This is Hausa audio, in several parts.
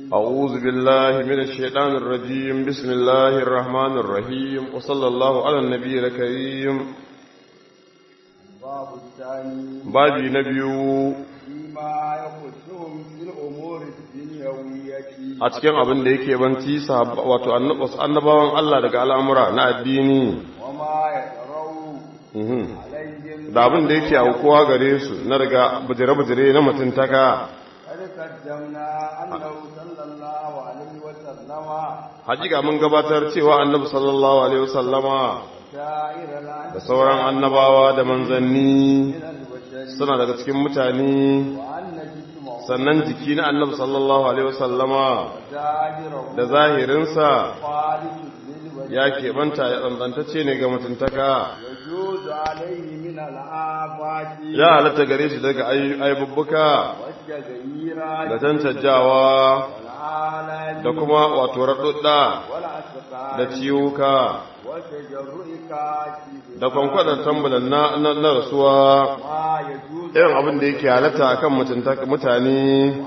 أعوذ بالله من الشيطان الرجيم بسم الله الرحمن الرحيم وصلى الله على النبي الكريم باب الثاني بابي نبي فيما يخصهم في الأمور الدنيوية a cikin abin da yake banci sahab- wato annab- wasu annabawan Allah daga al'amura na addini وما يتروا Mhm. عليهم da abin da yake aukuwa gare su na daga bujire-bujire na mutuntaka قد قدمنا أنه صلى الله عليه وسلم hakika mun gabatar cewa annabi sallallahu alaihi wasallama سائر العالم da sauran annabawa da manzanni من البشر suna daga cikin mutane وأن جسمه sannan jiki na annabi sallallahu alaihi wasallama ظاهره da zahirinsa خالد للبشر ya keɓanta ya tsantsantacce ne ga mutuntaka يجوز عليه من الآفات ya halatta gare shi daga ay- aibubbuka والتغييرات da cancanjawa والآلام da kuma wato raɗuɗɗa والأسقام da ciwuka وتجرؤ كاشف da kwankwadar tambulan na, na, na rasuwa ما يجوز irin abin da yake halatta akan mutunta- mutane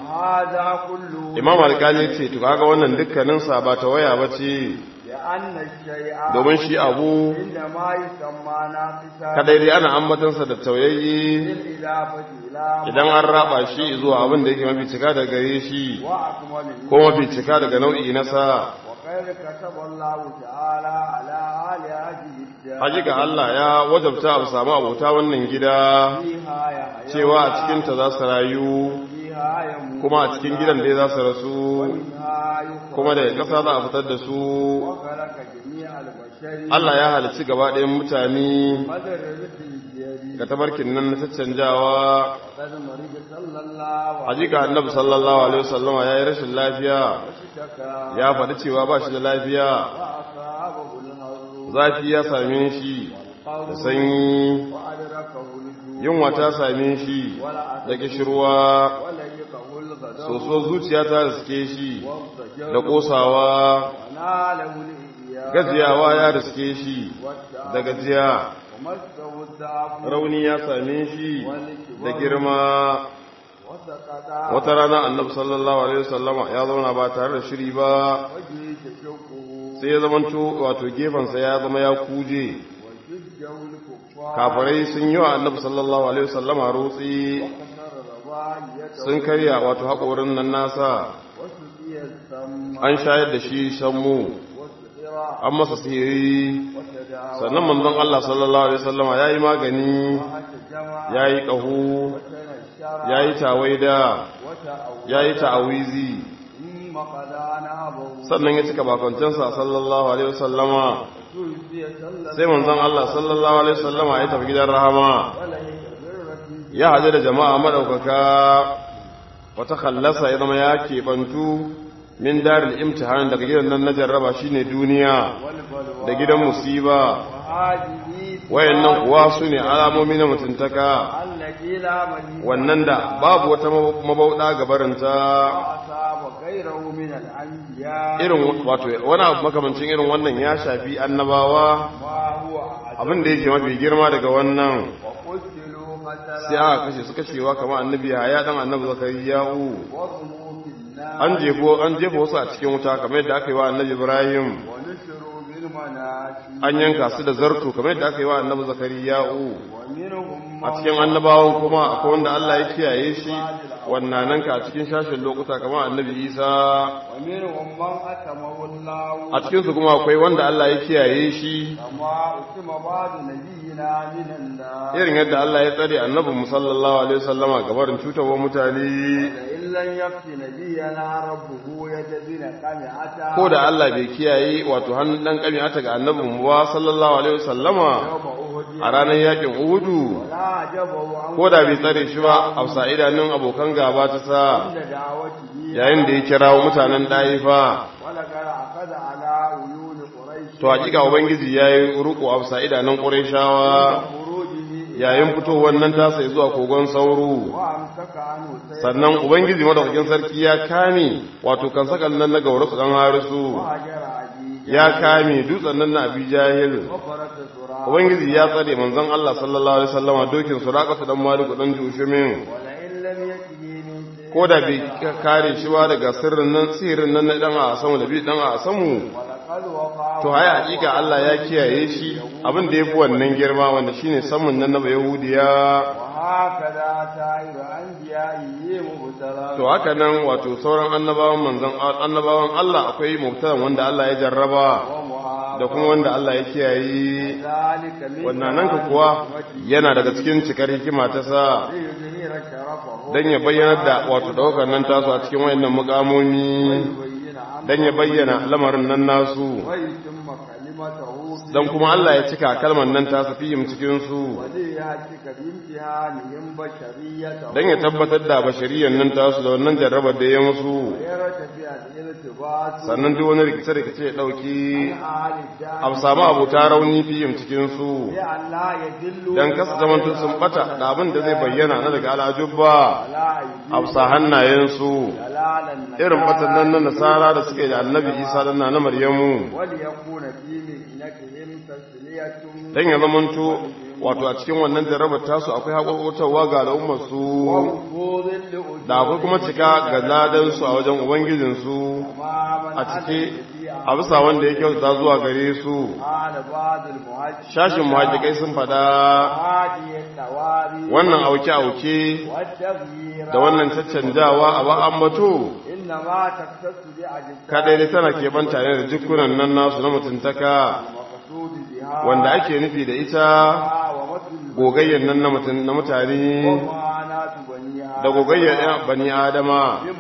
هذا كله imam alkali ce to kaga wannan dukkaninsa ba ta waya ba ce لأن الشيء domin shi abu عندما يسمى ناقصا kadai dai ana ambatansa da tauyayye بالإضافة إلى idan an raba shi zuwa abin da yake mafi cika daga gare shi وأكمله ko mafi cika daga nau'i nasa وقد كتب الله تعالى على آل هذه الدار hakika Allah ya wajabta a samu abota wannan gida فيها يحيى cewa a cikinta za su rayu فيها يموت kuma a cikin gidan dai za su rasu ومنها يخرج kuma daga ƙasa za a fitar da su وخلق جميع البشر Allah ya halicci gaba ɗayan mutane مدر رزق الجري ga tabarkin nan na caccanjawa قد مرض صلى الله عليه hakika annabi sallallahu alaihi wasallama ya yi rashin lafiya واشتكى ya faɗi cewa ba shi da lafiya وأصابه الهر zafi ya same shi da sanyi وأدركه الجوع yunwa ta same shi da kishirwa وليقه الغضب soso zuciya ta riske shi والضجر da kosawa وناله الإياس gajiyawa ya riske shi da gajiya ومسه الضعف rauni ya same shi da girma وسقط wata rana annabi sallallahu alaihi wasallama ya zauna ba tare da shiri ba وجهه تشقه sai ya zamanto wato gefensa ya zama ya kuje وشجه الكفار kafirai sun yi wa annabi sallallahu alaihi wasallama rotsi وكسر رباعيته sun karya wato haƙorin nan nasa وسقي السم an shayar da shi shammu وسقر an masa sihiri وتداوى sannan manzon Allah sallallahu alaihi wasallama yayi magani وتجمع yayi ƙaho وتنشر yayi tawaida وتأوى yayi ta'awizi ثم قضى نهبه sannan ya cika bakoncinsa sallallahu alaihi wasallama توفي صلى sai manzon Allah sallallahu alaihi wasallama ya tafi gidan rahama وليس بالرسول ya haɗu da jama'a madaukaka wata khallasa ya zama ya keɓantu min daril imtihan daga gidan nan na jarraba shine duniya والبلوى da gidan musiba وهذه wayannan kuwa su ne alamomi na mutuntaka التي لا مزيد wannan da babu wata mabauɗa gabarinta وأصاب غيره من الأنبياء irin wato wani abu makamancin irin wannan ya shafi annabawa ما هو أعجب abin da yake mafi girma daga wannan وقتلوا sai مثلا aka kashe su kashewa kamar annabi ya dan annabi zakariya'u وضموا في النار an jefo an jefa wasu a cikin wuta kamar yadda aka yi wa annabi ibrahim ونشروا بالمناشي an yanka su da zarto kamar yadda aka yi wa annabi zakariya'u ومنهم a cikin annabawan kuma akwai wanda Allah ya kiyaye shi wannan nan ka a cikin shashin lokuta kamar annabi isa ومنهم من أتمه الله a cikin su kuma akwai wanda Allah ya kiyaye shi كما أتم بعض نبينا من النار irin yadda Allah ya tsare annabin mu sallallahu alaihi wasallama gabarin cutarwa mutane لئن لم يكف نبينا ربه يجزينا قمعة ko da Allah bai kiyaye wato hannun dan kami'ata ga annabin mu ba sallallahu alaihi wasallama يوم أهد a ranar yakin Uhudu لا عجبه عن ko da bai tsare shi ba a sa idanun abokan gaba ta sa عند دعوته yayin da ya kirawo mutanen ɗaifa ولقد أخذ على عيون قريش to hakika ubangiji yayi ruku a sa idanun qurayshawa خروجه yayin fitowar nan ta sai zuwa kogon sauro وأمسك عنه سيف sannan ubangiji madaukakin sarki ya kame wato kan sakan nan na gaurasu dan harisu وهجر عدي ya kame dutsen nan na abi jahil وفرس سراء ubangiji ya tsare manzon Allah sallallahu alaihi wasallama dokin suraqatu dan maliku dan jushumin ولئن لم يكن من ko da bai kare shi ba daga sirrin nan sihirin nan na dan a samu da bi dan a samu ولقد وقع to ai hakika Allah ya kiyaye shi abin da yafi wannan girma wanda shine samun nan na yahudiya وهكذا سائر أنبيائه مبتلى to haka nan wato sauran annabawan manzon annabawan Allah akwai mubtalan wanda Allah ya jarraba ومعافى da kuma wanda Allah ya kiyaye ذلك من wannan nan ka kuwa yana daga cikin cikar hikima ta sa ليظهر شرفه dan ya bayyana da wato daukar nan tasu a cikin wayannan mukamomi ويبين أمره dan ya bayyana lamarin nan nasu ويتم كلمته في dan kuma Allah ya cika kalmar nan ta su fihim cikin su وليهتك بامتحانهم بشريته dan ya tabbatar da bashariyan nan ta su da wannan jarrabar da ya musu ويرتفع الارتباط sannan duk wani rikice rikice ya dauki آل الدار a samu abuta rauni fihim cikin su لأن لا يدل dan kasa zamantu sun bata da abin da zai bayyana na daga al'ajubba على أيدي a bisa hannayensu دلالا irin fatan nan na nasara da suke da annabi isa dan na maryamu وليكون في مهنتهم تسلية dan ya zamanto wato a cikin wannan jarrabar tasu akwai haƙoƙotarwa ga al'ummarsu ووفوض لأجور da akwai kuma cika ga ladansu a wajen ubangijinsu تماما a cike a bisa wanda ya kyauta zuwa gare su قال بعض المهاجرين shashin muhajjikai sun faɗa هذه التواري wannan auke-auke والتغيير da wannan caccanjawa a ba ambato إنما تختص بأجساد kadai dai tana keɓanta ne da jikunan nan nasu na mutuntaka المقصود بها wanda ake nufi da ita ومثل gogayyar nan na mutun- na mutane ومعاناة بنيها da gogayyar ɗan bani adama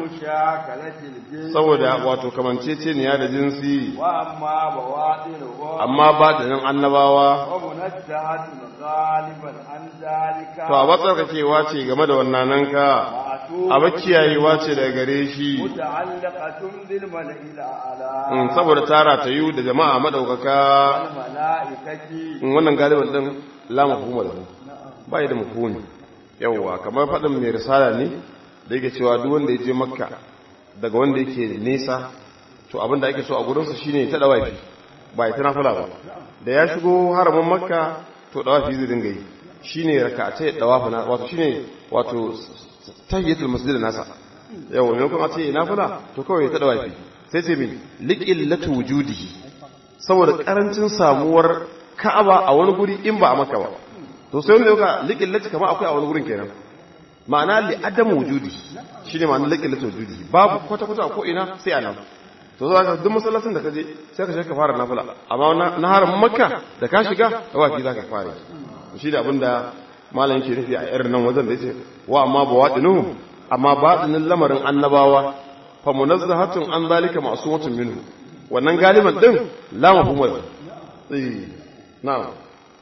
بمشاكلة الجنس saboda wato kamanceceniya da jinsi وأما بواطنه amma ba da nan annabawa ومنزهة غالبا عن ذلك to a batsarkakewa ce game da wannan ka a bakiyayewa ce daga gare shi متعلقة بالملئ الأعلى in saboda tara ta yi da jama'a madaukaka والملائكة in wannan galiban din la mafhuma da ba yi da mafhumi yawwa kamar faɗin mai risala ne da yake cewa duk wanda ya je makka daga wanda yake nesa to abin da ake so a gurinsa shine ta dawafi ba ya ta nafila ba da ya shigo haramin makka to dawafi zai dinga yi shine raka'atai dawafi na wato shine wato tahiyatul masjid nasa yawa me kuma ce nafila to kawai ta dawafi sai ce min liqillatu wujudihi saboda karancin samuwar ka'aba a wani guri in ba a maka ba to sai wanda yauka liqillati kamar akwai a wani gurin kenan ma'ana li adam wujudi shine ma'anar liqillati wujudi babu kwata kwata ko ina sai a nan to za ka duk masallacin da ka je sai ka shiga ka fara nafila amma na- na harin makka da ka shiga tawafi za ka fara shi da abinda malam yake nufi a irin nan wajen da yace wa amma bawadinu amma batinin lamarin annabawa fa munazzahatun an zalika ma'sumatun minhu wannan galiban din la mafhumul eh na'am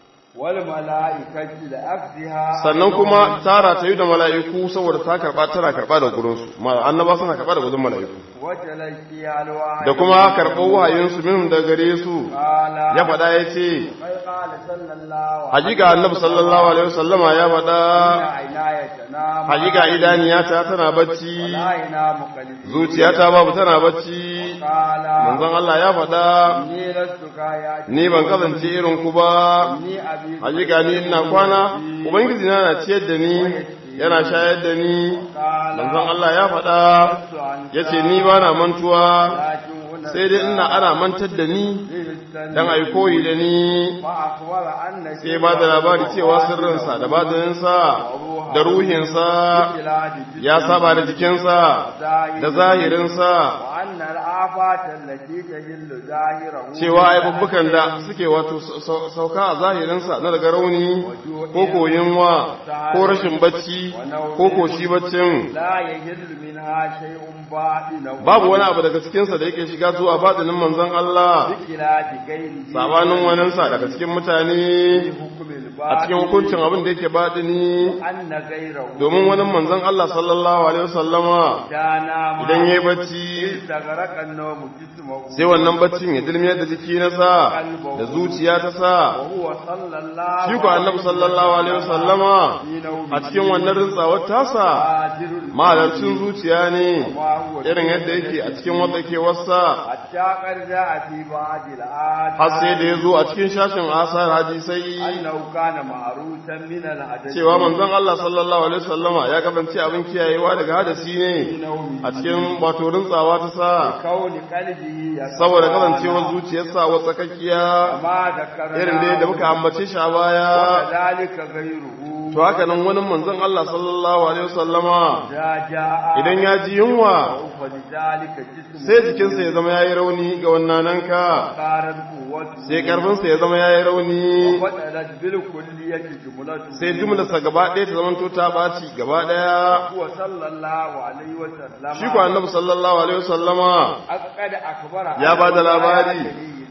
والملائكة لأخذها sannan kuma tara ta yi da mala'iku saboda ta karba tana karba da gurinsu ma annaba suna karba da gudun mala'iku وتلقي الوحي da kuma karɓar wahayinsu minhum da gare su قال ya faɗa ya ce قد قال صلى الله عليه hakika annabi sallallahu alaihi wasallama ya faɗa وسلم عناية تنام hakika idaniyata tana bacci لا ينام قلبي zuciyata babu tana bacci قال manzon Allah ya faɗa إني لست كاياتي ni ban kasance irin ku ba إني أبي hakika ni ina kwana ubangiji na na ciyar da ni yana shayar da ni قال manzon Allah ya faɗa لست عنك yace ni ba na mantuwa لكن هنا sai dai ina ana mantar da ni dan ai koyi da ni فأخبر أن sai ba da labari cewa sirrinsa da batininsa da ruhinsa ya saba da jikinsa da zahirinsa وأن الآفات التي تجل ظاهره cewa aibubbukan da suke wato sau- sauka a zahirinsa na daga rauni ko koyinwa ko rashin bacci ko koshi baccin لا يجل منها شيء باطنه babu wani abu daga cikinsa da yake shiga zuwa batinin manzon Allah بخلاف غيره sabanin waninsa daga cikin mutane حكم a cikin الباطن hukuncin abin da yake batini أن غيره domin wani manzon Allah sallallahu alaihi wasallama كان idan yayi bacci استغرق النوم جسمه sai wannan baccin ya dilmiyar da jiki na sa da zuciya ta sa وهو صلى الله shi ko annabi sallallahu alaihi wasallama في نومه a cikin wannan rintsawar tasa قادر mahalarcin zuciya ne ما هو irin yadda yake a cikin wasa حتى قد جاء في بعض الآيات har sai da ya zo a cikin shashin asar hadisai أنه كان kana ma'rusan min al-adab cewa manzon Allah sallallahu alaihi wasallama ya kasance abin kiyayewa daga hadasi ne a cikin wato rintsawa ta sa kauni qalbihi ya saboda kasancewar zuciyarsa wa tsakakkiya ma da karana irin da da muka ambace shi a baya dalika ghayruhu to haka nan wani manzon Allah sallallahu alaihi wasallama da jaa idan ya ji yunwa fa dalika jismu sai jikinsa ya zama yayi rauni ga wannan nanka qaran quwwatu sai karfinsa ya zama yayi rauni fadalat bil kulliyati jumlatu sai jumlarsa gaba ɗaya ta zamanto ta ɓaci gaba ɗaya huwa sallallahu alaihi wa sallam shi ko annabi sallallahu alaihi wasallama aqad akbara Ya ba da labari.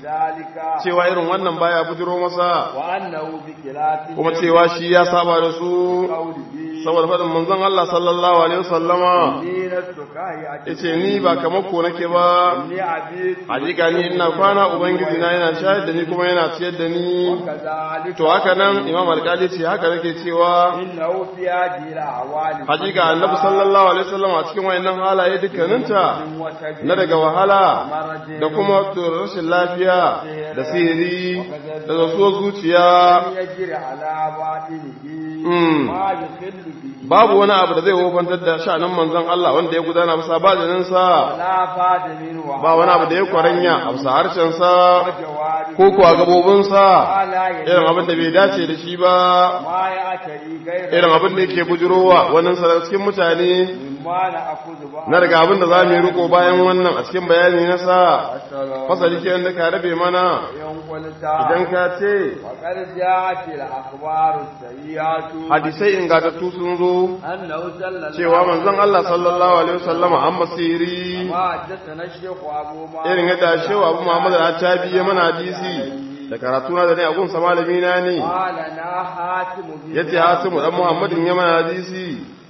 dalika cewa irin wannan baya bujiro masa wa annahu bi khilafi kuma cewa shi ya saba da su qawlihi saboda faɗin manzon Allah sallallahu alaihi wasallama dinatu kai a yace ni ba kamar ko nake ba ni abi hakika ni ina kwana ubangiji na yana shayar da ni kuma yana ciyar da ni kazalika to haka nan imam alƙali ce haka nake cewa innahu fi hadhihi awali hakika annabi sallallahu alaihi wasallam a cikin wayannan halaye dukkaninta na daga wahala da kuma rashin lafiya da sihiri da zasuwar zuciya yajri ala batinihi Mm. ma yukhillu bihi babu wani abu da zai wofantar da sha'anin manzon Allah wanda ya gudana bisa bajininsa la fada min wa ba wani abu da ya kwaranya a bisa harshensa jawari ko kuwa gabobinsa ala irin abin da bai dace da shi ba ma ya atari gaira irin abin da yake bujurowa wannan sa daga cikin mutane mimma la akuzu ba na daga abin da za mu yi riko bayan wannan a cikin bayani na sa Assalamu fasali ke da ka rabe mana yan kwalta idan ka ce وقد جاءت الأخبار السيئات hadisai ingantattu sun zo أنه صلى الله cewa manzon Allah sallallahu alaihi wasallama an masiri ما حدثنا الشيخ أبو ما irin yadda shewa abu Muhammad al-Attabi ya mana hadisi da karatu na da ne a gunsa malami na ne قال نا حاتم بن yace Hasimu dan Muhammadin ya mana hadisi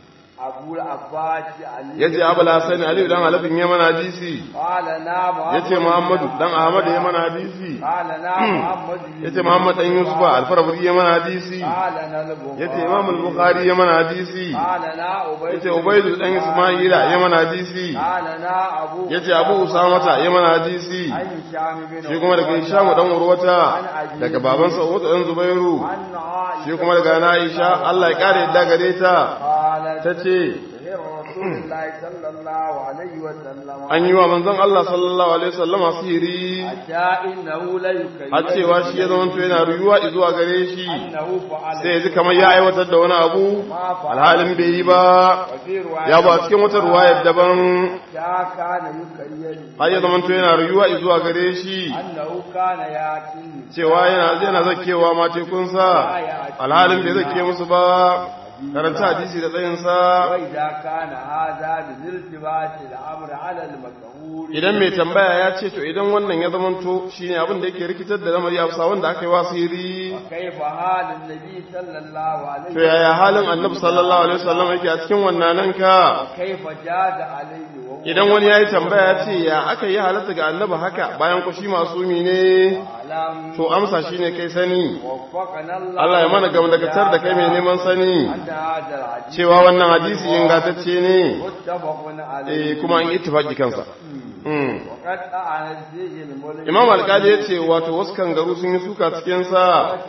أبو العباس علي yace Abul Hasan Ali dan Alafin ya mana hadisi قال نا محمد yace Muhammadu dan Ahmad ya mana hadisi قال نا محمد yace Muhammad dan Yusuf al-Farabri ya mana hadisi قال نا البخاري yace Imam al-Bukhari ya mana hadisi قال نا أبي yace Ubayd dan Isma'ila ya mana hadisi قال نا أبو yace Abu Usamata ya mana hadisi عن هشام بن shi kuma daga Hisham dan Urwata daga babansa Urwata dan Zubairu عن عائشة shi kuma daga Aisha Allah ya kare yadda gare ta قالت tace سهر رسول الله صلى الله عليه وسلم an yi wa manzon Allah sallallahu alaihi wasallama sihiri حتى إنه لا يكيد har cewa shi ya zama to yana ruyuwa zuwa gare shi أنه فعل sai ya ji kamar ya aiwatar da wani abu alhalin bai yi ba وفي رواية ya ba cikin wata ruwayar daban حتى كان يكيد har ya zama to yana ruyuwa zuwa gare shi أنه كان يأتي cewa yana yana zakewa ma tekunsa alhalin bai zake musu ba karanta hadisi da tsayinsa وإذا كان هذا من التباس الأمر على المشهور idan mai tambaya ya ce to idan wannan ya zamanto shine abin da yake rikitar da lamari a bisa wanda aka yi wasiri كيف حال النبي صلى الله عليه to yaya halin annabi sallallahu alaihi wasallam yake a cikin wannan nan ka كيف جاد عليه وهو idan wani yayi tambaya ya ce ya aka yi halatta ga annabi haka bayan ku shi masumi ne أعلم to amsa shine kai sani وفقنا الله Allah ya mana gamdakatar da kai mai neman sani أن هذا الحديث cewa wannan hadisi ingantacce ne متفق عليه eh kuma an ittifaqi kansa Mm. وقد أعنت به الملك Imam Alkali ya ce wato wasu kangaru sun yi suka cikin sa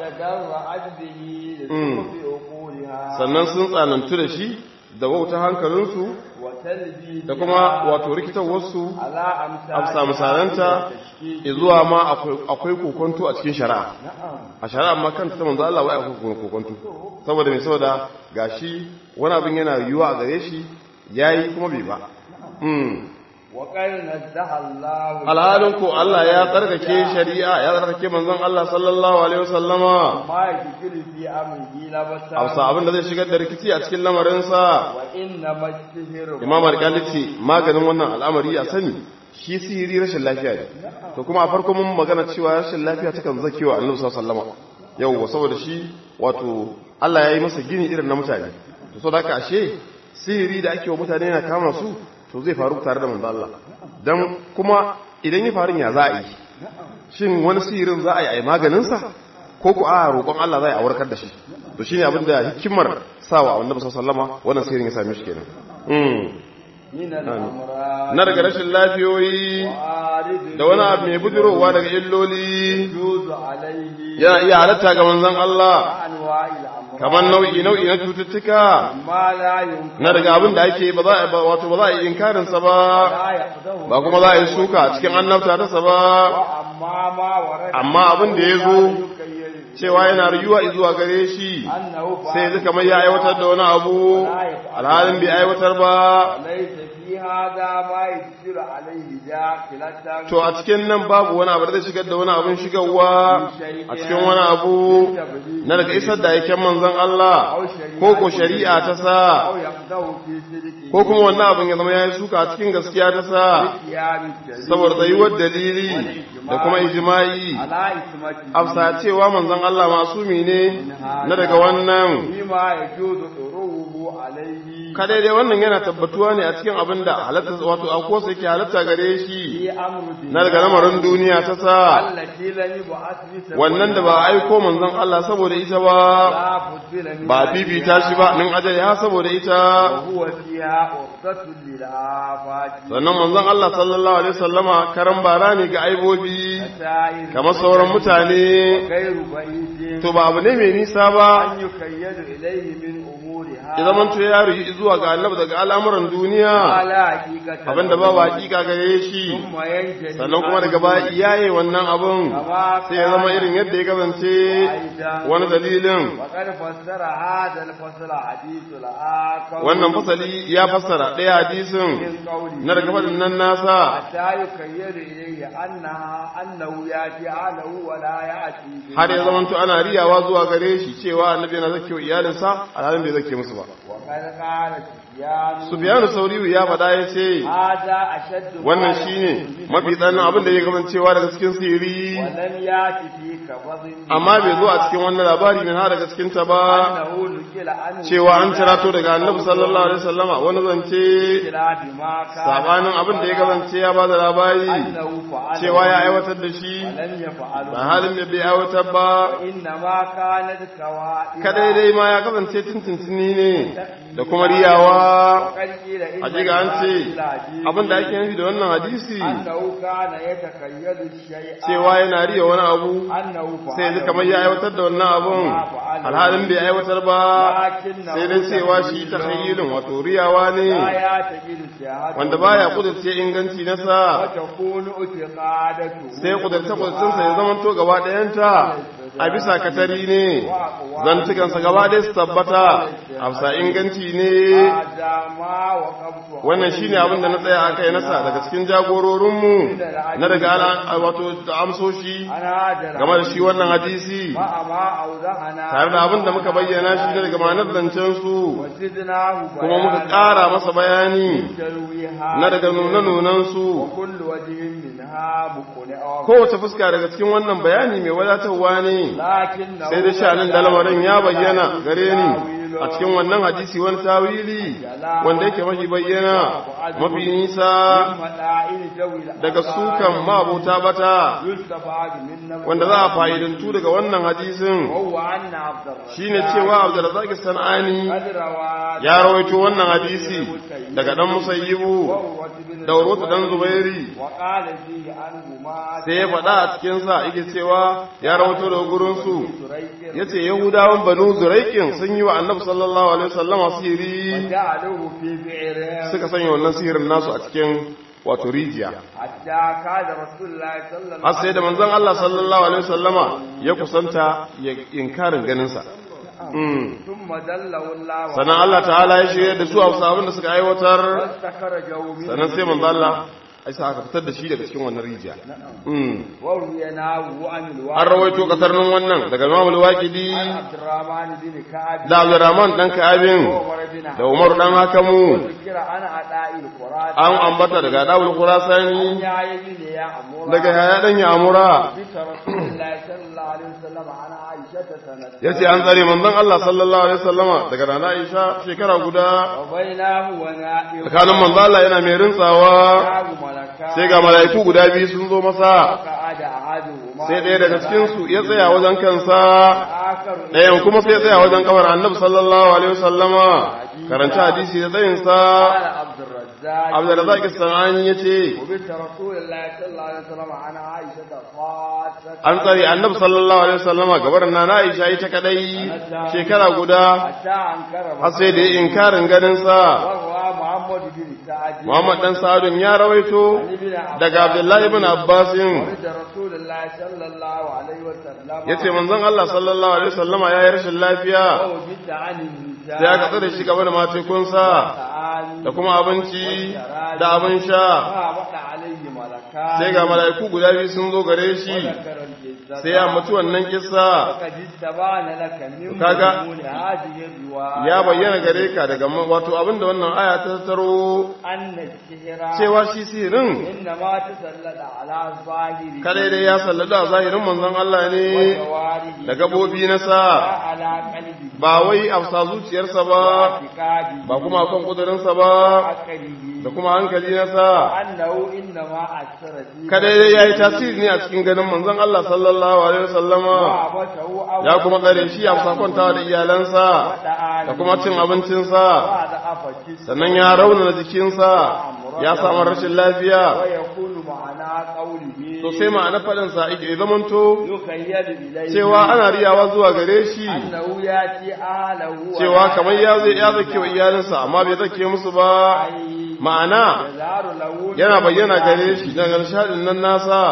وتدرعت به لتخفي عقولها sannan sun tsanantu da shi da wauta hankalinsu وتلبي da kuma wato rikitarwarsu على أمثال amsa misalanta zuwa ma akwai- akwai kokonto a cikin shari'a نعم a shari'a ma kanta ta manzo Allah wai akwai kokonto saboda me saboda gashi wani abin yana yiwuwa a gare shi yayi kuma bai ba mm وقد نزه الله alhalin ko Allah ya tsarkake shari'a ya tsarkake manzon Allah sallallahu alaihi wasallama ما يشكل في أمره لبسا amsa abin da zai shigar da rikici a cikin lamarinsa وإنما السهر imam alƙali ce maganin wannan al'amari a sani shi sihiri rashin lafiya ne to kuma a farko mun magana cewa rashin lafiya takan zakewa annabi sallallahu alaihi wasallam yau saboda shi wato Allah ya yi masa gini irin na mutane to saboda haka ashe sihiri da ake wa mutane yana kama su to zai faru tare da manzo Allah dan kuma idan ya faru ya za a yi shin wani sihirin za a yi a yi maganin sa ko ku a roƙon Allah za a yi a warkar da shi to shine abin da hikimar sawa annabi sallallahu alaihi wasallam wannan sihirin ya same shi kenan mm من الأمراض na daga rashin lafiyoyi وعارض da wani abu mai bujirowa daga illoli يجوز عليه yana iya halatta ga manzon Allah أنواع الأمراض kamar nau'i nau'i na cututtuka ما لا يمكن na daga abin da ake ba za a ba wato ba za a yi inkarin sa ba لا يقدر ba kuma za a yi suka a cikin annabta ta sa ba وأما ما ورد amma abin da ya zo يكيل cewa yana rayuwa zuwa gare shi أنه sai zai kamar ya aiwatar da wani abu alhalin bai aiwatar ba ليس في هذا ما يجر عليه داخلة to a cikin nan babu wani abu da zai shigar da wani abin shigarwa a cikin wani abu na daga isar da aiken manzon Allah ko ko shari'a ta sa أو يقدر في صدقه ko kuma wannan abin ya zama ya yi suka a cikin gaskiya ta sa قيام الدليل saboda tsayuwar dalili da kuma ijma'i على إثمته afsa cewa manzon Allah masumi ne na daga wannan فيما يجوز طروه عليه kada dai wannan yana tabbatuwa ne a cikin abin da halatta wato akwai sai ke halatta gare shi في أمر na daga lamarin duniya ta sa التي لم يبعث بسبب wannan da ba a aiko manzon Allah saboda ita ba لا فضل من ba fifita shi ba nin ajali ha saboda ita وهو فيها عرضة للآفات sannan manzon Allah sallallahu alaihi wasallama karan bara ne ga aibobi سائر kamar sauran mutane غير بعيد to ba abu ne mai nisa ba أن يكيد إليه من أمورها ya zaman to ya ruhi zuwa ga annabi daga al'amuran duniya على حقيقة abinda ba ba hakika gare shi ثم ينجلي sannan kuma daga baya iyaye wannan abun كما sai ya zama irin yadda ya kasance wani dalilin وقد فسر هذا الفصل حديث الآخر wannan fasali ya fassara ɗaya hadisin من قوله na daga faɗin nan nasa حتى يكيد إليه أنها أنه يأتي أهله ولا يأتي به. har ya zamanto ana riyawa zuwa gare shi cewa annabi yana zake wa iyalinsa alhalin bai zake musu ba وقد قال سفيان sufyanu sauriyu ya faɗa ya ce هذا أشد ما wannan يكون shine به mafi tsananin abin da ya kasancewa daga cikin sirri ولم يأتي في كبض amma bai zo a cikin wannan labari min har daga cikin ta ba أنه نقل عنه cewa an cirato daga annabi sallallahu alaihi wasallama wani zance خلاف ما كان sabanin abin da ya kasance ya ba da labari أنه فعل cewa ya aiwatar da shi ولم يفعله ba halin da bai aiwatar ba إنما كانت كوائد kadai dai ma ya kasance tuntuntuni ne da kuma riyawa وقد قيل إن hajiga an ce العجيب abin da ake nufi da wannan hadisi أنه كان يتخيل الشيء cewa yana riya wani abu أنه sai yanzu فعله kamar ya aiwatar da wannan abun alhalin bai aiwatar ba لكنه sai dai cewa shi ta hayyilin wato riyawa ne لا يعتقد الشهادة wanda baya kudurce inganci na sa وتكون اعتقادته sai kudurce kudurcinsa ya zama to gaba ɗayanta a bisa katari ne zantukansa gaba ɗaya su tabbata a bisa inganci ne هذا ما وقفت wannan shine abin da na tsaya aka yi nasa daga cikin jagororinmu na daga ala- wato da amsoshi أنا هذا game da shi wannan hadisi مع ما أوضحنا tare da abin da muka bayyana shi daga ma'anar zancen su وزدناه kuma muka بيانا ƙara masa bayani ترويها na daga nuna-nunan su وكل وجه منها مقنع kowace fuska daga cikin wannan bayani mai wadatarwa ne لكنه sai da sha'anin da lamarin ya bayyana gare ni a cikin wannan hadisi wani tawili wanda yake mafi bayyana mafi nisa مدائن ذوي daga sukan mabota bata يستفاد من wanda za a fa'idantu daga wannan hadisin وهو أن عبد الرزاق shine cewa Abdurrazzaq Sanani قد روى ya rawaito wannan hadisi daga dan Musayyibu وهو بن da Urwatu dan Zubairi وقال فيه عنهما sai ya faɗa a cikin sa yake cewa ya rawaito daga gurin su سريك yace Yahudawan Banu Zuraikin sun yi wa Annabi sallallahu alaihi wasallam sihiri وجعلوه في بعرهم suka sanya wannan sihirin nasu a cikin wato rijiya حتى كاد رسول الله صلى الله har sai da manzon Allah sallallahu alaihi wasallama ya kusanta ya inkarin ganin sa Mm. ثم دله الله sannan Allah ta'ala ya shirya da su a wasu abin da suka aiwatar واستخرجه منه sannan sai manzo Allah ai sa aka fitar da shi daga cikin wannan rijiya Mm. وروي ناو عن الوالد an rawaito kasar nan wannan daga Imam al-Waqidi عن عبد الرحمن بن كعب da Abdurrahman dan Ka'abin وعمر بن da Umar dan Hakamu ذكر عن عطاء القرآن an ambata daga Dawud Khurasani يا ابن يا أمور daga Yahya dan Yamura بنت رسول الله صلى الله عليه وسلم عن عائشة سنة yace an tsare manzon Allah sallallahu alaihi wasallama daga Nana Aisha shekara guda وبينه ونائم tsakanin manzon Allah yana mai rintsawa جاء ملكان sai ga mala'iku guda biyu sun zo masa فقعد أحدهما sai ɗaya daga cikinsu ya tsaya wajen kansa آخر ɗayan kuma sai ya tsaya wajen kamar annabi sallallahu alaihi wasallama karanta hadisi da tsayinsa قال عبد الرزاق الرزاق abdurrazzaq as-sanani yace وبنت رسول الله صلى الله عليه وسلم عن عائشة خاصة an tsare annabi sallallahu alaihi wasallama gabar na Aisha ita kadai shekara guda حتى أنكر har sai da inkarin ganin sa وروى محمد بن سعد Muhammad dan Sa'adun ya rawaito daga Abdullahi ibn Abbasin ولد رسول الله صلى الله عليه وسلم yace manzon Allah sallallahu alaihi wasallama ya yi rashin lafiya وجدت عن النساء sai aka tsare shi gaba da matekunsa تعالي da kuma abinci da abin sha فهبط عليه ملكان sai ga mala'iku guda biyu sun zo gare shi وذكر الجزاء sai ya mutu wannan kissa فقد استبان لك من Kaga, مضمون هذه الرواية ya bayyana gare ka daga ma- wato abinda wannan aya ta tattaro أن السحر cewa shi sihirin إنما تسلط على ظاهره kadai dai ya sallada a zahirin manzon Allah ne وجواره da gabobi na sa لا على قلبه ba wai afsa zuciyarsa ba واعتقاده ba kuma kan kudurinsa ba وعقله da kuma hankali na sa أنه إنما أثر فيه kadai dai ya yi tasiri ne a cikin ganin manzon Allah sallallahu alaihi wasallama وعبته أو ya kuma tsare shi a afsa kwantawa da iyalansa da kuma cin abincinsa بعد أفكس sannan ya raunana jikinsa ya samu rashin lafiya ويكون معنى قوله to sai ma'ana faɗinsa ya zamanto يخيل إليه cewa ana riyawa zuwa gare shi أنه يأتي أهله cewa kamar ya zai ya zake wa iyalinsa amma bai zake musu ba ma'ana يظهر له yana bayyana gare shi daga nishadin nan nasa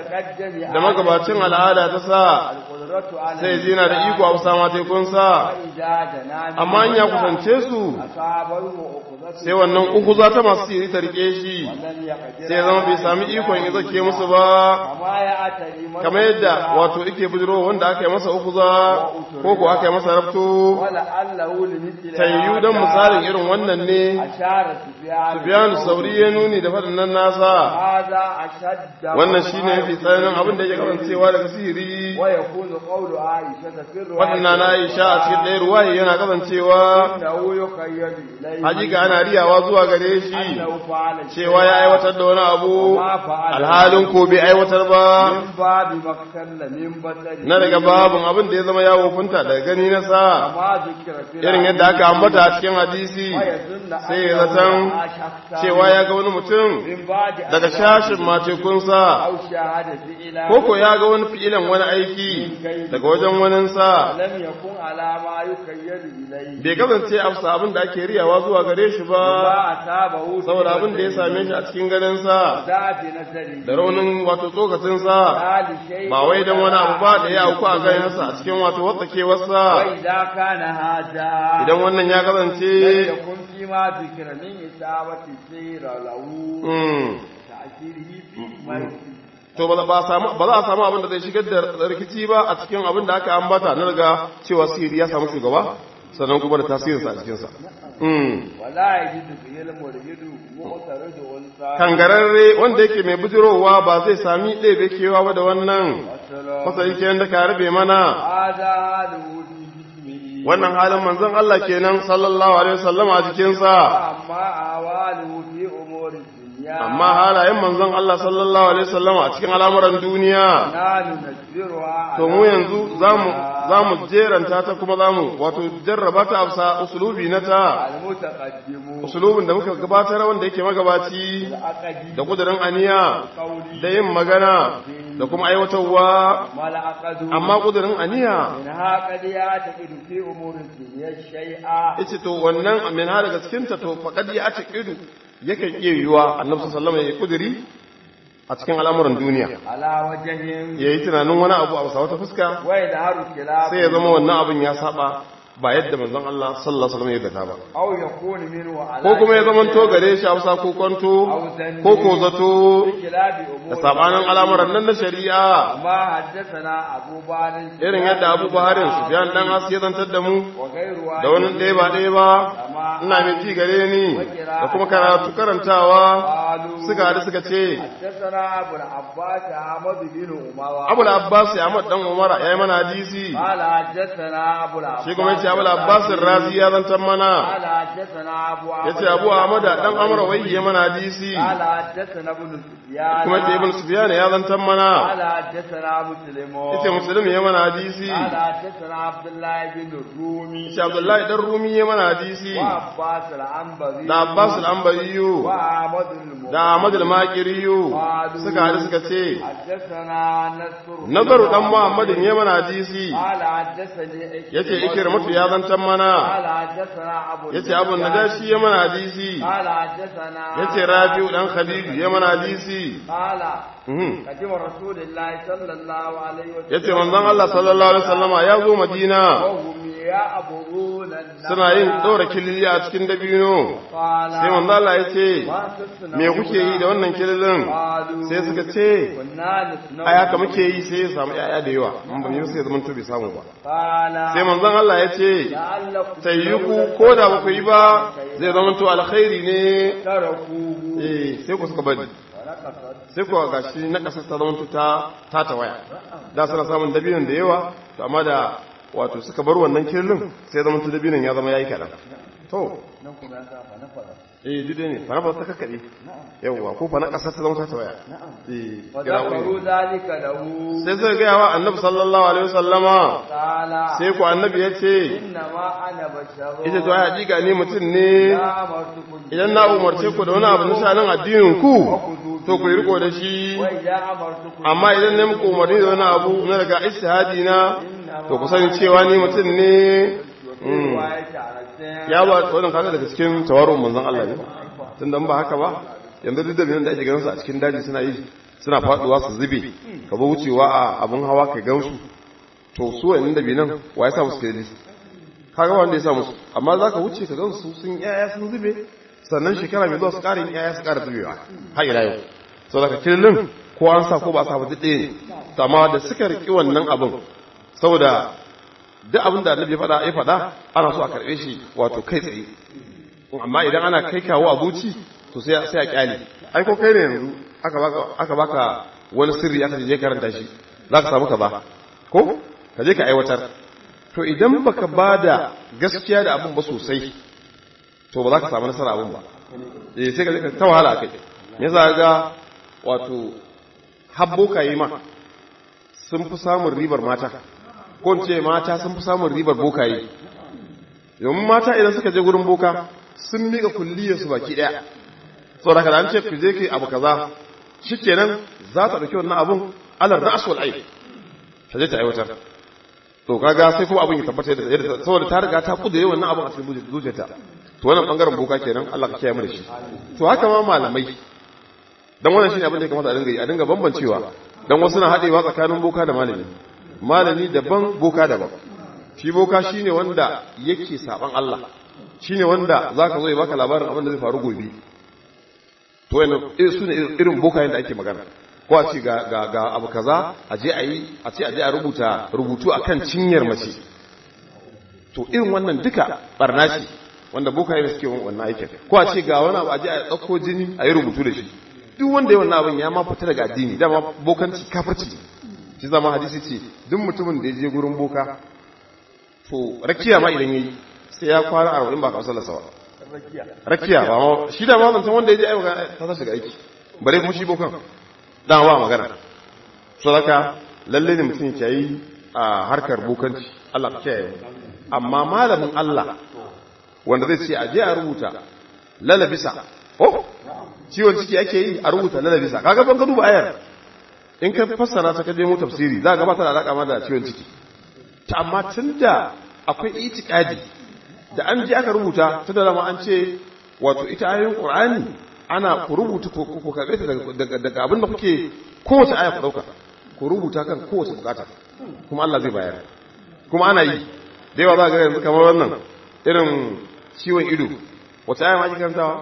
متقدم da magabacin al'ada ta sa القدرة على sai zina da iko a kusa matekunsa فإذا جنى amma in ya kusance su أصابه أخذته sai wannan uku za ta masu siri ta rike shi ولم يقدر sai ya zama bai sami ikon ya zake musu ba كما يأتي من kamar yadda wato ike bujiro wanda aka yi masa uku za ko ko aka yi masa rabto ولعله لمثل tayyu don misalin irin wannan ne أشار سفيان Sufyanu Sauri ya nuni da faɗin nan nasa هذا أشد wannan shine mafi tsananin abin da yake kasancewa daga sihiri ويكون قول عائشة في الرواية faɗin na Aisha a cikin ɗaya ruwaye yana kasancewa إنه يخيل إليه hakika ana riyawa zuwa gare shi أنه فعل cewa ya aiwatar da wani abu alhalin ko bai aiwatar ba من باب مقتل من بدل na daga babin abin da ya zama ya wofinta daga gani na sa كما ذكر في irin yadda aka ambata a cikin hadisi ويظن sai ya أنه zaton رأى شخصا cewa ya ga wani mutum من بعد أن daga shashin matekunsa أو شاهد فعلا koko ya ga wani fi'ilan wani aiki daga wajen waninsa لم يكن على ما يخيل إليه bai kasance afsa abin da ake riyawa zuwa gare shi ba ما أصابه في saboda abin da ya same shi a cikin ganinsa ذات نزله da raunin wato tsokacinsa لا لشيء ba wai don wani abu ba da ya auku a ganinsa a cikin wato watsakewarsa وإذا كان هذا idan wannan ya kasance لم يكن فيما ذكر من إصابة السير له mm, تأثيره في مرضه to ba ba samu ba za a samu abin da zai shigar da rikici ba a cikin abin da aka ambata na daga cewa sihiri ya samu shugaba sannan kuma da tasirinsa a cikinsa mm. ولا يجد فيه المريد مؤترد أنثى kangararre wanda yake mai bujirowa ba zai sami ɗebe kewa ba da wannan والسلام. fasali kenan da ka rabe mana هذا حاله في جسمه wannan halin manzon Allah kenan sallallahu alaihi wasallam a jikinsa وأما أعواله في أمور الدنيا amma halayen manzon Allah sallallahu alaihi wasallam a cikin al'amuran duniya نحن نجبرها to mu yanzu zamu zamu jeranta ta kuma zamu wato jarraba ta afsa usulubi na ta المتقدم usulubin da muka gabatar wanda yake magabaci العقدي da kudirin aniya قولي da yin magana da kuma aiwatarwa ما العقد amma kudirin aniya منها قد يعتقد في أمور الدنيا شيئا yace to wannan min ha daga cikin ta to faqad ya ta kidu yakan iya yiwa annabi sallallahu alaihi wasallam ya kudiri a cikin al'amuran duniya على وجه yayi tunanin wani abu a wata fuska ويظهر خلاف sai ya zama wannan abin ya saba ba yadda manzon Allah sallallahu alaihi wasallam ya zata ba أو يكون منه على ko kuma ya zama to gare shi Hausa ko kwanto ko ko zato بخلاف da أمور sabanin al'amuran nan na shari'a ما حدثنا أبو بار irin yadda Abu Baharin Sufyan dan As ya zantar da mu وغير da wani ɗaya ba ɗaya ba ina mai ji gare ni da kuma karatu karantawa قالوا suka haɗu suka ce حدثنا ابو العباس احمد بن عمر abu abbas ya ahmad dan umara ya yi mana hadisi قال حدثنا ابو العباس shi kuma yace abu abbas razi ya zantar mana قال حدثنا ابو yace abu ahmad dan amara wai ya mana hadisi قال حدثنا ابن سفيان kuma yace ibn sufyan ya zantar mana قال حدثنا مسلم yace muslim ya mana hadisi قال حدثنا عبد الله بن الرومي yace abdullahi dan rumi ya mana hadisi وعباس العنبري da abbas al-anbariyu وعمد المؤمن da ahmad al-maqiriyu suka haɗu suka ce حدثنا نصر nazaru dan muhammadin ya mana hadisi قال حدثني yace ikrimatu ya zantar mana قال حدثنا ابو yace abu najashi ya mana hadisi قال حدثنا yace rabi'u dan khadiju ya mana hadisi قال Mhm. قدم رسول الله صلى الله عليه وسلم yace manzon Allah sallallahu alaihi wasallama ya zo Madina وهم يعبرون النخل suna yin ɗora kilili a cikin dabino قال sai manzon Allah ya ce ما تصنعون me kuke yi da wannan kililin قالوا sai suka ce كنا نصنع ai haka muke yi sai ya samu yaya da yawa in ba mu yi sai zaman to bai samu ba قال sai manzon Allah ya ce لعلكم sai yi ku ko da ba ku yi ba zai zama to alkhairi ne تركوه eh sai ku suka bari ونقصت sai kuwa ga shi na ƙasar ta zama ta ta ta waya da suna samun dabinon da yawa to amma da wato suka bar wannan kirlin sai zama ta dabinon ya zama yayi kaɗan to نقول يا سافا نفر eh duk dai ne fara ba ta kakkaɗe yawwa ko fa na ƙasar ta zama ta ta waya eh kirawoyi. فذكروا ذلك له sai suka gaya wa annabi sallallahu alaihi wasallama قال sai ku annabi ya ce إنما أنا بشر ita to ai hakika ne mutum ne لا أمرتكم idan na umarce ku da wani abu na shanin addinin ku to ku yi riko da shi وإذا أمرتكم amma idan ne muku umarni da wani abu na daga istihadi na to ku sani cewa ni mutum ne Mm. رواية على السين ya ba wannan kaga daga cikin tawarun manzon Allah ne tun da ba haka ba yanzu duk da biyan da ake ganin su a cikin daji suna yi suna faduwa su zube ka zo wucewa a abun hawa ka gansu to su wannan da binan wa ya sa musu kedi kaga wanda ya sa musu amma za ka wuce ka gansu sun yaya sun zube sannan shekara mai zuwa su ƙara yin yaya su ƙara zubewa har ila yau sau daga kirlin ko an sa ko ba sa ba duk ɗaya ne To amma da suka riƙi wannan abin saboda duk abin da annabi ya faɗa ya faɗa ana so a karɓe shi wato kai tsaye amma idan ana kai kawo a zuci to sai sai a kyale ai ko kai ne yanzu aka baka aka baka wani sirri aka je karanta shi za ka samu ka ba ko ka je ka aiwatar to idan baka bada gaskiya da abin ba sosai to ba za ka samu nasara abin ba eh sai ka je ka ta wahala kai me za ga wato habbo yi ma sun fi samun ribar mata ko in ce mata sun fi samun ribar bokaye domin mata idan suka je gurin boka sun miƙa kulliyarsu baki ɗaya saboda kada an ce ku je ke abu kaza shikenan za ta ɗauki wannan abun alar ra'as wal ayn ta je ta aiwatar to kaga sai kuma abun ya tabbata yadda yadda saboda ta riga ta kudure wannan abun a cikin zuciyarta to wannan bangaren boka kenan Allah ka kiyaye mu da shi to haka ma malamai dan wannan shine abin da ya kamata a dinga yi a dinga bambancewa dan wasu na haɗewa tsakanin boka da malami malami daban boka daban shi boka shine wanda yake saban Allah shine wanda zaka zo ya baka labarin abin da zai faru gobe to wannan su ne irin bokayen da ake magana ko a ce ga ga ga abu kaza a je a yi a ce a je a rubuta rubutu akan cinyar mace to irin wannan duka barna ce wanda bokaye da suke wannan aikin ko a ce ga wani abu a je a ɗauko jini a yi rubutu da shi duk wanda ya wannan abin ya ma fita daga addini dama bokanci kafirci ne shi zama hadisi ce duk mutumin da ya je gurin boka to rakiya ma idan yayi sai ya kwana arba'in ba ka sallar sawa rakiya ba ma shi da ma zancan wanda ya je ayyuka ta tashi daga aiki bare kuma shi bokan dan ba magana so haka lalle ne mutum ya yi a harkar bokanci Allah ka kiyaye amma malamin Allah wanda zai ce a je a rubuta lalabisa oh ciwon ciki ake yi a rubuta lalabisa kaga ban ka duba ayar in ka fassara ta kaje mu tafsiri za ga ba ta da alaka ma da ciwon ciki ta amma tunda akwai itikadi da an ji aka rubuta ta da dama an ce wato ita ayoyin qur'ani ana ku rubuta ku ku karbe ta daga daga abin da kuke kowace aya ku dauka ku rubuta kan kowace bukata kuma Allah zai bayar kuma ana yi da yawa za ga yanzu kamar wannan irin ciwon ido wace aya ma ake karantawa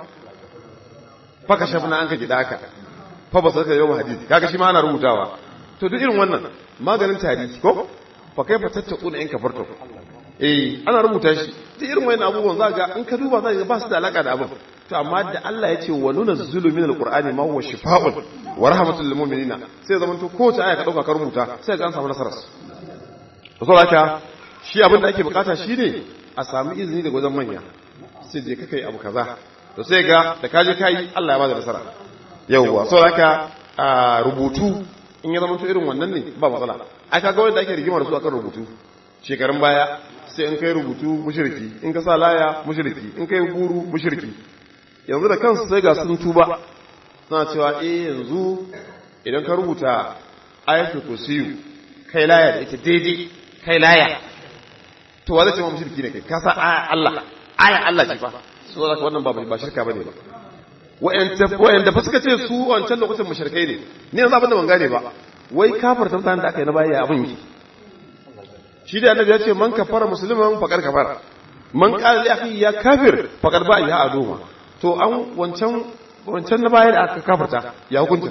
faka shafna an ka gida aka fa ba saka yau hadisi kaga shi ma ana rubutawa to duk irin wannan maganin tarihi ko fa kai fa tattaquna in kafarto eh ana rubuta shi duk irin wannan abubuwan za ga in ka duba za ga ba su da alaka da abin to amma da Allah ya ce wa nunazzilu min alqur'ani ma huwa shifaa'un wa rahmatul lil mu'minina sai zaman to kowace aya ka dauka ka rubuta sai ga an samu nasarar to saboda haka shi abin da ake bukata shine a samu izini daga wajen manya sai je ka kai abu kaza to sai ga da kaje kai Allah ya bada nasara yauwa saboda haka rubutu in ya zama to irin wannan ne ba matsala ai kaga wanda ake rigima da su akan rubutu shekarun baya sai in kai rubutu mushriki in ka sa laya mushriki in kai guru mushriki yanzu da kansu sai ga sun tuba suna cewa eh yanzu idan ka rubuta ayatul kursiyu kai laya da ita daidai kai laya to wa zai ce ma mushriki ne kai ka sa aya Allah aya Allah ce fa so zaka wannan ba ba shirka bane ba wa'anda fa suka ce su wancan lokacin mushrikai ne ni yanzu abin da ban gane ba wai kafarta mutanen da aka yi na baya abin yi shi da annabi ya ce man kafara musliman faqad kafara man qala li akhi ya kafir faqad ba ya aduma to an wancan wancan na baya da aka kafarta ya hukunta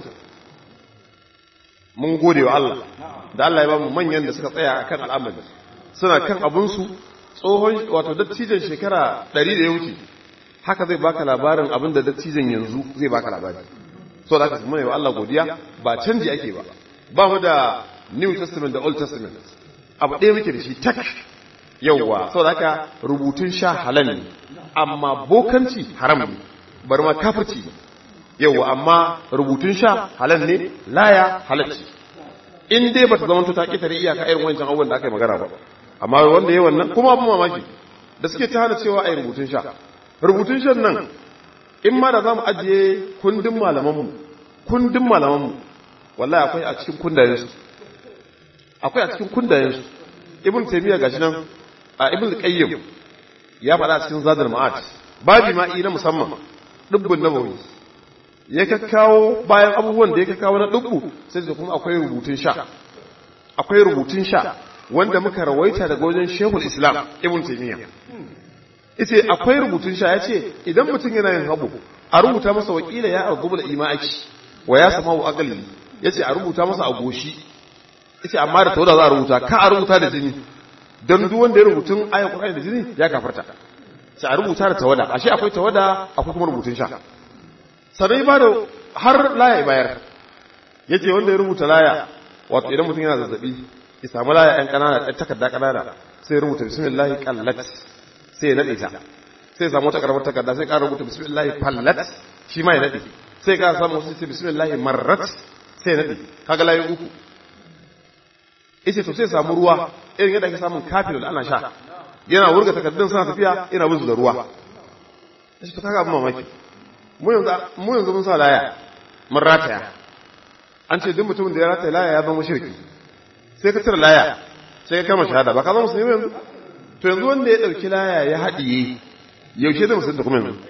mun gode wa Allah da Allah ya ba mu manyan da suka tsaya akan al'amari suna kan abun su tsohon wato dattijan shekara 100 da ya wuce haka zai baka labarin abin da dattijan yanzu zai baka labari so da aka kuma yi wa Allah godiya ba canji ake ba ba mu da new testament da old testament abu ɗaya muke da shi tak yauwa so da aka rubutun sha halal ne amma bokanci haram ne bari ma kafirci ne yauwa amma rubutun sha halal ne laya halalci in dai bata zama ta ƙetare iyaka irin wancan abubuwan da aka yi magana ba amma wanda ya wannan kuma abin mamaki da suke ta hana cewa a yi rubutun sha rubutun shan nan in ma da za mu ajiye kundin malamanmu kundin malamanmu wallahi akwai a cikin kundayensu akwai a cikin kundayensu ibn taymiya gashi nan a ibn qayyim ya faɗa cikin zadul ma'at babi ma'i na musamman dubbun nabawi ya kakkawo bayan abubuwan da ya kakkawo na dubbu sai da kuma akwai rubutun sha akwai rubutun sha wanda muka rawaita daga wajen shehul islam ibn taymiya ita akwai rubutun sha ya ce idan mutum yana yin habu a rubuta masa wakila ya argubu da ima'aki wa ya sama wa akali ya ce a rubuta masa a goshi ya ce amma da tawada za a rubuta ka a rubuta da jini don duk wanda ya rubutun ayan ƙwarai da jini ya kafarta sai a rubuta da tawada ashe akwai tawada akwai kuma rubutun sha sannan ba da har laya bayar ya ce wanda ya rubuta laya wato idan mutum yana zazzabi ya samu laya yan ƙanana ɗan takarda ƙanana sai ya rubuta bismillahi qallat sai ya nade ta sai samu wata karamar takarda sai ka rubuta bismillah fallat shi ma ya nade sai ka samu wasu sai bismillah marrat sai ya nade kaga layi uku yace to sai samu ruwa irin yadda ake samun kafin da ana sha yana wurga takardun suna tafiya yana bin su da ruwa yace to kaga abin mamaki mu yanzu mu yanzu mun sa laya mun rataya an ce duk mutumin da ya rataya laya ya zama shirki sai ka cire laya sai ka kama shahada ba ka zama musulmi yanzu to yanzu wanda ya ɗauki laya ya haɗiye yaushe zai musulunta kuma yanzu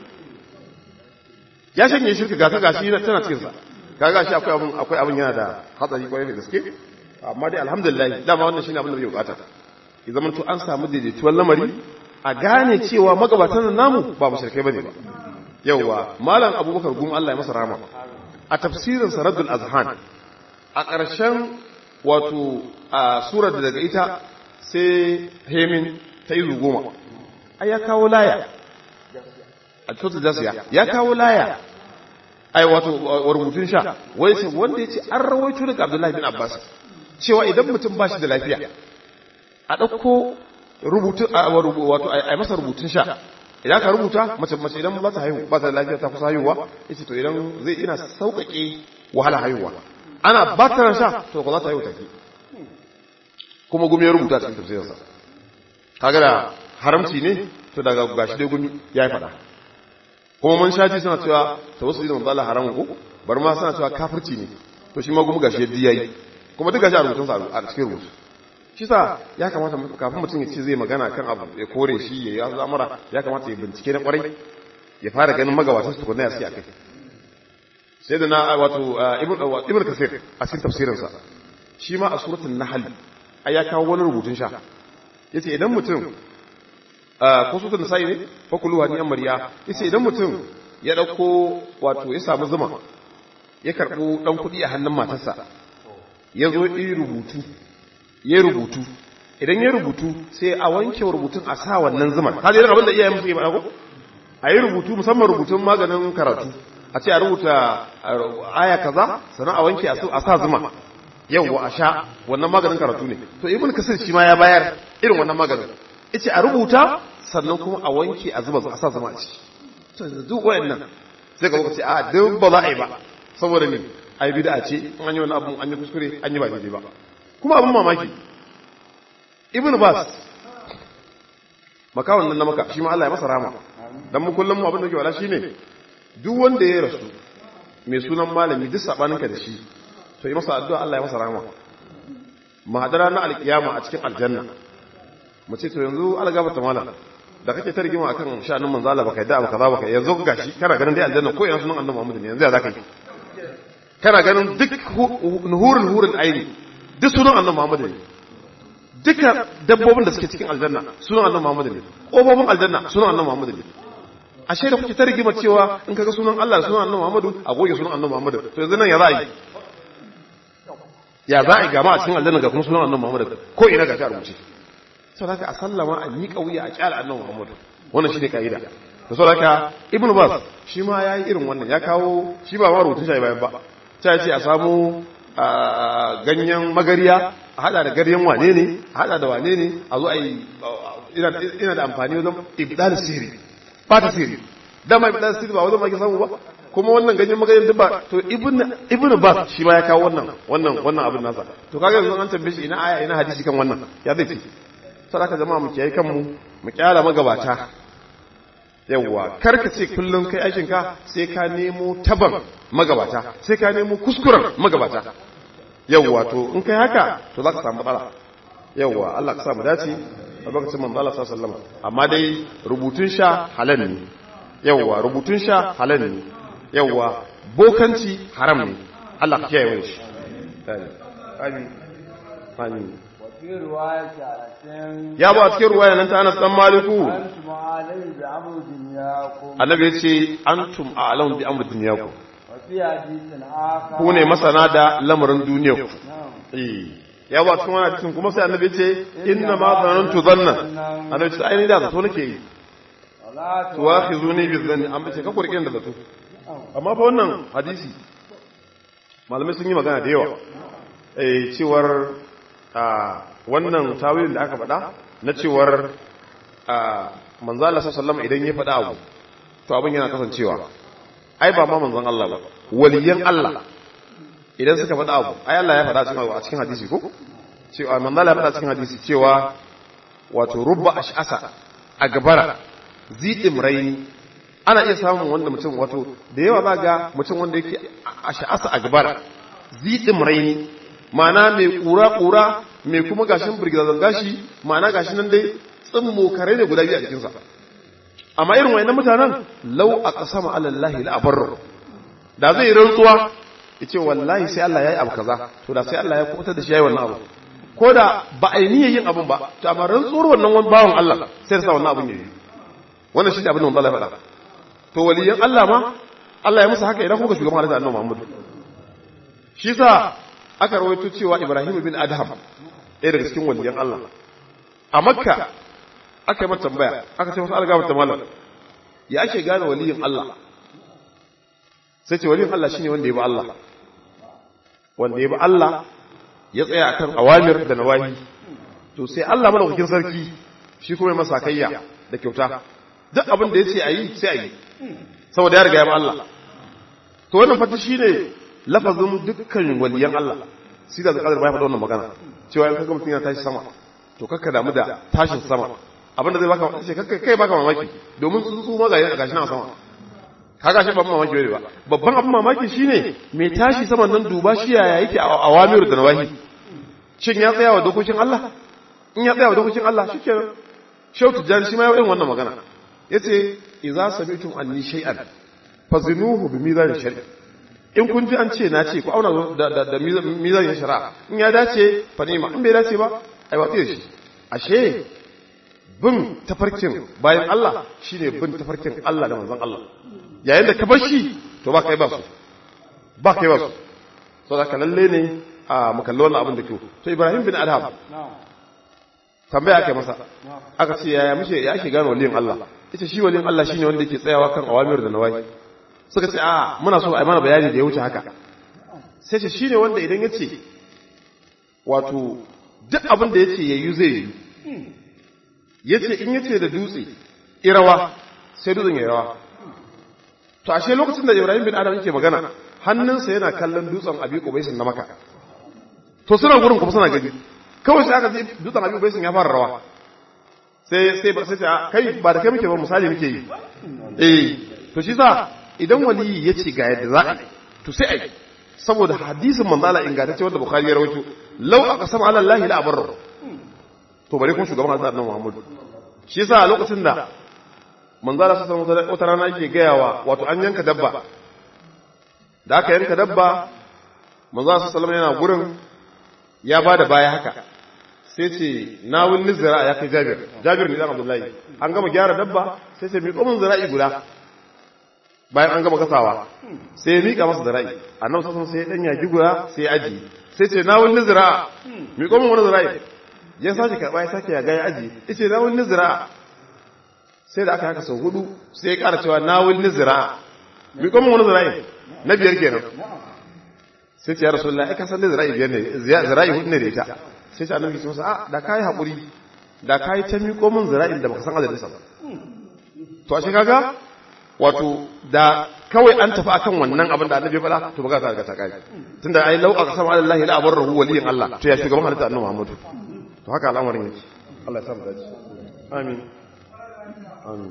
ya shanye shirka gata gashi tana cikinsa ka gashi akwai abin akwai abin yana da hatsari kwarai da gaske amma dai alhamdulillah dama wannan shine abin da bai bukata ya zama to an samu daidaituwar lamari a gane cewa magabatan namu ba mushrikai bane ba yauwa malam abubakar gum Allah ya masa rama a tafsirin saradul azhan a ƙarshen wato a surar da daga ita sai hemin ta izu goma ai ya kawo laya a cikin jasiya ya kawo laya ai wato rubutun sha wai sai wanda ya ce an rawaito daga abdullahi bin abbas cewa idan mutum ba shi da lafiya a ɗauko rubutun wato a masa rubutun sha idan ka rubuta mace mace idan ba ta haihu ba ta da lafiya ta kusa haihuwa yace to idan zai ina sauƙaƙe wahala haihuwa ana ba ta sha to ko za ta haihu take kuma gumi ya rubuta cikin tafsirinsa kaga da haramci ne to daga gashi dai gumi ya yi fada kuma mun shaji suna cewa ta wasu idan manzo Allah haramun ko bar ma suna cewa kafirci ne to shi ma gumi gashi yadda yayi kuma duk gashi a rubutun sa a cikin rubutu shi sa ya kamata kafin mutum ya ce zai magana kan abu ya kore shi ya yi al'amura ya kamata ya bincike na kwarai ya fara ganin magabatan su tukunna ya sai akai sai da na wato ibn kasir a cikin tafsirinsa shi ma a suratul nahl ai ya kawo wani rubutun sha yace idan mutum ko suratul nisa'i ne fa kullu hani amriya yace idan mutum ya dauko wato ya samu zuma ya karbo dan kudi a hannun matarsa ya zo yi rubutu ya rubutu idan ya rubutu sai a wanke rubutun a sa wannan zumar ka ji abin da iyayen musu yi ba ko a yi rubutu musamman rubutun maganin karatu a ce a rubuta aya kaza sannan a wanke a sa zuma yau a sha wannan maganin karatu ne to ibn kasir shi ma ya bayar irin wannan maganin yace a rubuta sannan kuma a wanke a zuba a sa zuma a ciki to duk wayannan sai ka ce a duk ba za a yi ba saboda ni ai bid'a ce an yi wani abu an yi kuskure an yi ba daidai ba kuma abin mamaki ibn bas makawan nan na maka shi ma Allah ya masa rama dan mu kullum mu abin da ke wala shine duk wanda ya rasu mai sunan malami duk sabaninka da shi to yi masa addu'a Allah ya masa rama mu hadara na alkiyama a cikin aljanna mu ce to yanzu algaba ta mala da kake ta rigima akan sha'anin manzo Allah baka yadda baka za baka yanzu gashi kana ganin dai aljanna ko yana sunan annabi Muhammad ne yanzu ya zaka yi kana ganin duk nuhurul hurul aini duk sunan annabi Muhammad ne duka dabbobin da suke cikin aljanna sunan annabi Muhammad ne kofofin aljanna sunan annabi Muhammad ne ashe da kuke ta rigima cewa in kaga sunan Allah da sunan annabi Muhammad a goge sunan annabi Muhammad to yanzu nan ya za a yi ya za a yi gama a cikin aljanna ga kuma sunan annabi Muhammad ko ina ga ta rubuce sau haka a sallama a miƙa wuya a ƙyala annan muhammadu wannan shi ne ƙa'ida da sau haka ibn bas shi ma ya yi irin wannan ya kawo shi ba ma rubutun shi bayan ba ta ce a samu ganyen magariya a hada da garyen wane ne a hada da wane ne a zo a yi ina da amfani wajen ibdal siri ba ta siri dama ibdal siri ba wajen ma ke samu ba kuma wannan ganyen magariyar duk ba to ibn bas shi ma ya kawo wannan wannan wannan abin nasa to kaga yanzu an tambaye shi ina aya ina hadisi kan wannan ya zai ce sadaka jama'a mu kiyaye kanmu mu kyala magabata yawwa karka ce kullum kai aikin ka sai ka nemo taban magabata sai ka nemo kuskuren magabata yawwa to in kai haka to za ka samu matsala yawwa Allah ka sa mu dace a lokacin manzo Allah sallallahu alaihi wasallam amma dai rubutun sha halal ne yawwa rubutun sha halal ne yawwa bokanci haram ne Allah ka kiyaye mu shi amin amin ya ba cikin ruwaya nan ta Anas dan Maliku annabi ya ce antum a'lamu bi amri dunyakum ku ne masana da lamarin duniyar ku eh ya ba cikin wani hadisin kuma sai annabi ya ce inna ma zanantu zanna annabi ya ce ai ni da zato nake yi tuwakhizuni bi dhanni an bace ka kurkin da zato amma fa wannan hadisi malamai sun yi magana da yawa eh cewar wannan tawilin da aka faɗa na cewar manzala sallallahu idan ya faɗa abu to abin yana kasancewa ai ba ma manzon Allah ba waliyan Allah idan suka faɗa abu ai Allah ya faɗa a cikin hadisi ko cewa manzala ya faɗa cikin hadisi cewa wato rubba ash'asa a gabara zidim raini ana iya samun wanda mutum wato da yawa ba ga mutum wanda yake ash'asa a gabara zidim raini ma'ana mai kura-kura mai kuma gashin birgizazan gashi ma'ana gashi nan dai tsimmo kare ne guda biyu a jikinsa amma irin wayannan mutanen lau a kasama alallahi la'abar da zai rantsuwa ya ce wallahi sai Allah ya yi abu kaza to da sai Allah ya kubutar da shi ya yi wannan abu ko da ba a yi niyyar yin abun ba to amma rantsuwar wannan wani bawan Allah sai sa wannan abun ya yi wannan shi ne abin da Allah ya faɗa to waliyan Allah ma Allah ya musu haka idan kuka shugaban halitta annabi Muhammad shi sa aka rawaito cewa Ibrahim bin Adham ɗaya daga cikin waliyan Allah a Makka aka yi mata tambaya aka ce wasu algaba ta malam ya ake gane waliyin Allah sai ce waliyin Allah shine wanda ya bi Allah wanda ya bi Allah ya tsaya akan awamir da nawahi to sai Allah madaukakin sarki shi kuma ya masa kayya da kyauta duk abin da yace ayi sai ayi saboda ya riga ya bi Allah to wannan fata shine lafazin dukkan waliyan Allah sai da zakar bai faɗa wannan magana cewa in kaga mutum yana tashi sama to kakka damu da tashin sama abinda zai baka ce kakka kai baka mamaki domin tsuntsu ma ga gashi na sama kaga shi babban mamaki bai ba babban abin mamaki shine mai tashi saman nan duba shi yaya yake a awamir da nawahi shin ya tsaya wa dokokin Allah in ya tsaya wa dokokin Allah shikenan shautu jan shi ma ya irin wannan magana yace idza sami'tum anni shay'an fazinuhu bi mizan shari'a in kun ji an ce na ce ku auna da da mizan shari'a in ya dace fa ma in bai dace ba ai watsi da shi ashe bin tafarkin bayan Allah shine bin tafarkin Allah da manzon Allah yayin da ka bar shi to ba kai ba su ba kai ba su so da lalle ne a makalli wannan abin da kyau to Ibrahim bin Adham tambaya aka masa aka ce yaya muke ya ake gano waliyin Allah ita shi waliyin Allah shine wanda yake tsayawa kan awamir da nawai suka ce a muna so a yi mana bayani da ya wuce haka sai ce shine wanda idan ya ce wato duk abin da ya ce ya yi zai yi ya ce in ya ce da dutse irawa sai dutsen ya rawa to ashe lokacin da ibrahim bin adam yake magana hannunsa yana kallon dutsen abi kubaisin na maka to suna gurin kuma suna gani kawai sai aka ji dutsen abi kubaisin ya fara rawa sai sai ba sai ta kai ba da kai muke ba misali muke yi eh to shi sa idan wali ya ce ga yadda za a to sai ai saboda hadisin manzo Allah ingantacce wanda bukhari ya rawaito law aqsama ala allahi la abarra to bare kun shugaban Allah annabi Muhammad shi yasa lokacin da manzo Allah sallallahu alaihi wata rana yake gayawa wato an yanka dabba da aka yanka dabba manzo Allah sallallahu alaihi yana gurin ya bada baya haka sai ce na wani zira ya kai Jabir Jabir ne dan Abdullahi an gama gyara dabba sai ce mi komin zira'i guda bayan an gama kasawa sai ya mika masa zira'i annabi sallallahu alaihi sai ya dan yaki guda sai ya aji sai ce na wani zira mi komin wani zira'i ya sake karba ya sake ya ga ya aji yace na wani zira sai da aka haka sau hudu sai ya kara cewa na wani zira mi komin wani zira'i na biyar kenan sai ce ya rasulullahi ai ka san da zira'i biyar ne zira'i hudu ne da ita sai ce annabi ce masa a da kai hakuri da kai ta miƙo min zira'in da baka san adadin sa ba to ashe kaga wato da kawai an tafi akan wannan abin da annabi ya faɗa to baka ta riga ta kai tunda ai lau aka sama Allah la abarrahu waliyin Allah to ya shugaban halitta annabi Muhammad to haka al'amarin yake Allah ya sa mu dace amin amin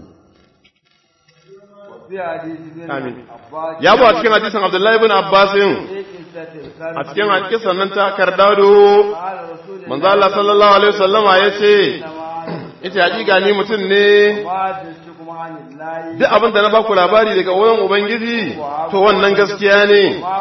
Amin. Ya bu a cikin hadisin Abdullahi bin Abbasin a cikin hadisan nan ta kardado manzo Allah sallallahu alaihi wasallama yace ita hakika ni mutum ne duk abin da na baku labari daga wurin ubangiji to wannan gaskiya ne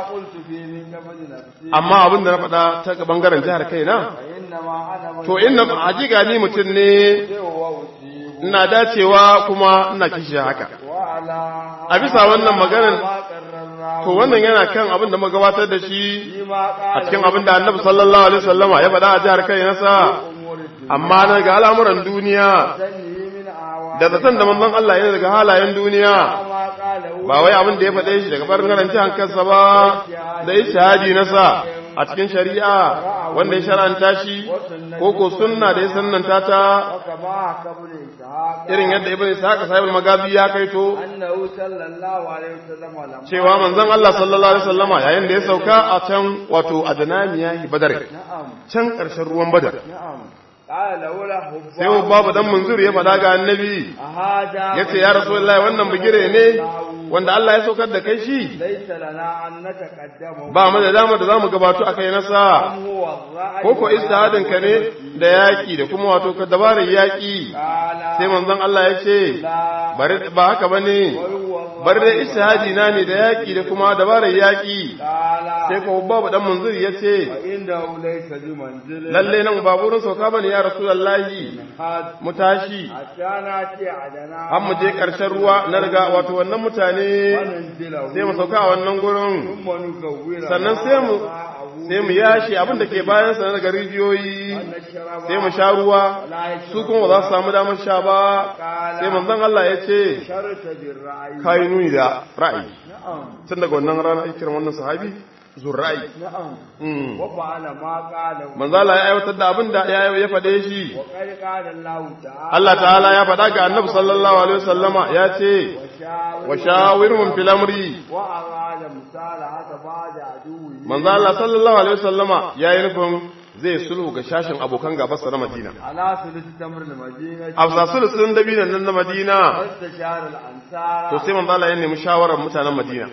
amma abin da na faɗa ta bangaren jihar kaina to inna hakika ni mutum ne ina dacewa kuma ina kishi haka a bisa wannan maganar to wannan yana kan abin da magabatar da shi a cikin abin da annabi sallallahu alaihi wasallama ya faɗa a jihar kai nasa amma na ga al'amuran duniya da zaton da manzon Allah yana daga halayen duniya ba wai abin da ya faɗe shi daga bangaren jihar kansa ba da ishihadi nasa a cikin shari'a wanda ya shara'anta shi ko ko sunna da ya sannanta ta irin yadda ibn ishaq sahibul magazi ya kaito cewa manzon Allah sallallahu alaihi wasallama yayin da ya sauka a can wato adanamiya badar can karshen ruwan badar sai babu dan munzur ya faɗa ga annabi ya ce ya rasulullahi wannan bigire ne wanda Allah ya saukar da kai shi ba mu da dama da zamu gabato akai nasa ko ko istihadin ka ne da yaki da kuma wato ka dabarar yaki sai manzon Allah ya ce bari ba haka bane bari da istihadi na ne da yaki da kuma dabarar yaki sai ko babu dan munzuri ya ce lalle nan ba burin sauka bane ya rasulullahi mu tashi an mu je karshen ruwa na riga wato wannan mutane sai mu sauka a wannan gurin sannan sai mu sai mu yashi abin da ke bayan sa daga rijiyoyi sai mu sha ruwa su kuma ba za su samu damar sha ba sai manzon Allah ya ce kai nuni da ra'ayi tun daga wannan rana ake wannan sahabi zurra'i manzo Allah ya aiwatar da abin da ya ya fade shi Allah ta'ala ya faɗa ga Annabi sallallahu alaihi wasallama ya ce wa shawirhum fil amri manzo Allah sallallahu alaihi wasallama yayi nufin zai sulhu ga shashin abokan gabarsa na Madina. Afsa sulusun dabinan nan na Madina. To sai manzo Allah ya nemi shawarar mutanen Madina.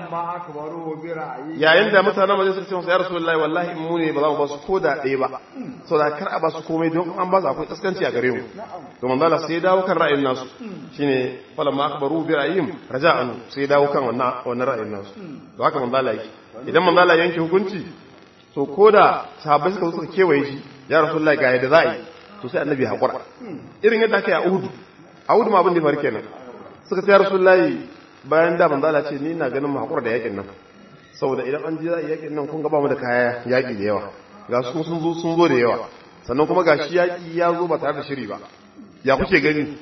Yayin da mutanen Madina suka ce masa ya Rasulullahi wallahi mu ne ba za mu ba su ko da ɗaya ba. Saboda kar a ba su komai don an ba su akwai kaskanci a gare mu. To manzo Allah sai ya dawo kan ra'ayin nasu. Shine falamma akbaru bi ra'ayim raja'an sai ya dawo kan wannan wannan ra'ayin nasu. To haka manzo Allah yake. Idan manzo Allah yanke hukunci to ko da sahabbai suka suka kewaye shi ya rasulullahi ga yadda za a yi to sai annabi haƙura irin yadda aka yi a uhudu a uhudu ma abin da ya faru kenan suka ce ya rasulullahi bayan da manzo Allah ce ni ina ganin mu haƙura da yakin nan saboda idan an ji za a yakin nan kun ga ba mu da kaya yaƙi da yawa ga su sun zo sun zo da yawa sannan kuma ga shi yaƙi ya zo ba tare da shiri ba ya kuke gani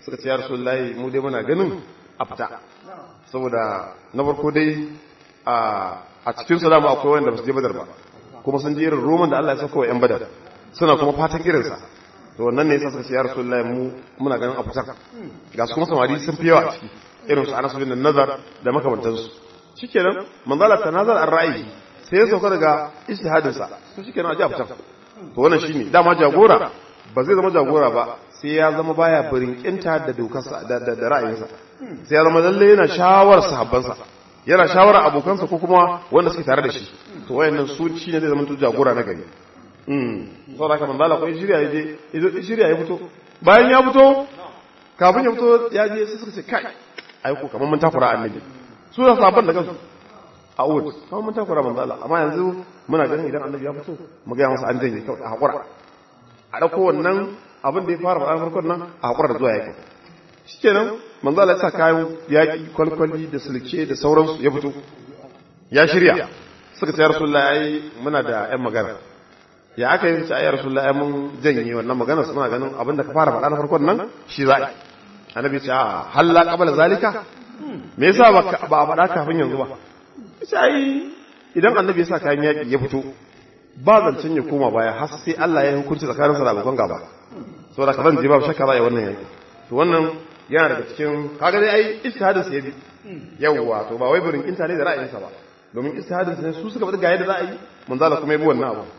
suka ce ya rasulullahi mu dai muna ganin a fita saboda na farko dai a cikin su dama akwai wanda ba su je badar ba kuma sun je irin roman da Allah ya saka wa yan badar suna kuma fatan irinsa to wannan ne yasa suka ce ya rasulullahi mu muna ganin a fita ga su kuma samari sun fi yawa a ciki irin su anas bin nazar da makamantansu shikenan manzala ta nazar an ra'ayi sai ya sauka daga ijtihadin sa to shikenan a ji a fita to wannan shine dama jagora ba zai zama jagora ba sai ya zama baya birinkinta da dokarsa da da ra'ayinsa sai ya zama lalle yana shawar sahabbansa yana shawara abokansa ko kuma wanda suke tare da shi to wayannan su shine zai zama to jagora na gari mm saboda haka manzala ko shirya ya je shirya ya fito bayan ya fito kafin ya fito ya je sai suka ce kai aiko kamar mun takura annabi su da sabon da kansu a uhud kamar mun takura manzo Allah amma yanzu muna ganin idan annabi ya fito mu ga masa an janye kawai a hakura a dauko wannan abin da ya fara faɗa farkon nan a hakura da zuwa yaki shikenan manzo Allah ya sa kayan yaki kwalkwali da sulke da sauransu ya fito ya shirya suka ce ya rasulullahi ai muna da ƴan magana ya aka yi ce ai rasulullahi ai mun janye wannan magana suna ganin abin da ka fara faɗa na farkon nan shi za'i annabi ce a halla qabla zalika me yasa ba a faɗa kafin yanzu ba sai idan annabi ya sa kayan yaki ya fito ba zancen ya koma baya har sai Allah ya hukunci tsakanin sa da abokan gaba saboda ka zan je babu shakka za a yi wannan yaki to wannan yana daga cikin kaga dai ai ijtihadin sa yabi yawwa to ba wai burin kinta ne da ra'ayinsa ba domin ijtihadin sa ne su suka faɗi ga yadda za a yi manzala kuma ya bi wannan abu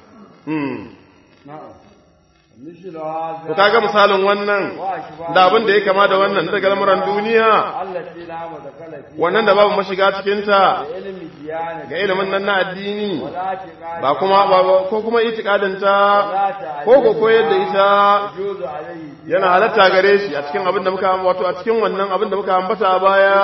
To kaga misalin wannan da abin da ya kama da wannan daga lamuran duniya wannan da babu mashiga cikinta ga ilimin nan na addini ba kuma ko kuma itikadinta ko ko koyar da ita yana halatta gare shi a cikin abin da muka wato a cikin wannan abin da muka ambata a baya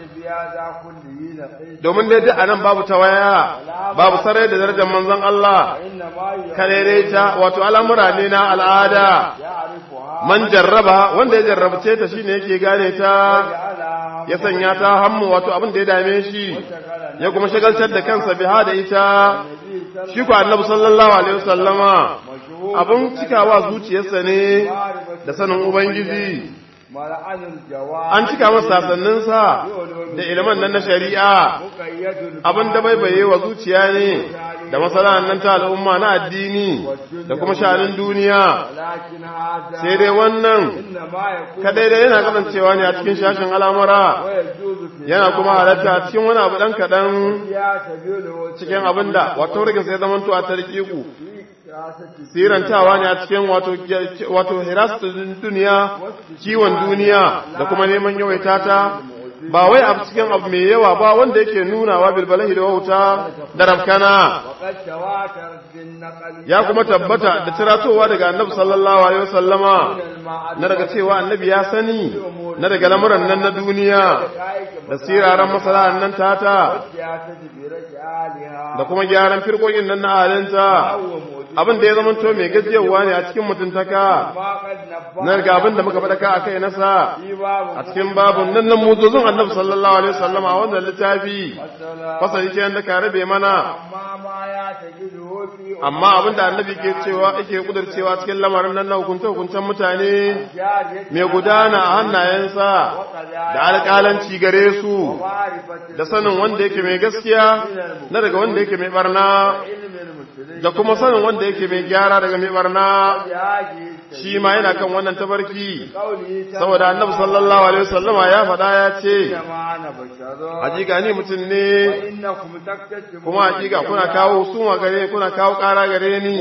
domin dai duk anan babu tawaya babu sarai da darajar manzon Allah karere ta wato al'amura ne na al'ada man jarraba wanda ya jarrabce ta shine yake gane ta ya sanya ta hammu wato abin da ya dame shi ya kuma shagaltar da kansa biha da ita shi ku annabi sallallahu alaihi wasallama abin cikawa zuciyarsa ne da sanin ubangiji an cika masa sasanninsa da ilimin nan na shari'a abin da baibaye wa zuciya ne da masana'an nan ta al'umma na addini da kuma sha'anin duniya sai dai wannan kadai dai yana kasancewa ne a cikin shashin al'amura yana kuma halatta a cikin wani abu ɗan kaɗan cikin abin da wato rigin sai zamanto a tarkiku sirantawa ne a cikin wato hirastun duniya kiwon duniya da kuma neman yawaita ta ba wai a cikin abu mai yawa ba wanda yake nunawa bilbalahi da wauta da rafkana ya kuma tabbata da tiratowa daga annabi sallallahu alaihi wasallama na daga cewa annabi ya sani na daga lamuran nan na duniya da siraran masala'an nan tata da kuma gyaran firkokin nan na halinta abin da ya zama to mai gajiyarwa ne a cikin mutuntaka na daga abin da muka faɗaka a kai nasa a cikin babun nan nan muzozin annabi sallallahu alaihi wasallam a wannan littafi fasali ce da ka rabe mana amma abin da annabi ke cewa yake kudurcewa cikin lamarin nan na hukunce hukuncen mutane mai gudana a hannayensa da alƙalanci gare su da sanin wanda yake mai gaskiya na daga wanda yake mai barna da kuma sanin wanda yake mai gyara daga mai barna shi ma yana kan wannan tabarki saboda annabi sallallahu alaihi wasallama ya faɗa ya ce hakika ni mutum ne kuma hakika kuna kawo suma gare kuna kawo ƙara gare ni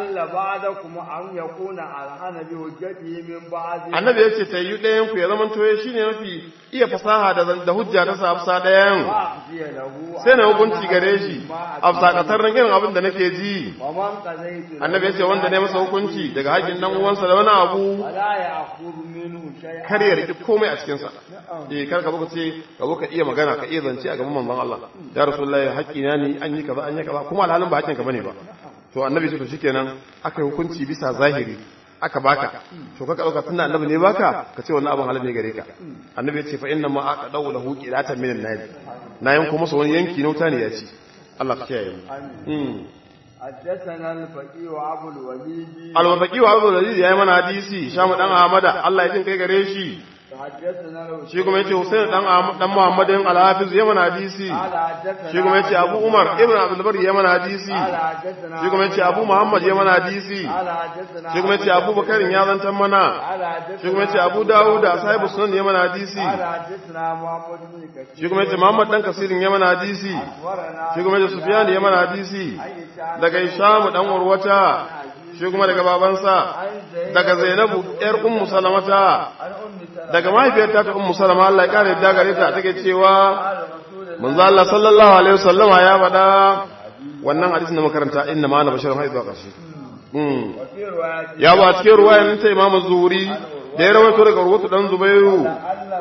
annabi ya ce tayyu ɗayan ku ya zama toye shine mafi iya fasaha da da hujja ta sa afsa ɗayan sai na hukunci gare shi afsa kasar nan irin abin da nake ji annabi ya ce wanda ne masa hukunci daga haƙin dan uwansa da wani abu kar ya riki komai a cikinsa eh kar ka buka ce ka zo ka iya magana ka iya zance a gaban manzon Allah ya rasulullahi haƙƙi na ne an yi kaza an yi kaza kuma alhalin ba haƙƙin ka bane ba to annabi ce to shikenan aka yi hukunci bisa zahiri aka baka to ka dauka tunda annabi ne baka ka ce wannan abin halal ne gare ka annabi ya ce fa inna ma aka dawo lahu qilatan min an-nar na yanko masa wani yanki na wuta ne ya ci Allah ka kiyaye mu حدثنا الفقيه وابو الوليد الفقيه وابو الوليد yayi mana hadisi shamu dan ahmada Allah ya jin kai gare shi حدثنا لو shi kuma yace Husain dan Ahmad- dan Muhammadin al-Hafiz ya mana hadisi قال حدثنا shi kuma yace Abu Umar ibn Abdul Bar ya mana hadisi قال حدثنا shi kuma yace Abu Muhammad ya mana hadisi قال حدثنا shi kuma yace Abu Bakar ya zantan mana قال حدثنا shi kuma yace Abu Dawud da sahibu sunan ya mana hadisi قال حدثنا محمد بن كثير shi kuma yace Muhammad dan Kasirin ya mana hadisi أخبرنا shi kuma yace Sufyan ya mana hadisi عن هشام daga Hisham dan Urwata shi kuma daga babansa عن زيد daga Zainabu yar Ummu Salamata عن أم سلمة daga mahaifiyarta ta Ummu Salama Allah ya kare yadda gare ta take cewa قال رسول الله manzo Allah sallallahu alaihi wasallama ya faɗa wannan hadisin da makaranta inna ma ana basharun haizu a ƙarshe Mm. وفي رواية ya ba cikin ruwayan ta Imam Zuhri da ya rawaito daga Urwatu dan Zubairu أن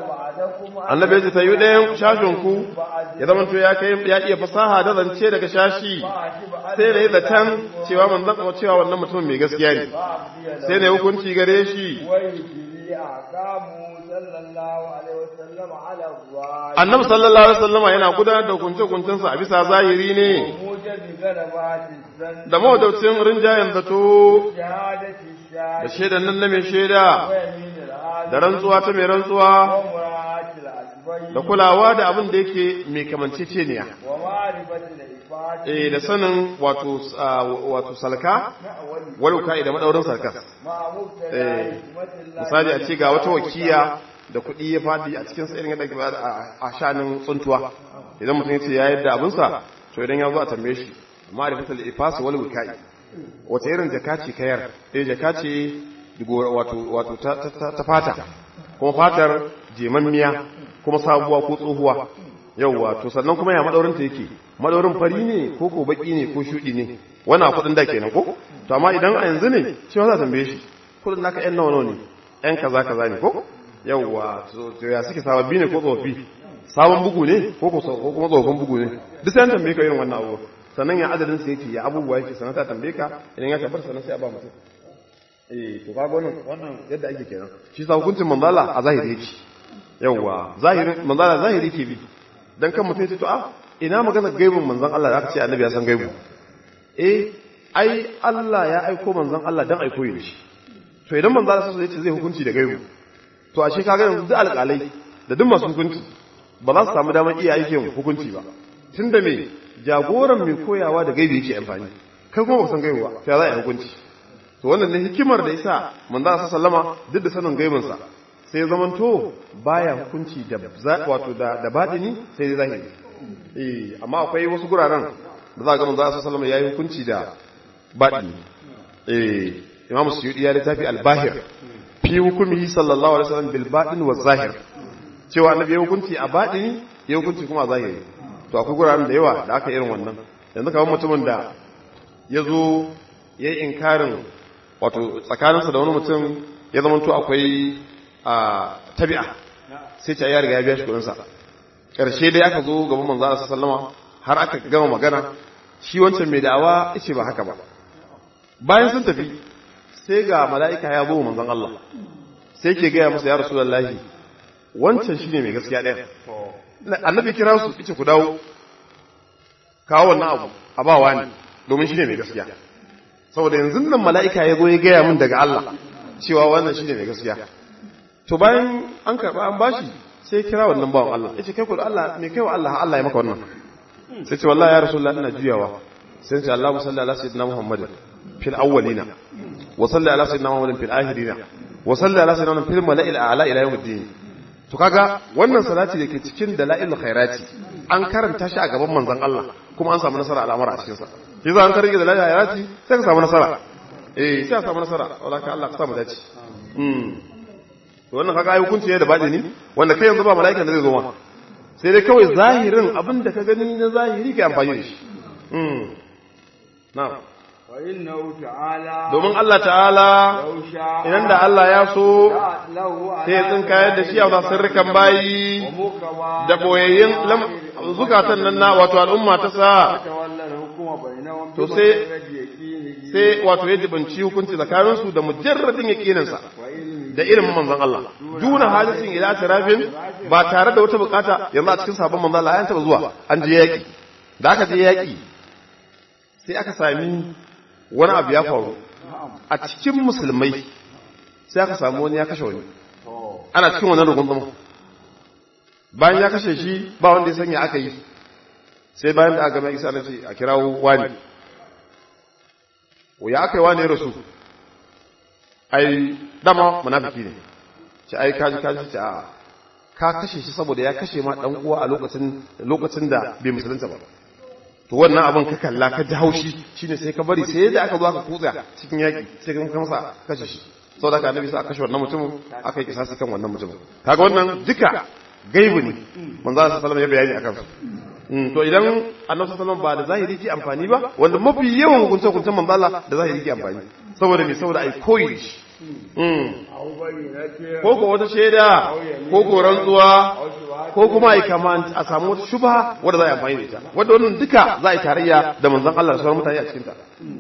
وعدكم annabi ya ce tayi ɗayan shashin ku ya zama to ya kai ya iya fasaha da zance daga shashi sai da yi zaton cewa manzon cewa wannan mutumin mai gaskiya ne sai da ya hukunci gare shi ويجري أحكامه صلى الله عليه وسلم على الظاهر annabi sallallahu alaihi wasallama yana gudanar da hukunce-hukuncensa a bisa zahiri ne موجب غلبات الزن da mawadaucin rinjayen zato شهادة da الشاهد shaidan nan na mai shaida ويمين العالم da rantsuwa ta mai rantsuwa ومراعاة الأسباب da kulawa da abin da yake mai kamanceceniya ومعرفة الإفاد eh da sanin wato ah, wato salka waluka da madaurin salka مع مقتضى Eh, حكمة الله misali a ce ga wata wakiya da kuɗi ya faɗi a cikin sa irin yadda ake ba a- a shanin tsuntuwa idan mutum ya ce ya yadda abinsa to idan ya zo a tambaye shi ma'rifatul ifas wal wikai wata irin jaka ce kayar eh jaka ce digo- wato wato ta, ta, ta, ta fata kuma fatar jemammiya kuma sabuwa ko tsohuwa yauwa to sannan kuma ya madaurin ta yake madaurin fari ne ko ko baki ne ko shudi ne wannan kudin da kenan ko to amma idan a yanzu ne shi ma za a tambaye shi kudin naka yan nawa nawa ne yan kaza kaza ne ko yauwa to to ya suke sababbi ne ko tsofaffi sabon bugu ne ko ko ko kuma tsofaffin bugu ne duk sai an tambaye ka irin wannan abu sannan ya adadin sa yake ya abubuwa yake sannan ta tambaye ka idan ya tabbata sannan sai a ba mutum eh to kaga wannan wannan yadda ake kenan shi sa hukuncin manzala a zahiri yake yawwa zahirin manzala zahiri ke bi dan kan mutum ya ce to a ina magana gaibin manzon Allah da aka ce annabi ya san gaibu eh ai Allah ya aiko manzon Allah dan aiko yi shi to idan manzala sai ya ce zai hukunci da gaibu to ashe kaga yanzu duk alƙalai da duk masu hukunci ba za su samu damar iya aikin hukunci ba tunda me jagoran mai koyawa da gaibi yake amfani kai kuma ba san gaibu ba to ya za a yi hukunci to wannan ne hikimar da yasa manzo Allah sallama duk da sanin gaibinsa sai ya zamanto baya hukunci da za- wato da da batini sai dai zahiri eh amma akwai wasu guraren da za ga manzo Allah sallama yayi hukunci da batini eh Imam Suyuti ya littafi al-Bahir fi hukumihi sallallahu alaihi wasallam bil batin wa zahir cewa annabi ya hukunci a batini ya hukunci kuma a zahiri to akwai guraren da yawa da aka irin wannan yanzu kamar mutumin da ya zo ya yi inkarin wato tsakaninsa da wani mutum ya zama to akwai a tabi'a sai ce ya riga ya biya shi kudinsa ƙarshe dai aka zo gaban manzo Allah sallama har aka gama magana shi wancan mai da'awa yace ba haka ba bayan sun tafi sai ga mala'ika ya zo manzon Allah sai ke gaya masa ya rasulullahi wancan shine mai gaskiya ɗaya annabi kira su yace ku dawo kawo wannan abu a ba wani domin shine mai gaskiya saboda yanzu nan mala'ika ya zo ya gaya min daga Allah cewa wannan shine mai gaskiya to bayan an karba an bashi sai ya kira wannan bawan Allah yace kai ku da Allah me kai wa Allah Allah ya maka wannan sai ce wallahi ya rasulullahi ina juyawa sai ce Allahu salli ala sayyidina Muhammadin fil awwalina wa salli ala sayyidina Muhammadin fil akhirina wa salli ala sayyidina Muhammadin fil mala'il a'la ila yawmiddin to kaga wannan salati da ke cikin dalailul khairati an karanta shi a gaban manzon Allah kuma an samu nasara al'amura a cikin sa shi za an karge dalailul khairati sai ka samu nasara eh sai ka samu nasara wala ka Allah ka samu dace mm to wannan kaga ai hukunci ne da bade ni wanda kai yanzu ba mala'ikan da zai zo ma sai dai kawai zahirin abin da ka gani na zahiri kai amfani da shi mm na'am وإنه تعالى domin Allah ta'ala لو شاء idan da Allah ya so له sai ya tsinkayar da shi a sirrikan bayi ومكوى da boyayyen lam- zukatan nan na wato al'umma ta sa تولى الحكم بينهم To sai- بمجرد يقينه sai wato ya jibanci hukunci tsakaninsu da mujarradin yaƙininsa وعلمه da ilimin manzon Allah duna hadisin ila tarafin ba tare da wata bukata yanzu a cikin sabon manzon Allah an taba zuwa an je yaƙi da aka je yaƙi sai aka sami wani abu ya faru a cikin musulmai sai aka samu wani ya kashe wani ana cikin wannan rugunzuma bayan ya kashe shi ba wanda ya sanya aka yi sai bayan da aka gama isa na ce a kirawo wani ya aka yi wani ya rasu ai dama munafiki ne ce ai kaji kaji ce a ka kashe shi saboda ya kashe ma dan uwa a lokacin lokacin da bai musulunta ba to wannan abin ka kalla ka ji haushi shine sai ka bari sai da aka zo aka kutsa cikin yaki sai ka masa kashe shi saboda ka annabi sai aka kashe wannan mutumin aka yi kisasi kan wannan mutumin kaga wannan duka gaibu ne manzo sallallahu alaihi wasallam ya bayani akan su to idan annabi sallallahu ba da zahiri ke amfani ba wanda mafi yawan hukunce hukuncen manzo Allah da zahiri ke amfani saboda me saboda ai koyi shi ko ko wata shaida ko ko rantsuwa ko kuma ai kaman a samu wata shubha wanda za a amfani da ita wanda wannan duka za a yi tarayya da manzon Allah da sauran mutane a cikin ta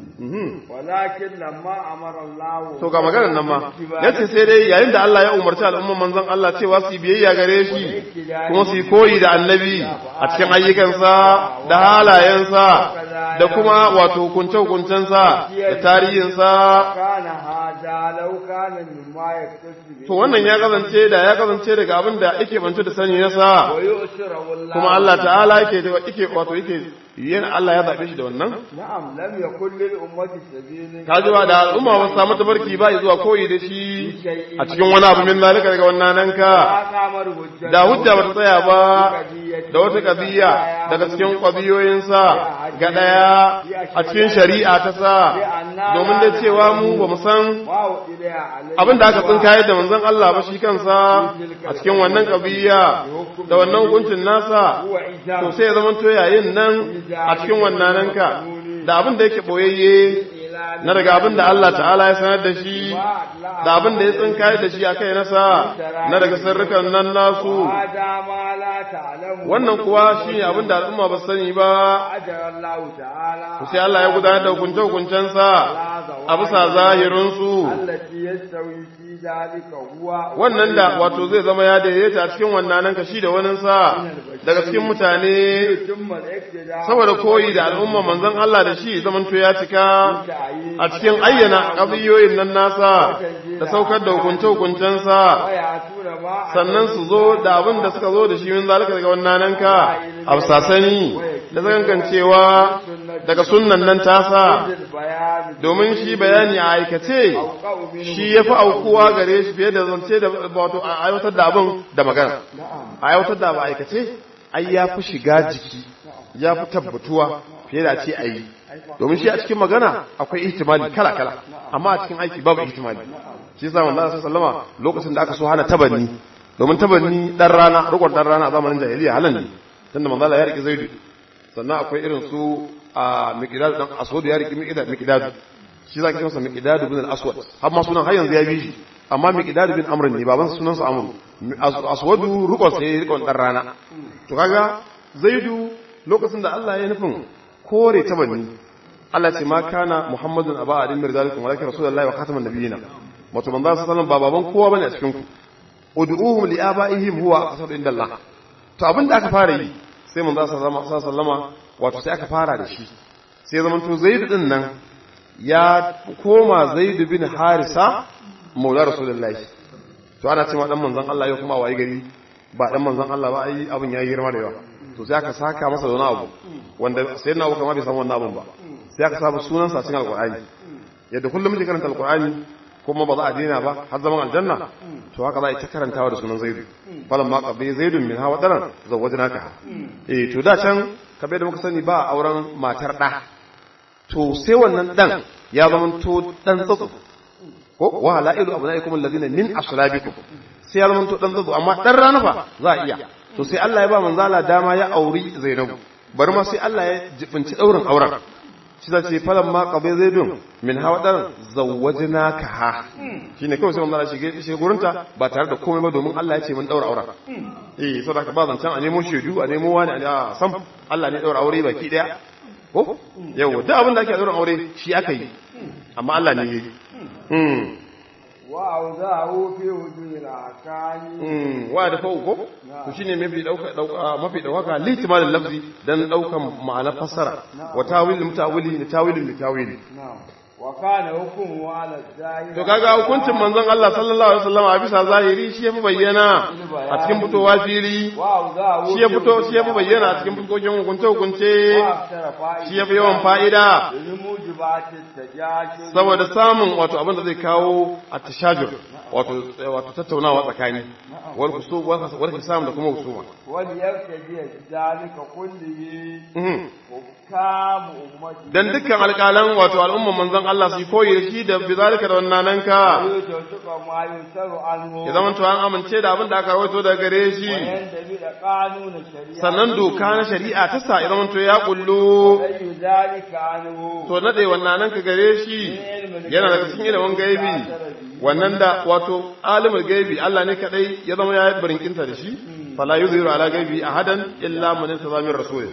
walakin lamma amara Allah to ga maganar nan ma yace sai dai yayin da Allah ya umarci al'umman manzon Allah cewa su biyayya gare shi kuma su koyi da annabi a cikin ayyukansa da halayensa da kuma wato hukunce hukuncensa da tarihinsa kana hada law kana mimma yaktasu to wannan ya kasance da ya kasance daga abin da yake bance da sani nasa wa yusra wallahi kuma Allah ta'ala yake yake wato yake yin Allah ya zabe shi da wannan na'am lam yakul lil ummati sabilun kajiwa da al'umma ba su samu tabarki ba zuwa koyi da shi a cikin wani abu min zalika daga wannan nan ka kamar hujja da hujja ba ta tsaya ba da wata kabiya daga cikin kwabiyoyinsa ga daya a cikin shari'a ta sa domin da cewa mu ba mu san wa ila alai abin da aka tsinkaye da manzon Allah ba shi kansa a cikin wannan kabiya da wannan hukuncin nasa huwa ijab to sai ya zama to yayin nan a cikin wannan nan ka da abin da yake boyayye na daga abin da Allah ta'ala ya sanar da shi da abin da ya tsinkaye da shi a kai nasa na daga sirrukan nan nasu hada ma la ta'lamu wannan kuwa shi ne abin da al'umma ba su sani ba ajara Allah ta'ala to sai Allah ya gudanar da hukunce-hukuncensa a bisa zahirinsu allati yastawi fi dalika huwa wannan da wato zai zama ya daidaita a cikin wannan nan kashi da waninsa daga cikin mutane thumma al-iktida saboda koyi da al'umma manzon Allah da shi zamanto ya cika a cikin ayyana ƙabiyoyin nan nasa da saukar da hukunce-hukuncensa waya tura ma sannan su zo da abin da suka zo da shi min zalika daga wannan nan ka a sasani da zagangancewa daga sunnan nan tasa bayani domin shi bayani a aikace shi ya fi aukuwa gare shi fiye da zance da wato a aiwatar da abin da magana a aiwatar da ba aikace ai ya fi shiga jiki ya fi tabbatuwa fiye da ce a yi domin shi a cikin magana akwai ihtimali kala-kala amma a cikin aiki babu ihtimali shi sa manzo sallallahu sallama lokacin da aka so hana tabanni domin tabanni dan rana rukun dan rana a zamanin jahiliya halan ne tunda manzo Allah ya rike zaidu sannan akwai irin su a miqdad dan aswad ya rike miqdad miqdad shi zaka ce masa miqdad ibn al-aswad har ma sunan har yanzu ya bi shi amma miqdad ibn amr ne baban sunan sa amr aswadu rukun sai rukun dan rana to kaga zaidu lokacin da Allah ya nufin kore tabanni Allah ce ma kana Muhammadun aba adin mirzalikum walakin rasulullahi wa khataman nabiyina wato manzo sallallahu alaihi wasallam ba baban kowa bane a cikin ku ud'uhum li abaihim huwa aqsadu inda Allah to abin da aka fara yi sai manzo sallallahu alaihi wasallama wato sai aka fara da shi sai zaman to Zaid din nan ya koma Zaid bin Harisa maula rasulullahi to ana cewa dan manzon Allah ya kuma wayi gari ba dan manzon Allah ba ai abin yayi girma da yawa to sai aka saka masa da wani abu wanda sai na kuma bai san wannan abun ba sai aka saba sunan sa cikin alqur'ani yadda kullum muke karanta alqur'ani kuma ba za a daina ba har zaman aljanna to haka za a yi ta karantawa da sunan zaidu falan ma qabi zaidun min hawa daran zawwajnaka eh to da can kabe da muka sani ba auren matar da to sai wannan dan ya zama to dan tsatsu ko wa la'ilu abnaikum alladhina min aslabikum sai ya zama to dan tsatsu amma dan rana fa za a iya to sai Allah ya ba manzala dama ya auri Zainabu bari ma sai Allah ya jibinci daurin auren shi da ce falan ma qabe zaidun min hawadar zawwajnaka ha shine kawai sai manzala shige shi gurinta ba tare da komai ba domin Allah ya ce mun daura auren eh saboda ba zancan a nemo shedu a nemo wani a sam Allah ne daura aure baki daya ko yau duk abin da ake daura aure shi aka yi amma Allah ne yayi wa'auzahu fi wujuhil akani wa da fa'u ko to shine mafi dauka dauka mafi dauka litimalin lafzi dan daukan ma'ana fassara wa tawil mutawili ni tawilin li tawili وكان حكمه على الظاهر to kaga hukuncin manzon Allah sallallahu alaihi wasallam a bisa zahiri shi yafi bayyana a cikin fitowa fili وأوزاه shi ya fito shi yafi bayyana a cikin fuskokin hukunce hukunce وأكثر فائدة shi yafi yawan fa'ida لموجبات التجاشر saboda samun wato abin da zai kawo a tashajur wato wato tattaunawa tsakani wal kusub wal hisam da kuma husuma وليرتدي ذلك كله Mhm. حكام أمته dan dukkan alƙalan wato al'umman manzon Allah su yi koyi da shi da bizalika da wannan ka ويتوثق ما ينكر عنه ya zama to an amince da abin da aka rawaito daga gare shi وينتبه قانون الشريعة sannan doka na shari'a ta sa ya zama to ya kullu أي ذلك عنه to nade wannan ka gare shi yana daga cikin ilimin gaibi wannan da wato alimul gaibi Allah ne kadai ya zama ya barinkinta da shi fala yuzhiru ala gaibi ahadan illa man intazama min rasul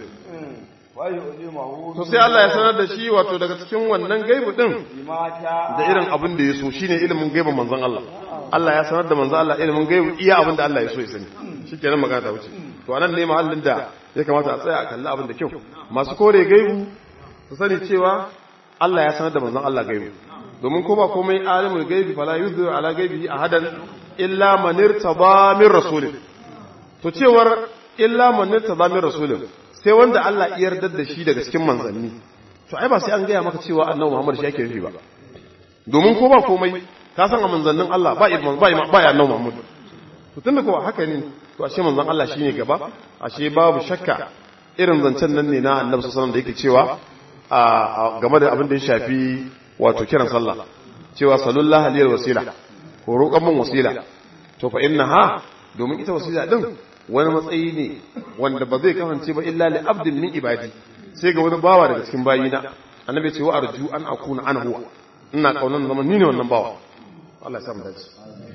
ويؤلمه to sai Allah ya sanar da shi wato daga cikin wannan gaibi din بما شاء da irin abin da ya so shine ilimin gaibin manzon Allah Allah ya sanar da manzon Allah ilimin gaibi iya abin da Allah ya so ya sani shikenan magana ta wuce to anan ne mahallin da ya kamata a tsaya a kalli abin da kyau masu kore gaibu su sani cewa Allah ya sanar da manzon Allah gaibi domin ko ba komai alimul gaibi fala yuzhiru ala gaibi ahadan illa man irtaba min rasulin to cewar illa man irtaba min rasulin sai wanda Allah ya yarda da shi daga cikin manzanni to ai ba sai an gaya maka cewa annabi Muhammad shi yake nufi ba domin ko ba komai ka san a manzannin Allah ba ilman ba ba ya annabi Muhammad to tunda ko haka ne to ashe manzon Allah shine gaba ashe babu shakka irin zancen nan ne na annabi sallallahu alaihi wasallam da yake cewa a game da abin da ya shafi wato kiran sallah cewa sallallahu alaihi wasila ko roƙon mun wasila to fa innaha domin ita wasila din wani matsayi ne wanda ba zai kasance ba illa li abdin min ibadi sai ga wani bawa daga cikin bayina annabi ya ce wa arju an akuna ana huwa ina kaunan zaman ni ne wannan bawa Allah ya samu dace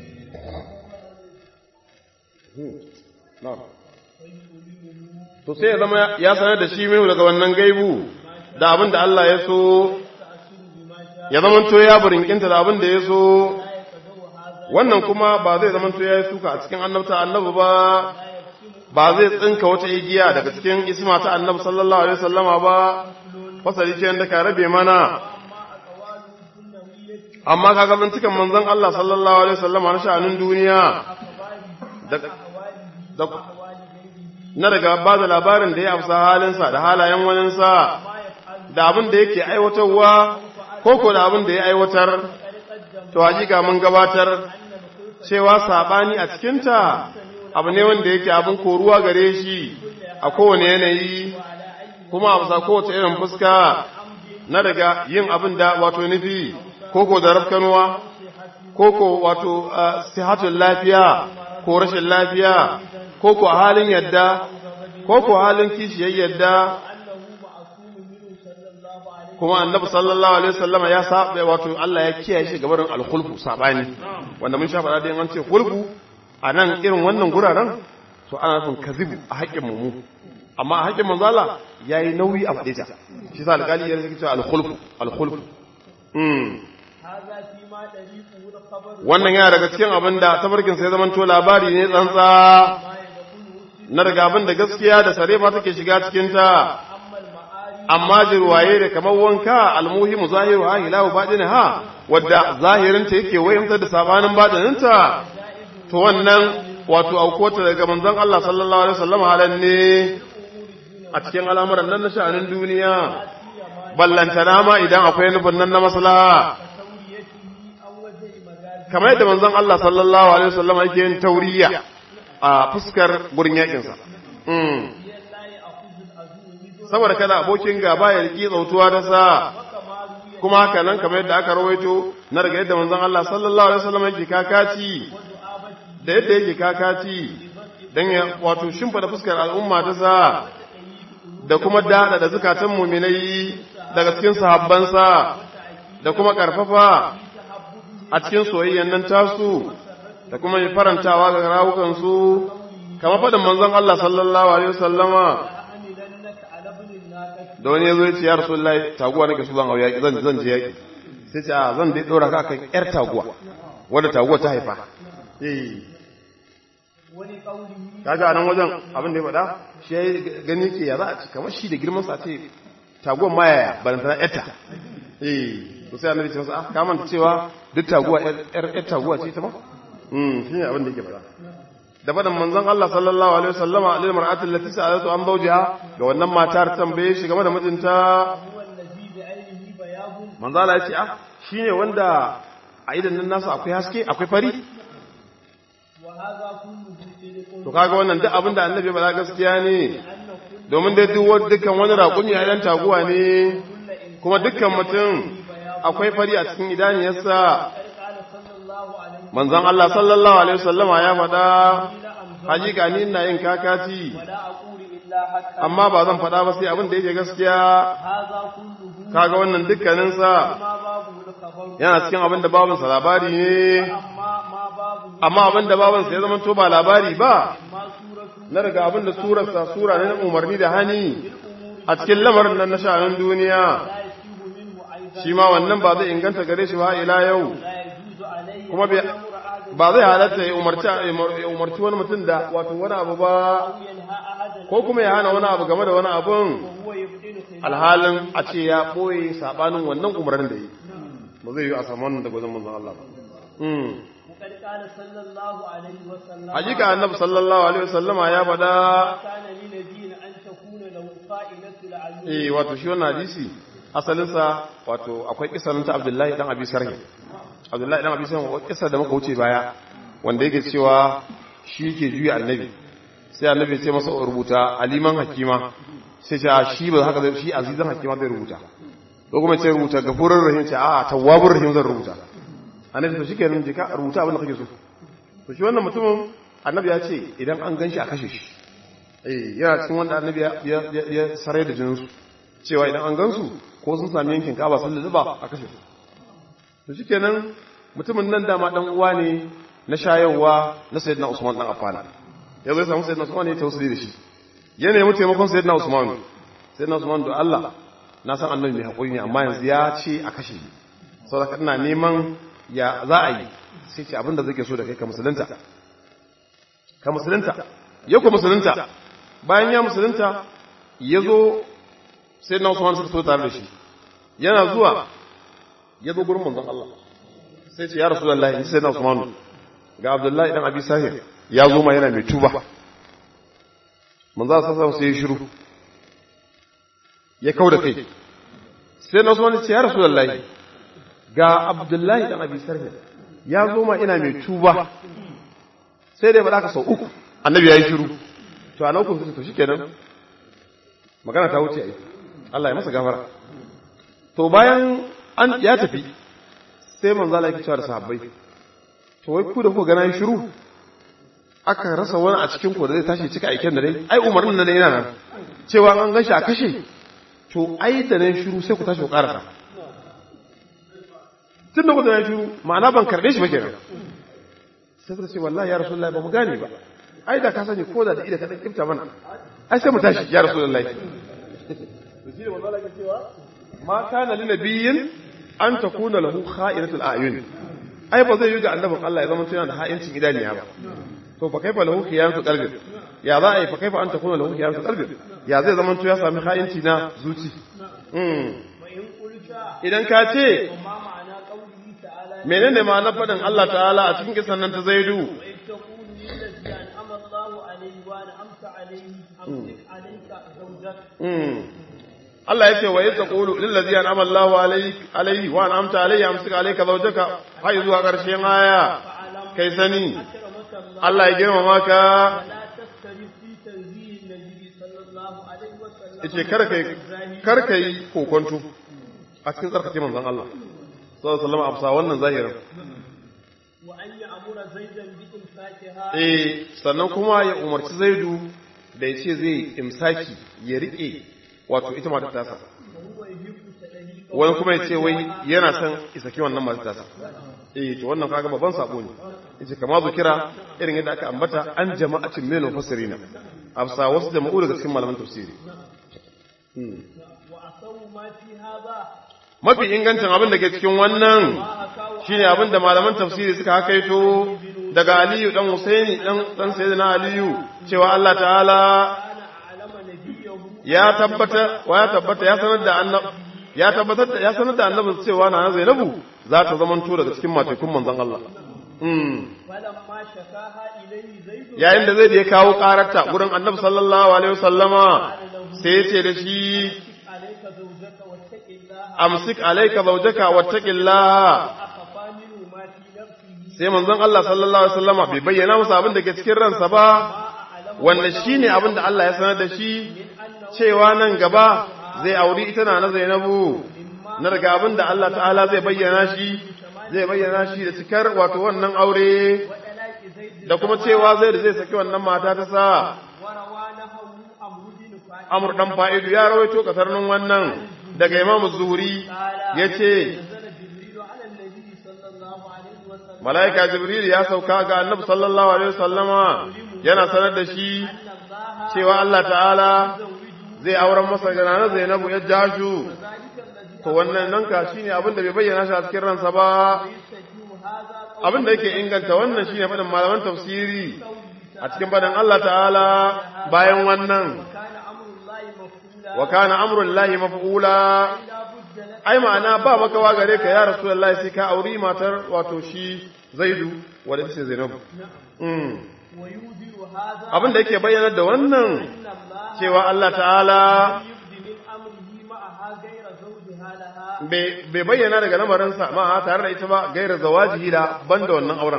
to sai ya zama ya sanar da shi mai daga wannan gaibu da abin da Allah ya so ya zama to ya burinkinta da abin da ya so wannan kuma ba zai zama to ya yi suka a cikin annabta annabi ba ba zai tsinka wata igiya daga cikin isma ta annabi sallallahu alaihi wasallama ba fasali ce da ka rabe mana amma kaga bincikan manzon Allah sallallahu alaihi wasallama na sha'anin duniya da na daga ba da labarin da ya afsa halinsa da halayen waninsa da abin da yake aiwatarwa ko ko da abin da ya aiwatar to hakika mun gabatar cewa sabani a cikinta abu ne wanda yake abin koruwa gare shi a kowane yanayi kuma a bisa kowace irin fuska na daga yin abin da wato nufi koko da rafkanuwa koko wato sihatun lafiya ko rashin lafiya koko a halin yadda koko halin kishiyar yadda kuma annabi sallallahu alaihi wasallam ya saba wato Allah ya kiyaye shi gabarin alkhulfu sabani wanda mun sha faɗa da an ce khulfu a nan irin wannan guraren to ana nufin kazibu a haƙƙin mu amma a haƙƙin manzo Allah yayi nauyi a faɗe ta shi sa alƙali ya rike cewa alkhulfu alkhulfu mm wannan yana daga cikin abin da tabarkin sai zaman to labari ne tsantsa na daga abin da gaskiya da sarefa take shiga cikin ta amma jirwaye da kamar wanka almuhimu zahiru ha hilahu badin ha wadda zahirinta yake wayamtar da sabanin badininta to wannan wato aukota daga manzon Allah sallallahu alaihi wasallam halan ne a cikin al'amuran nan na sha'anin duniya ballantana ma idan akwai nufin nan na maslaha kamar yadda manzon Allah sallallahu alaihi wasallam yake yin tauriya a fuskar gurin yakin sa saboda kada abokin gaba ya riki tsautuwa ta sa kuma haka nan kamar yadda aka rawaito na daga yadda manzon Allah sallallahu alaihi wasallam yake kakaci da yadda yake kakaci dan ya wato shimfida fuskar al'umma ta sa da kuma dada da zukatan mu'minai daga cikin sahabbansa da kuma karfafa a cikin soyayyan nan tasu da kuma farantawa ga rawukan su kamar fadin manzon Allah sallallahu alaihi wasallama da wani ya zo ya ce ya rasulullahi taguwa nake so zan hau yaƙi zan zan je yaƙi sai ce a zan dai ɗora ka kan ƴar taguwa wadda taguwa ta haifa eh kaga a nan wajen abin da ya faɗa shi ya gani ke ya za a ci kamar shi da girman sa ce taguwan ma yaya ba ta ƴarta eh to to sai annabi ce masa ah ka manta cewa duk taguwa yar yar taguwa ce ta ba mm shine abin da yake faɗa da faɗin manzon Allah sallallahu alaihi wasallama lil mar'ati allati sa'alatu an zawjiha ga wannan matar tambaye shi game da mijinta هو الذي بعينه بياض manzo Allah ya ce ah shine wanda a idan nan nasu akwai haske akwai fari وهذا كله صدق to kaga wannan duk abin da annabi ba gaskiya ne أن كل domin dai duk wani- dukkan wani raƙumi a idan taguwa ne kuma dukkan mutum akwai fari a cikin idaniyarsa قد قال صلى الله عليه manzon Allah sallallahu alaihi wasallama ya faɗa وسلم أمزل hakika ni ina yin kakaci ولا أقول إلا حتى amma ba zan faɗa ba sai abin da yake gaskiya هذا كله kaga wannan dukkaninsa ما بابه الخبر yana cikin abin da babinsa labari ne أما ما بابه amma abin da babinsa ya zama to ba labari ba ما سورة na daga abin da surarsa sura ne na umarni da hani a cikin lamarin nan na sha'anin duniya لا يسيب منه أيضا shi ma wannan ba zai inganta gare shi ba ila yau لا يجوز عليه kuma bai- أن يأمر أحدا ba zai halatta ya umarci ya umarci wani mutum da wato wani abu ba أو ينهى أحدا ko kuma ya hana wani abu game da wani abun وهو يبطل خلاف alhalin a ce ya ɓoye saɓanin wannan umarnin da yi ba zai yi a samu wannan daga wajen manzon Allah ba Hmm. وقد قال صلى الله عليه وسلم hakika annabi sallallahu alaihi wasallama ya faɗa ما كان لنبي أن تكون له خائنة العيون eh wato shi wannan hadisi asalinsa wato akwai kisan ta Abdullahi dan Abi Sarhi Abdullahi dan Abi Sarhi wa kisa da muka wuce baya wanda yake cewa shi yake juya annabi sai annabi ya ce masa rubuta aliman hakima sai ce a shi ba haka zai shi azizan hakima zai rubuta ko kuma ce rubuta gafurur rahim ce a tawwabur rahim zan rubuta annabi to shikenan je ka rubuta abin da kake so to shi wannan mutumin annabi ya ce idan an ganshi a kashe shi eh yana cikin wanda annabi ya ya ya sarai da jinin su cewa idan an gansu ko sun sami yankin kaba sun lulluba a kashe su to shikenan mutumin nan dama dan uwa ne na shayarwa na sayyidina Usman dan Affan ya zo ya samu sayyidina Usman ya tausiri da shi ya nemi taimakon sayyidina Usman sayyidina Usman da Allah na san annabi mai hakuri ne amma yanzu ya ce a kashe ni saboda ina neman ya za a yi sai ce abinda zai ke so da kai ka musulunta ka musulunta ya ku musulunta bayan ya musulunta ya zo sai na Usman suka so tare da shi yana zuwa ya zo gurin manzon Allah sai ce ya rasulullahi in sai na Usman ga Abdullahi dan Abi Sahir ya zo ma yana mai tuba manzon Allah sai ya shiru ya kauda kai sai na Usman ya ce ya rasulullahi ga Abdullahi dan Abi Sahir ya zo ma ina mai tuba sai dai faɗa ka sau uku annabi ya yi shiru to a naukun to shi kenan magana ta wuce ai Allah ya masa gafara to bayan an ya tafi sai manzo Allah ya cewa da sahabbai to wai ku da ku gana shiru aka rasa wani a cikin ku da zai tashi cika aiken da dai ai umarnin nan yana nan cewa an gashi a kashe to ai da nan shiru sai ku tashi ku karasa tun da ku da nan shiru ma'ana ban karbe shi ba kenan sai suka ce wallahi ya rasulullahi ba mu gane ba ai da ka sani ko da da ida ka dan kifta mana ai sai mu tashi ya rasulullahi to shi da manzo Allah ke cewa ma kana lin nabiyyin an takuna lahu kha'inatul a'yun ai ba zai yi ga annabin Allah ya zama tuna da ha'incin idaniya ba to fa kaifa lahu khiyanatul qalbi ya za a yi fa kaifa an takuna lahu khiyanatul qalbi ya zai zama ya sami ha'inci na zuci mm وإن قلت idan ka ce وما معنى قوله تعالى menene ma na faɗin Allah ta'ala a cikin kisan nan ta zaidu وإذ تقول للذي أنعم الله عليه وأنعمت عليه أمسك عليك زوجك Mm. Allah ya ce wa yadda qulu lil ladzi an'ama Allahu alayhi alayhi wa an'amta alayhi amsik alayka zawjaka har zuwa ƙarshen aya فاعلم kai sani أكرمك الله Allah ya girmama ka ولا تختلف في تنزيه النبي صلى الله عليه وسلم yace kar kai kar kai kokonto a cikin tsarkake manzon Allah sallallahu alaihi wasallam a bisa wannan zahirin وأن يأمر زيدا بإمساكها eh sannan kuma ya umarci Zaidu da ya ce zai imsaki ya rike wato ita matar tasa وهو يحب تدليك wani kuma ya ce wai yana son isaki wannan matar tasa eh to wannan kaga babban sabo ne yace kama kira irin yadda aka ambata an jama'atin min mufassirina afsa wasu jama'u daga cikin malaman tafsiri Hmm. وأصو ما في هذا mafi ingancin abin da ke cikin wannan ما أكاو shine abin da malaman tafsiri suka hakaito daga Aliyu dan Husaini dan dan Sayyidina Aliyu cewa Allah ta'ala كان أعلم نبيه ya tabbata wa ya tabbata ya sanar da annab ya tabbatar da ya sanar da annabi cewa na Zainabu za ta zamanto daga cikin matekun manzon Allah mm فلما شكاها إليه زيد yayin da zai da ya kawo kararta gurin annabi sallallahu alaihi wasallama sai ya ce da shi عليك زوجك واتق الله amsik alayka zawjaka wattaqillaha أخفى منه ما في نفسه sai manzon Allah sallallahu alaihi wasallama bai bayyana masa abin da ke cikin ransa ba wanda shine abin da Allah ya sanar da shi cewa nan gaba zai auri ita na na Zainabu na daga abin da Allah ta'ala zai bayyana shi zai bayyana shi da cikar wato wannan aure وطلاق زيد da kuma cewa zai da zai saki wannan mata ta sa وروى نحو أمر بن فاعل Amr dan Fa'idu ya rawaito kasarnin wannan daga Imam Zuhri yace نزل جبريل على النبي صلى الله عليه وسلم malaika Jibril ya sauka ga Annabi sallallahu alaihi wasallama yana sanar da shi أن الله cewa Allah ta'ala يزوج zai auren masa ga nana Zainabu ya jashu ذلك الذي to wannan nan ka shine abin da bai bayyana shi a cikin ransa ba يستجيب هذا abin da yake inganta wannan shine faɗin malaman tafsiri a cikin faɗin Allah ta'ala bayan wannan كان أمر الله مفعولا wa kana amrullahi maf'ula لا بد لك ai ma'ana ba makawa gare ka ya rasulullahi sai ka auri matar wato shi Zaidu wanda ce Zainabu mm ويودر هذا abin da yake bayyana da wannan أن الله cewa Allah ta'ala يبدي من أمره معها غير زوجها لها bai bai bayyana daga lamarinsa ma tare da ita ba gaira zawajihi da banda wannan auren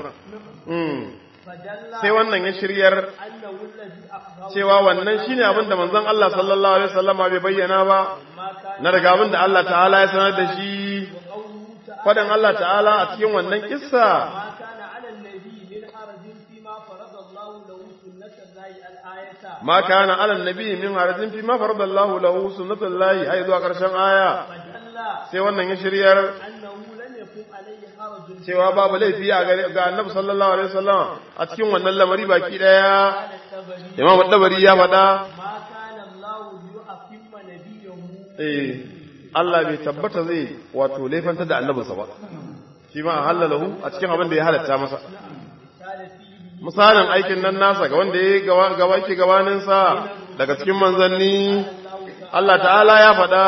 mm فدل sai wannan ya shiryar أنه الذي أخبر cewa wannan shine abin da manzon Allah sallallahu alaihi wasallama bai bayyana ba ما كان na daga abin da Allah ta'ala ya sanar da shi قوله تعالى fadan Allah ta'ala a cikin wannan kissa ما كان على النبي من حرج فيما فرض الله له سنة الله الآية ma kana ala nabi min harajin fi ma faradallahu lahu sunnatullahi ai zuwa karshen aya فدل sai wannan ya shiryar أنه لم يكن عليه حرج cewa babu laifi a gare ga annabi sallallahu alaihi wasallam a cikin wannan lamari baki daya على التبري imam dabari ya faɗa ما كان الله ليؤتم نبيه eh Allah bai tabbata zai wato laifanta da annabinsa ba shi ma halalahu a cikin abin da ya halatta masa قال فيه misalin aikin nan nasa ga wanda ya gaba gaba yake gabaninsa daga cikin manzanni Allah ta'ala ya faɗa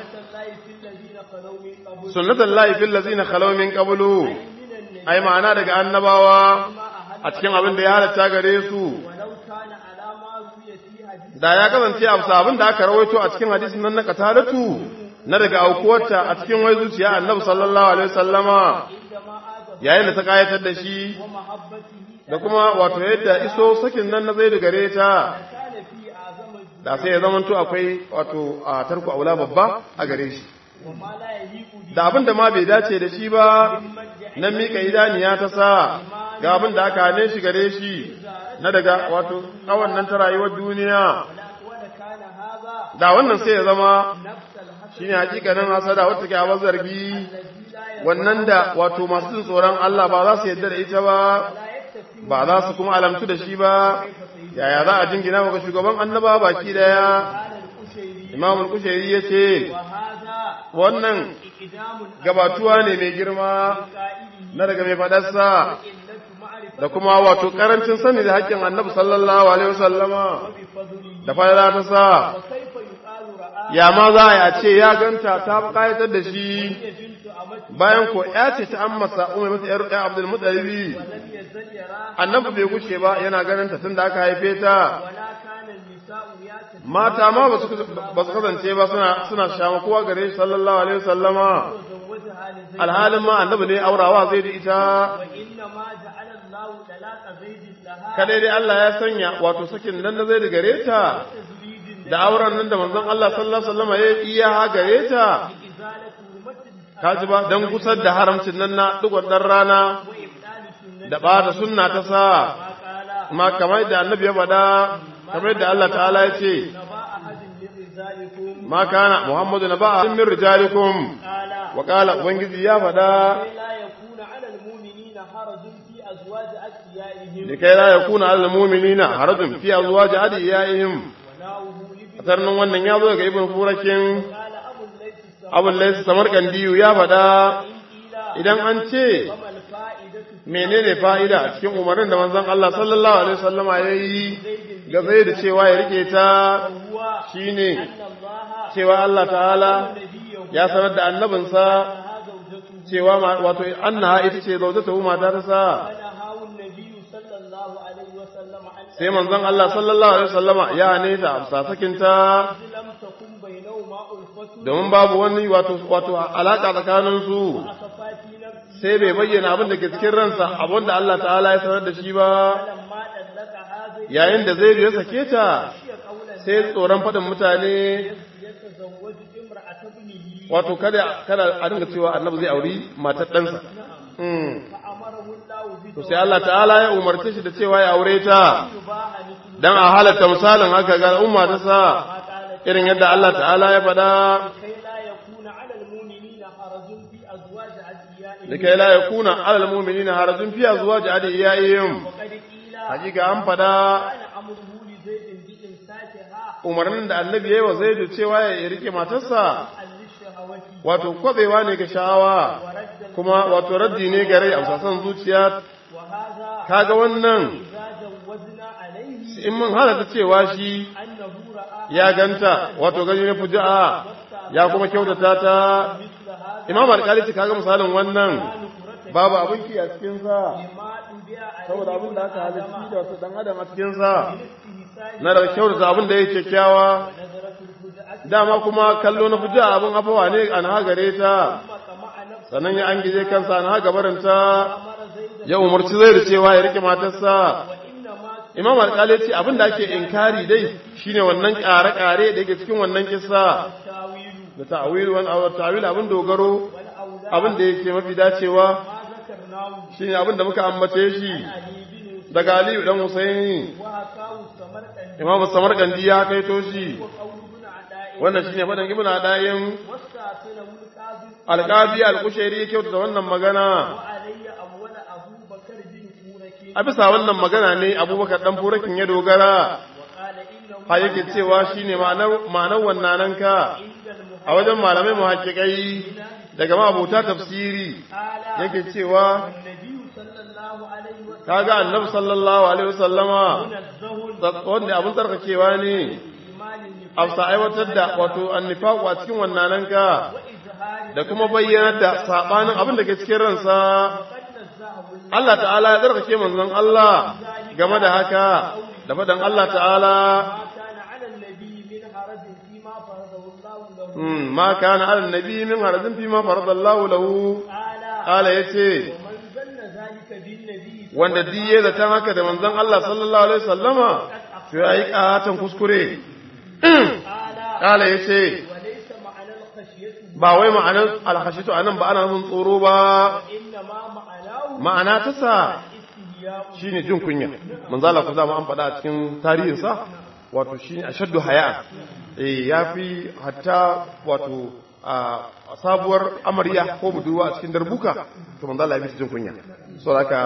سنة الله في الذين خلوا من sunnatan lahi fil ladzina قبل khalaw min qablu من النبي ai ma'ana daga annabawa ما أهل a cikin abin da ya halatta gare su ولو كان على ما روي في حديث da ya kasance a bisa abin da aka rawaito a cikin hadisin nan na kataratu na daga aukuwarta a cikin wai zuciya annabi sallallahu alaihi wasallama عندما آدم yayin da ta kayatar da shi ومحبته da kuma wato yadda iso sakin nan na zai da gare ta كان في أعظم الجود da sai ya zamanto akwai wato a tarku aula babba a gare shi وما لا يليق به da abin da ma bai dace da shi ba na mika idaniya ta sa ga abin da aka hane shi gare shi na daga wato tsawon nan ta rayuwar duniya ولكان هذا da wannan sai ya zama نفس الحسن shine hakikanin hasada wata ke a zargi الذي لا wannan da wato masu jin tsoron Allah ba za su yadda da ita ba لا يكتفي ba za su kuma alamtu da shi ba yaya za a jingina ga shugaban annaba baki daya قال القشيري imamul kushairi ya ce وهذا wannan إقدام gabatuwa ne mai girma قائله na daga mai fadarsa قلة معرفة da kuma wato karancin sani da haƙƙin annabi sallallahu alaihi wasallama بفضله da fadala ta sa وكيف يقال رآه ya ma za a yi a ce ya ganta ta kayatar da shi بنت أمته bayan ko ya ce ta ammasa umar masa yar ya abdul mutalibi ولم يزل يراها annabi bai gushe ba yana ganin ta tun da aka haife ta ولا كان النساء ياتي mata ma ba su ba su kasance ba suna suna shama kowa gare shi sallallahu alaihi wasallama وزوجها لزيد alhalin ma annabi ne aurawa zai da ita وإنما جعل الله طلاق زيد لها kadai dai Allah ya sanya wato sakin nan da zai da gare ta تزويد da auren nan da manzon Allah sallallahu alaihi wasallama ya iya ha gare ta إزالة حرمة kaji ba dan gusar da haramcin nan na dugon dan rana وإبدال سنة da ba da sunna ta sa ما قال ma kamar da annabi ya faɗa kamar da Allah ta'ala ya ce نبا أحد من رجالكم ma kana muhammadu na ba'a min rijalikum قال wa qala ubangiji ya faɗa كي لا يكون على المؤمنين حرج في أزواج أدعيائهم likai la yakuna alal mu'minina harajun fi azwaji adiyaihim وناوه لابن sarnin wannan ya zo daga ibn furakin قال أبو الليث السماء abul lays samarkandiyu ya faɗa إن قيل idan an ce وما الفائدة menene fa'ida a cikin umarnin da manzon Allah sallallahu alaihi wasallama yayi ga zai da cewa ya rike ta هو shine أن الله cewa Allah ta'ala نبيه ya sanar da annabinsa أنها زوجته cewa ma- wato annaha ita ce zaujata mata ta sa فنهاه النبي صلى الله عليه وسلم عن sai manzon Allah sallallahu alaihi wasallama ya ne ta amsa sakinta لم تكن بينهما ألفة domin babu wani wato wato alaka tsakanin su أخفى في نفسه sai bai bayyana abin da ke cikin ransa abin da Allah ta'ala ya sanar da shi ba فلما طلق هذا yayin da zai ya sake ta يخشى قولا sai tsoron faɗin mutane يتزوج امرأة ابنه wato kada kada a dinga cewa annabi zai auri matar ɗansa Mm. فأمره الله to sai Allah ta'ala ya umarce shi da cewa ya aure ta بتباع مثل dan a halatta misalin haka ga umma ta sa ما قالت irin yadda Allah ta'ala ya faɗa كي لا يكون على المؤمنين حرج في أزواج أدعيائهم likai la yakuna alal mu'minina harajun fi azwaji adiyaihim وقد قيل hakika an faɗa كان أمره لزيد بإمساكها umarnin da annabi yayi wa zaidu cewa ya rike matarsa للشهوة wato kwabewa ne ga sha'awa ورد kuma wato raddi ne ga rai a sasan zuciya وهذا kaga wannan إذا جوزنا عليه in mun halatta cewa shi أنه رأى ya ganta wato gani na fuja'a ya kuma kyautata ta مثل هذا imam alƙali ce kaga misalin wannan نكرة babu abin ki a cikin sa ما تبيع عليه saboda abin da aka halitta da wasu dan adam a cikin sa استهسان na daga kyautata abin da yake kyakkyawa نظرة الفجأة dama kuma kallo na fuja'a abin afawa ne an hagare ta ثم طمع نفسه sannan ya an gije kansa an haga barinta أمر زيدا ya umarci zai da cewa ya rike matarsa وإنما imam alƙali ce abin da ake inkari dai shine wannan ƙare-ƙare da yake cikin wannan kissa التاويل da ta'awil wani abu ta'awil abin dogaro والأولاد abin da yake mafi dacewa ما ذكرناه shine abin da muka ambace shi علي بن daga Aliyu dan Husaini وهكاه السمرقندي Imam Samarkandi ya kaito shi وقول ابن عداء wannan shine fadan Ibn Adayin واستعصله القاضي Alqabi Al-Kushairi ya kyautata wannan magana وعلي أول أبو بكر بن فورك a bisa wannan magana ne Abubakar dan Furakin ya dogara وقال إنه ha yake cewa shine ma'anar ma'anar wannan ka عند المحرم a wajen malamai muhaqqiqai daga mabuta tafsiri تعالى yake cewa النبي صلى الله عليه وسلم kaga Annabi sallallahu alaihi wasallama منزه wanda abin tsarkakewa ne إيمان afsa aiwatar da wato annifaqu a cikin wannan ka وإظهار da kuma bayyanar da sabanin abin da ke cikin ransa قد نزهه Allah ta'ala ya tsarkake manzon Allah game da haka da fadan Allah ta'ala ما كان على النبي من حرج فيما فرضه الله له mm, ma kana ala nabi min harajin fi ma faradallahu lahu تعالى qala yace ومن ظن ذلك بالنبي wanda diye da tan haka da manzon Allah sallallahu alaihi wasallama to yayi katan kuskure تعالى qala yace وليس معنى الخشية ba wai ma'anar alhashitu anan ba ana nufin tsoro ba إنما معناه ma'ana ta sa الاستهياء shine jin kunya manzo Allah ku zama an faɗa a cikin tarihinsa wato shine ashaddu haya eh yafi hatta wato a sabuwar amarya ko budurwa a cikin darbuka to manzo Allah ya fi jin kunya saboda haka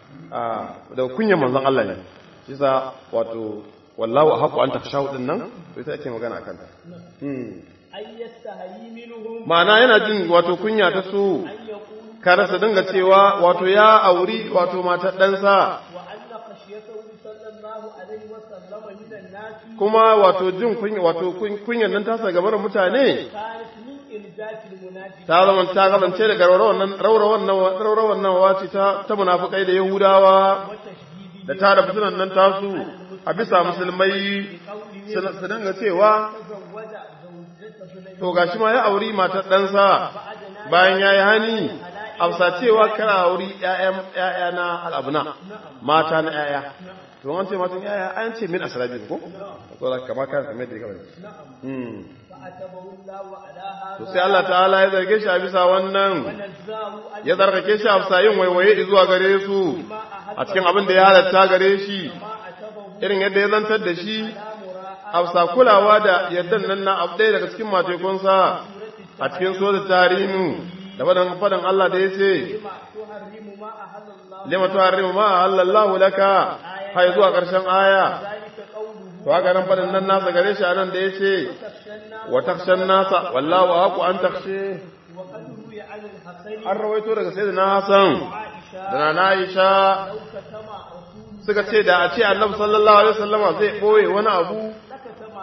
da kunyan manzon Allah ne shi sa wato wallahu haqu an takshahu din nan to ita ake magana akan ta أن يستحيي منهم ma'ana yana jin wato kunya ta su أن يقول kada su dinga cewa wato ya auri wato matar ɗansa وأن خشيته صلى الله عليه وسلم من الناس kuma wato jin kunya wato kunyan nan tasa gabar mutane كانت من إلجاء المنافقين ta zama ta kasance daga raurawan raurawan raurawan nan wace ta ta munafikai da yahudawa وتشديد da ta da fitinan nan tasu a bisa musulmai su su dinga cewa تزوج زوجته سليمان to gashi ma ya auri matar ɗansa bayan ya yi hani amsa cewa kana auri ‘ya'ya na al'abuna mata na ‘ya'ya to an ce matan ‘ya'ya an ce min asirabi ko? to da kama kan kamar da ya kamar فأتبه الله على هذا to sai Allah ta'ala ya zarge shi a bisa wannan ونزاه أن ya zargake shi a bisa yin waiwaye zuwa gare su ما أحب a cikin abin da ya halatta gare shi ما أتبه irin yadda ya zantar da shi لا مراء a bisa kulawa da yaddan nan na abu ɗaya daga cikin matekunsa a cikin so da tarihin da fadan fadan Allah da ya ce لما تحرم ما أحل الله lima tuharrimu ma halallahu laka hay zuwa ƙarshen aya ذلك قوله to haka nan fadan nan nasa gare shi anan da ya ce تخشى wa takshan nasa wallahu aqu an takshe وقد روي عن الحسن an rawaito daga sayyidina Hassan وعائشة da nana Aisha لو كتم رسول suka ce da a ce annabi sallallahu alaihi wasallama zai boye wani abu لكتم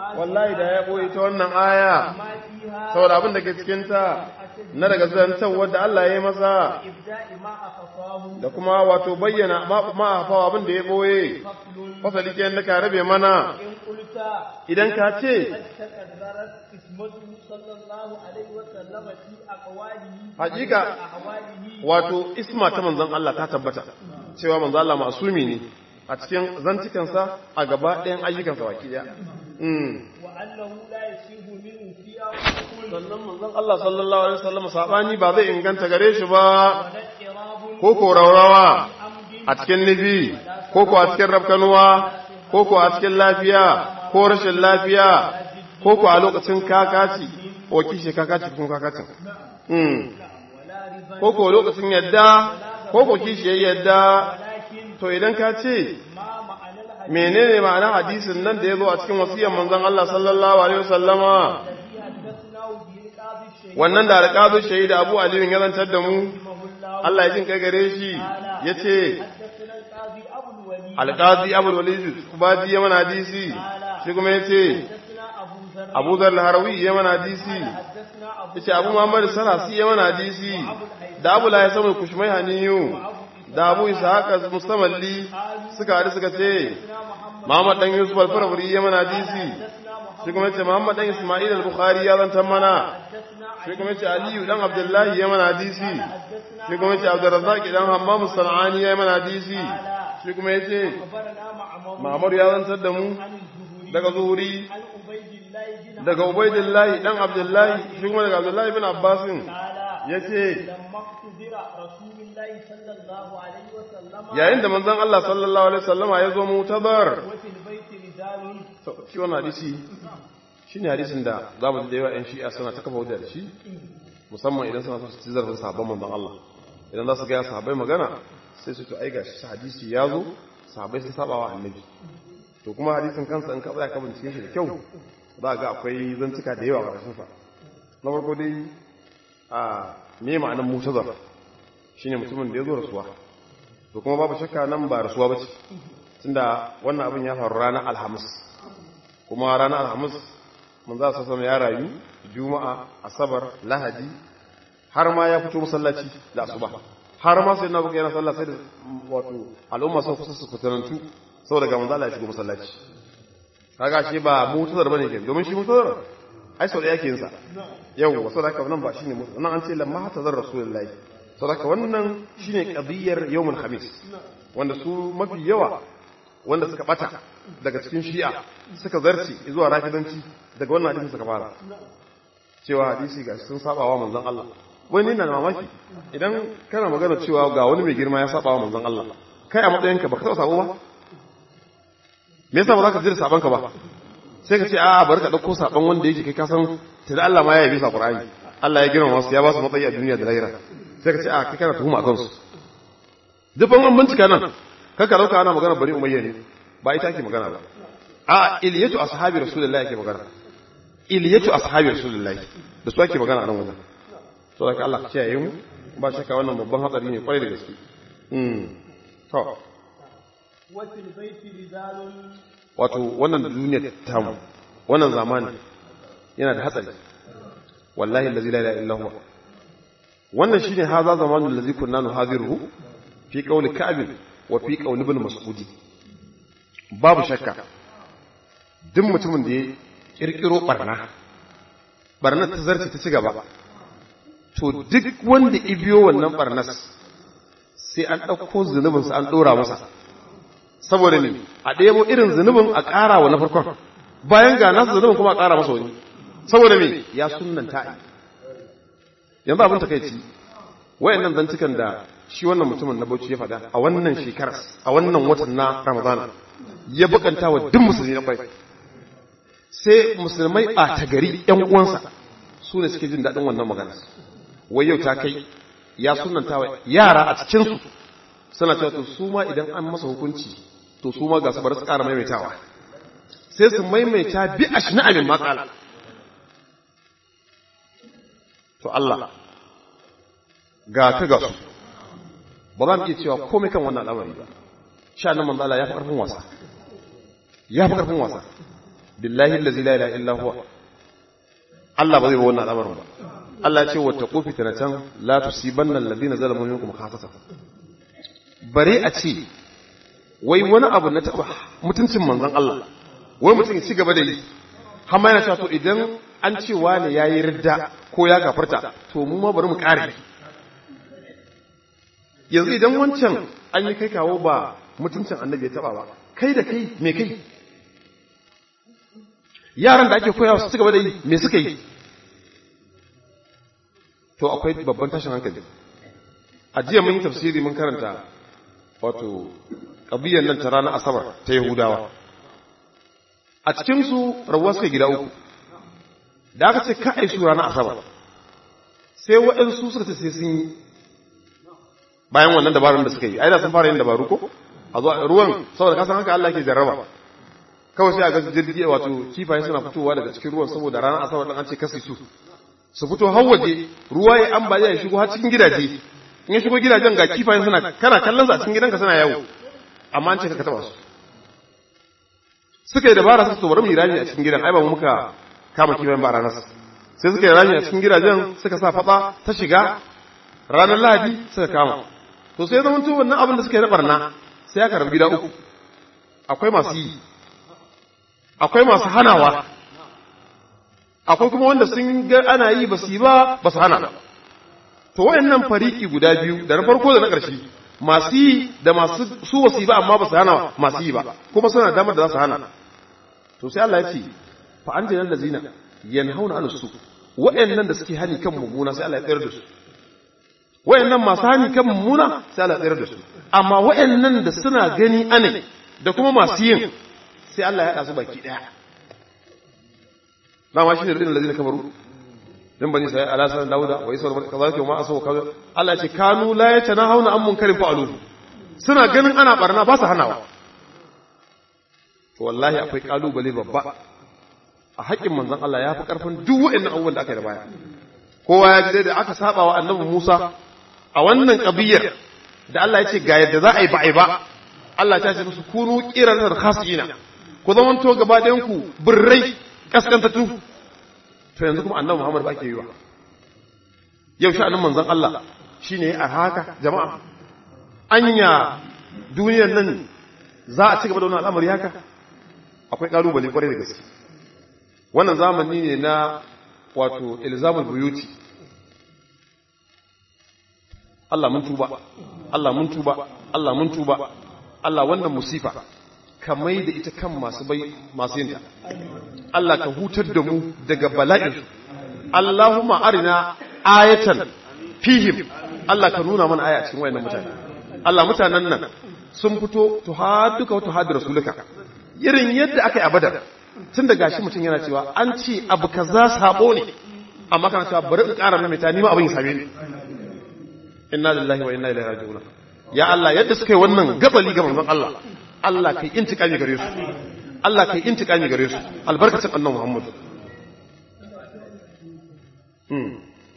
wallahi da ya boye ta wannan aya ما فيها saboda abin da ke cikin ta na daga zantan wanda Allah ya yi masa إبداء ما أخفاه da kuma wato bayyana ma ma hafawa abin da ya boye فصل fasali kenan da ka rabe mana إن قلت idan ka ce قد تكررت اسمته صلى الله عليه وسلم في أقواله حقيقة. أحواله wato isma ta manzon Allah ta tabbata cewa manzon Allah masumi ne a cikin zantukansa a gaba ɗayan ayyukansa baki ɗaya mm. وأنه لا يسيب منه فيها ويقول sannan manzon Allah sallallahu alaihi wasallam sabani ba zai inganta gare shi ba ولا اضطراب ko ko raurawa عمد a cikin nufi ko ko a cikin rafkanuwa ko ko a cikin lafiya ko rashin lafiya ko ko a lokacin kakaci ko kishi kakaci kuma kakacin mm. ولا ربا ko ko lokacin yadda ko ko kishi yayi yadda ولكن to idan ka ce ما معنى الحديث menene ma'anar hadisin nan da ya zo a cikin wasiyar manzon Allah sallallahu alaihi wasallama الذي حدثناه به القاضي الشهيد wannan da alƙazu shahida Abu Ali ya zantar da mu رحمه الله Allah ya jin kai gare shi yace حدثنا القاضي أبو الوليد alƙazi Abu Walid Kubadi ya mana hadisi shi kuma yace حدثنا أبو ذر Abu Dharr al-Harawi ya mana hadisi حدثنا أبو yace Abu Muhammad Sarasi ya mana hadisi da Abu La Yasamu Kushmai Haniyu da Abu Ishaq Mustamalli suka hadu suka ce Muhammad dan Yusuf al-Farabri ya mana hadisi shi kuma yace Muhammad dan Isma'il al-Bukhari ya zantar mana shi kuma yace Aliyu dan Abdullahi ya mana hadisi shi kuma yace Abdurrazzaq dan Hammam as-Sanani ya mana hadisi shi kuma yace أخبرنا معمر Ma'mar ya zantar da mu عن الزهري daga Zuhuri عن عبيد الله بن daga Ubaidillahi dan Abdullahi shi kuma daga Abdullahi bin Abbas قال yace لما اقتدر رسول الله صلى الله عليه وسلم yayin da manzon Allah sallallahu alaihi wasallama ya zo mutazar وفي البيت رجال to shi wannan hadisi shine hadisin da zamu da yawa ƴan shi'a suna ta kafa hujja da shi musamman idan suna so su ci zarafin sahabban manzon Allah idan za su ga sahabbai magana sai su to ai gashi hadisi ya zo sahabbai sun saba wa annabi to kuma hadisin kansa in ka tsaya ka bincike shi da kyau za ga akwai zantuka da yawa a ƙarshen sa na farko dai a me ma'anar mutazar shine mutumin da ya zo rasuwa to kuma babu shakka nan ba rasuwa ba ce tunda wannan abin ya faru ranar alhamis kuma ranar alhamis mun za su sama ya rayu juma'a asabar lahadi har ma ya fito masallaci da asuba har ma sai na buga yana sallah sai da wato al'umma sun kusa su fitanantu saboda ga manzo Allah ya shigo masallaci kaga shi ba mutazar bane ke domin shi mutazar ai sau da yake yin sa yau wasu da nan ba shine mutazar nan an ce lamma tazar rasulullahi saboda wannan shine qadiyar yawmul khamis wanda su mafi yawa wanda suka bata daga cikin shi'a suka zarci zuwa rafidanci daga wannan hadisin suka fara cewa hadisi ga sun saba wa manzon Allah wani na mamaki idan kana magana cewa ga wani mai girma ya saba wa manzon Allah kai a matsayinka baka taɓa sabo ba me yasa ba za ka jira saban ka ba sai ka ce a bari ka dauko saban wanda yake kai ka san tunda Allah ma ya yabe sa Qur'ani Allah ya girma wasu ya ba su matsayi a duniya da lahira sai ka ce a kai kana tuhuma akan su duk an bincika nan kaka dauka ana magana bari umayya ne ba ita ake magana ba a iliyatu ashabi rasulullahi ake magana iliyatu ashabi rasulullahi da su ake magana a nan wajen to da Allah ka kiyaye mu ba shakka wannan babban hatsari ne kwarai da gaske mm to وفي البيت رجال wato wannan duniyar tamu wannan zamani yana da hatsari wallahi allazi la ilaha illa huwa wannan shine haza zamanul ladzi kunna nuhadiruhu fi qawli ka'b wa fi qawli ibn mas'ud babu shakka duk mutumin da ya kirkiro barna barna ta zarce ta ci gaba to duk wanda ibiyo wannan barnas sai an ɗauko zunubinsa an ɗora masa saboda ne a ɗebo irin zunubin a ƙara wa na farkon bayan ga nasu zunubin kuma a ƙara masa wani saboda me ya sunanta yanzu abin takaici wayannan zantukan da shi wannan mutumin na bauchi ya faɗa a wannan shekarar a wannan watan na ramadana ya bukanta wa duk musulmi na bai sai musulmai ɓata gari ‘yan uwansa su ne suke jin daɗin wannan magana wai yau ta kai ya sunanta wa yara a cikinsu suna cewa to su ma idan an masa hukunci to su ma ga su bar su ƙara maimaitawa sai su maimaita bi a shi na'amin matsala to Allah ga ka ga su ba za mu iya cewa komai kan wannan al'amari ba sha nan manzala ya fi ƙarfin wasa ya fi ƙarfin wasa billahi allazi la ilaha illa huwa Allah ba zai ba wannan al'amarin ba Allah ya ce wa taqu fitnatan la tusibanna alladhina zalamu minkum khassatan bare a ce wai wani abu na taba mutuncin manzon Allah wai mutum ya ci gaba da yi har ma yana cewa to idan an ce wani yayi ridda ko ya gafarta to mu ma bari mu kare yanzu idan wancan an yi kai kawo ba mutuncin annabi ya taba ba kai da kai me kai yaran da ake koyawa su ci gaba da yi me suka yi to akwai babban tashin hankali a jiya mun yi tafsiri mun karanta wato ƙabiyyar nan ta ranar asabar ta yahudawa a cikinsu rabuwa suka gida uku da aka ce ka aisu ranar asabar sai waɗansu suka ce sai sun yi bayan wannan dabarun da suka yi ai da sun fara yin dabaru ko a zuwa ruwan saboda kasan haka Allah ke jarraba kawai sai a ga jirgi wato kifaye suna fitowa daga cikin ruwan saboda ranar asabar ɗin an ce kasi su su fito har waje ruwa ya ambaliya ya shigo har cikin gidaje in ya shigo gidajen ga kifayen suna kana kallon su a cikin gidanka suna yawo amma an ce ka taba su suka yi dabara su to bari mu yi rami a cikin gidan ai ba mu muka kama kifayen ba ranar sai suka yi rami a cikin gidajen suka sa fatsa ta shiga ranar lahadi suka kama to sai zama to wannan abin da suka yi na barna sai aka rabu gida uku akwai masu yi akwai masu hanawa akwai kuma wanda sun ga ana yi ba su yi ba ba su hana to wayannan fariki guda biyu da na farko da na ƙarshe masu yi da masu su ba su yi ba amma ba su hana masu yi ba kuma suna damar da za su hana to sai Allah ya ce fa an jinan lazina yanhauna an su wayannan da suke hani kan mummuna sai Allah ya tsayar da su wayannan masu hani kan mummuna sai Allah ya tsayar da su amma wayannan da suna gani ane da kuma masu yin sai Allah ya haɗa su baki ɗaya dama shi ne irin lazina kamaru din bani sai ala sanan dauda wa isa wa kazalika ma asaw kaza Allah ce kanu la yatanahuna an munkarin fa'alu suna ganin ana barna ba su hanawa to wallahi akwai kalubale babba a haƙƙin manzon Allah ya fi ƙarfin duk waɗannan abubuwan da aka yi da baya kowa ya ji da aka saba wa annabi Musa a wannan kabiyar da Allah ya ce ga yadda za a yi ba a yi ba Allah ta ce musu kunu qiranar khasina ku zamanto gaba ɗayan ku birrai kaskantattu to yanzu kuma annabi Muhammad ba ke yi wa yau sha'anin manzon Allah shine a haka jama'a anya duniyar nan za a ci gaba da wannan al'amari haka akwai kalubale kwarai da gaske wannan zamani ne na wato ilzamul buyuti Allah mun tuba Allah mun tuba Allah mun tuba Allah wannan musifa ka mai da ita kan masu bai masu yinta Allah ka hutar da mu daga bala'in Allahumma arina ayatan fihim Allah ka nuna mana aya a cikin wayannan mutane Allah mutanen nan sun fito tuhadduka wa tuhaddu rasulika irin yadda aka yi a badar tun da gashi mutum yana cewa an ce abu kaza sabo ne amma kana cewa bari in ƙara maimaita ni ma abin ya same ni inna lillahi wa inna ilaihi raji'un ya Allah yadda suka yi wannan gabali ga manzon Allah Allah kai intikami gare su Allah kai intikami gare su albarkacin annabi Muhammad hmm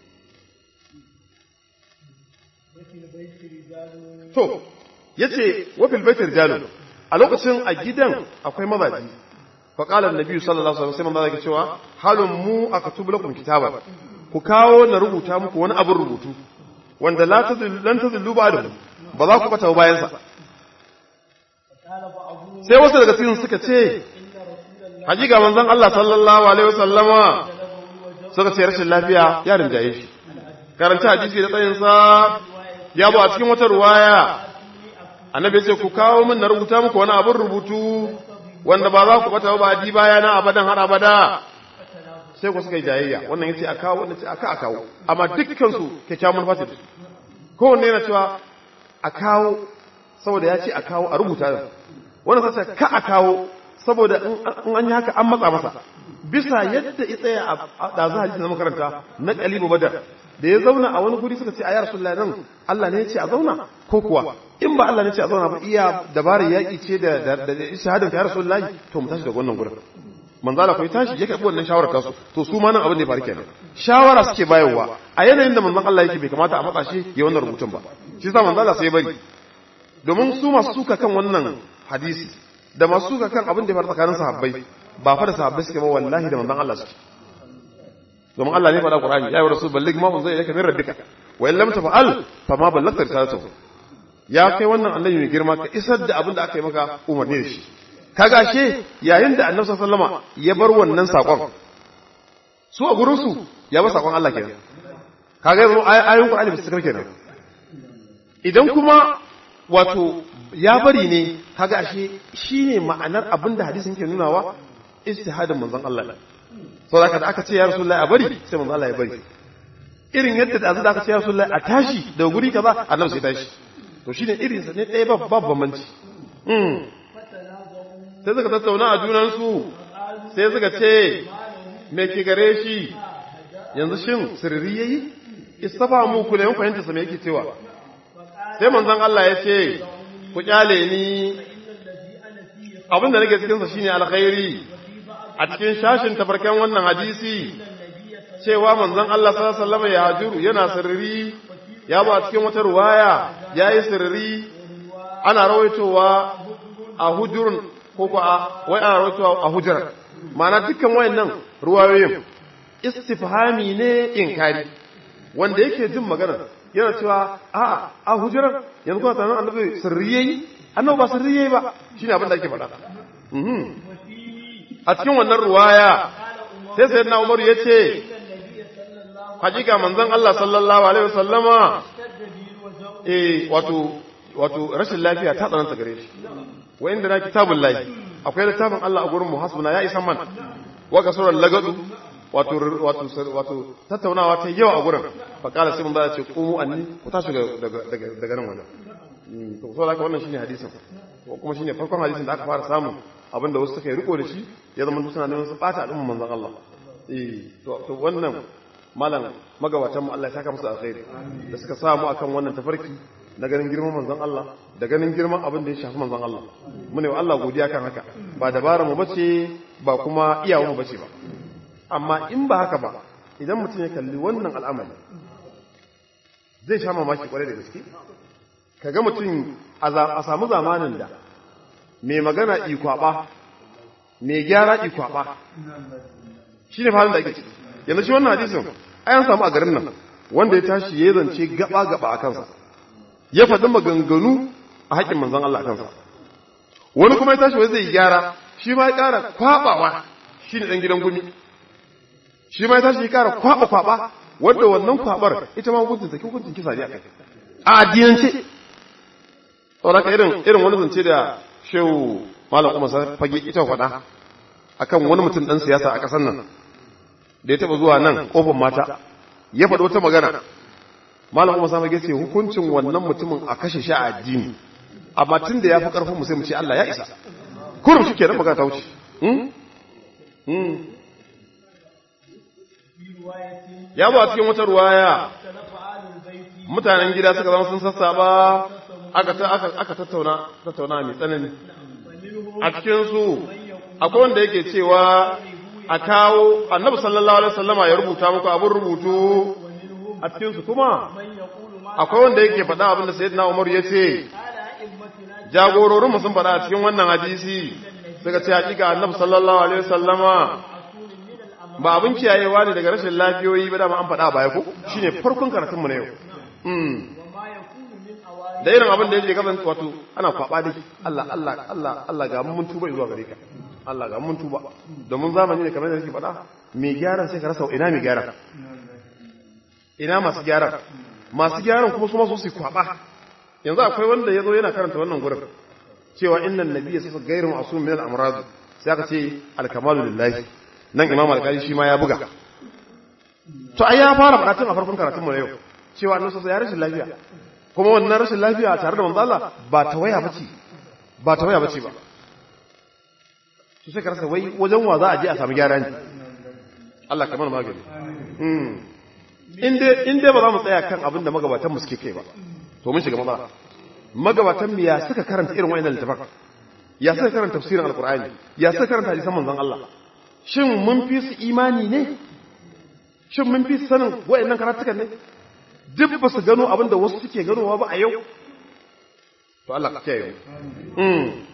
to yace wa fil baiti rijalun a lokacin a gidan akwai mazaji fa qala annabi sallallahu alaihi wasallam sai manzo cewa halun mu akatubu lakum kitaban ku kawo na rubuta muku wani abin rubutu wanda la tazillu lan tazillu ba'dahu ba za ku bata bayan sa sai wasu daga cikin suka ce hakika manzon Allah sallallahu alaihi wasallama suka ce rashin lafiya ya rinjaye shi karanta hadisi da tsayin sa ya bu a cikin wata ruwaya annabi ya ce ku kawo min na rubuta muku wani abin rubutu wanda ba za ku bata ba di baya na abadan har abada sai ku suka yi jayayya wannan yace a kawo wannan ce aka a kawo amma dukkan su kyakkyawan manufa ce kowanne yana cewa a kawo saboda ya ce a kawo a rubuta da wannan sai ka a kawo saboda in an yi haka an matsa masa bisa yadda ya tsaya a ɗazu hadisi na makaranta na kalibu badar da ya zauna a wani guri suka ce a ya rasulullahi nan Allah ne ya ce a zauna ko kuwa in ba Allah ne ya ce a zauna ba iya dabarar yaƙi ce da da shahadar ta ya rasulullahi to mu tashi daga wannan gurin manzo Allah ko tashi ya karbi wannan shawarar tasu to su ma nan abin da ya faru kenan shawara suke bayarwa a yanayin da manzon Allah yake bai kamata a matsa shi ya wannan rubutun ba shi yasa manzo Allah sai bari domin su masu suka kan wannan hadisi da masu suka kan abin da ya faru tsakanin sahabbai ba fa da sahabbai suke ba wallahi da manzon Allah suke domin Allah ne faɗa Qur'ani ya yi rasul balligh ma unzila ilayka min rabbika wa in lam tafa'al fa ma ballagta risalatahu ya kai wannan annabi mai girma ka isar da abin da aka yi maka umarni da shi kaga she yayin da annabi sallallahu alaihi wasallam ya bar wannan sakon su a gurin su ya bar sakon Allah kenan kaga yanzu ayoyin Qur'ani ba su karke kenan idan kuma wato ya bari ne kaga ashe shine ma'anar abin da hadisin ke nunawa istihadin manzon Allah so da da aka ce ya rasulullahi a bari sai manzon Allah ya bari irin yadda da da aka ce ya rasulullahi a tashi daga guri kaza annabi sai tashi to shine irin sa ne ɗaya babban bambanci mm sai suka tattauna a junan su sai suka ce me ke gare shi yanzu shin sirri yayi istafa mu ku ne mun fahimta sa me yake cewa sai manzon Allah ya ce ku kyale ni abinda nake cikinsa shine alkhairi a cikin shashin tafarkan wannan hadisi cewa manzon Allah sallallahu alaihi wasallam ya hajiru yana sirri ya ba cikin wata ruwaya yayi sirri ana rawaitowa a hujurun ko ko a wai ana rawaitowa a hujjar ma'ana dukkan wayannan ruwayoyin istifhami ne inkari wanda yake jin magana yana cewa a a hujjar yanzu kuma sanan annabi sirri yayi annabi ba sirri yayi ba shine abin da ake faɗa a cikin wannan ruwaya sai sayyidina Umar yace hakika manzon Allah sallallahu alaihi wasallama eh wato wato rashin lafiya ta tsananta gare shi wa inda na kitabul lahi akwai littafin Allah a gurin mu hasbuna ya isan man wa kasuran lagadu wato wato wato tattaunawa ta yawa a gurin fa kala sai mun ba ce qumu anni ku tashi daga daga daga nan wannan to so haka wannan shine hadisin ko kuma shine farkon hadisin da aka fara samu abinda wasu suka yi riko da shi ya zama suna neman su bata al'umman manzon Allah eh to to wannan malam magabatan mu Allah ya saka musu alkhairi da suka samu akan wannan tafarki na ganin girman manzon Allah da ganin girman abin da ya shafi manzon Allah mune wa Allah godiya kan haka ba dabara mu bace ba kuma iyawa mu bace ba amma in ba haka ba idan mutum ya kalli wannan al'amari zai sha mamaki kwarai da gaske kaga mutum a samu zamanin da mai magana ikwaba mai gyara ikwaba shi ne halin da ake ciki yanzu shi wannan hadisin ayan samu a garin nan wanda ya tashi ya zance gaba-gaba a kansa ya faɗi maganganu a haƙƙin manzan Allah a kansa wani kuma ya tashi wai zai gyara shi ma ya ƙara kwaɓawa shi ne ɗan gidan gumi shi ma ya tashi ya ƙara kwaɓa-kwaɓa wadda wannan kwaɓar ita ma hukuncin saki hukuncin kisa ne a kai a addinance saboda irin irin wani zance da shehu malam umar fage ita faɗa akan wani mutum ɗan siyasa a ƙasar nan da ya taɓa zuwa nan ƙofar mata ya faɗi wata magana malam umar fage ce hukuncin wannan mutumin a kashe shi a addini amma tun da ya fi ƙarfin mu sai mu ce Allah ya isa kurum shi kenan magana ta wuce ya ba cikin wata ruwaya mutanen gida suka zama sun sassaba aka aka tattauna tattauna mai tsanani a cikin su akwai wanda yake cewa a kawo annabi sallallahu alaihi wasallama ya rubuta muku abin rubutu a cikin su kuma akwai wanda yake faɗa abin da sayyidina Umar ya ce jagororin mu sun faɗa a cikin wannan hadisi suka ce hakika annabi sallallahu alaihi wasallama ba abin kiyayewa ne daga rashin lafiyoyi ba dama an faɗa baya ko shine farkon karatun mu na yau da irin abin da yake kasance wato ana kwaba dai Allah Allah Allah Allah ga mun tuba zuwa gare ka Allah ga mun tuba domin zamani ne kamar da nake faɗa mai gyaran sai ka rasa ina mai gyaran ina masu gyaran masu gyaran kuma su ma su su kwaba yanzu akwai wanda yazo yana karanta wannan gurin cewa innan nabiyya sasa gairu ma'sum min al-amrad sai aka ce al-kamalu lillahi nan imam al-qali shi ma ya buga to ai ya fara faɗa tun a farkon karatun mu na yau cewa annabi sai ya rashin lafiya kuma wannan rashin lafiya tare da manzo Allah ba ta waya bace ba ta waya bace ba su sai karasa wai wajen wa za a je a samu gyara ne Allah kamar magani mm in dai in dai ba za mu tsaya kan abin da magabatan mu suke kai ba to mun shiga matsala magabatan mu ya suka karanta irin wayannan littafan ya suka karanta tafsirin alqur'ani ya suka karanta hadisan manzon Allah shin mun fi su imani ne shin mun fi su sanin wayannan karatukan ne duk ba su gano abin da wasu suke ganowa ba a yau to Allah ka kiyaye mm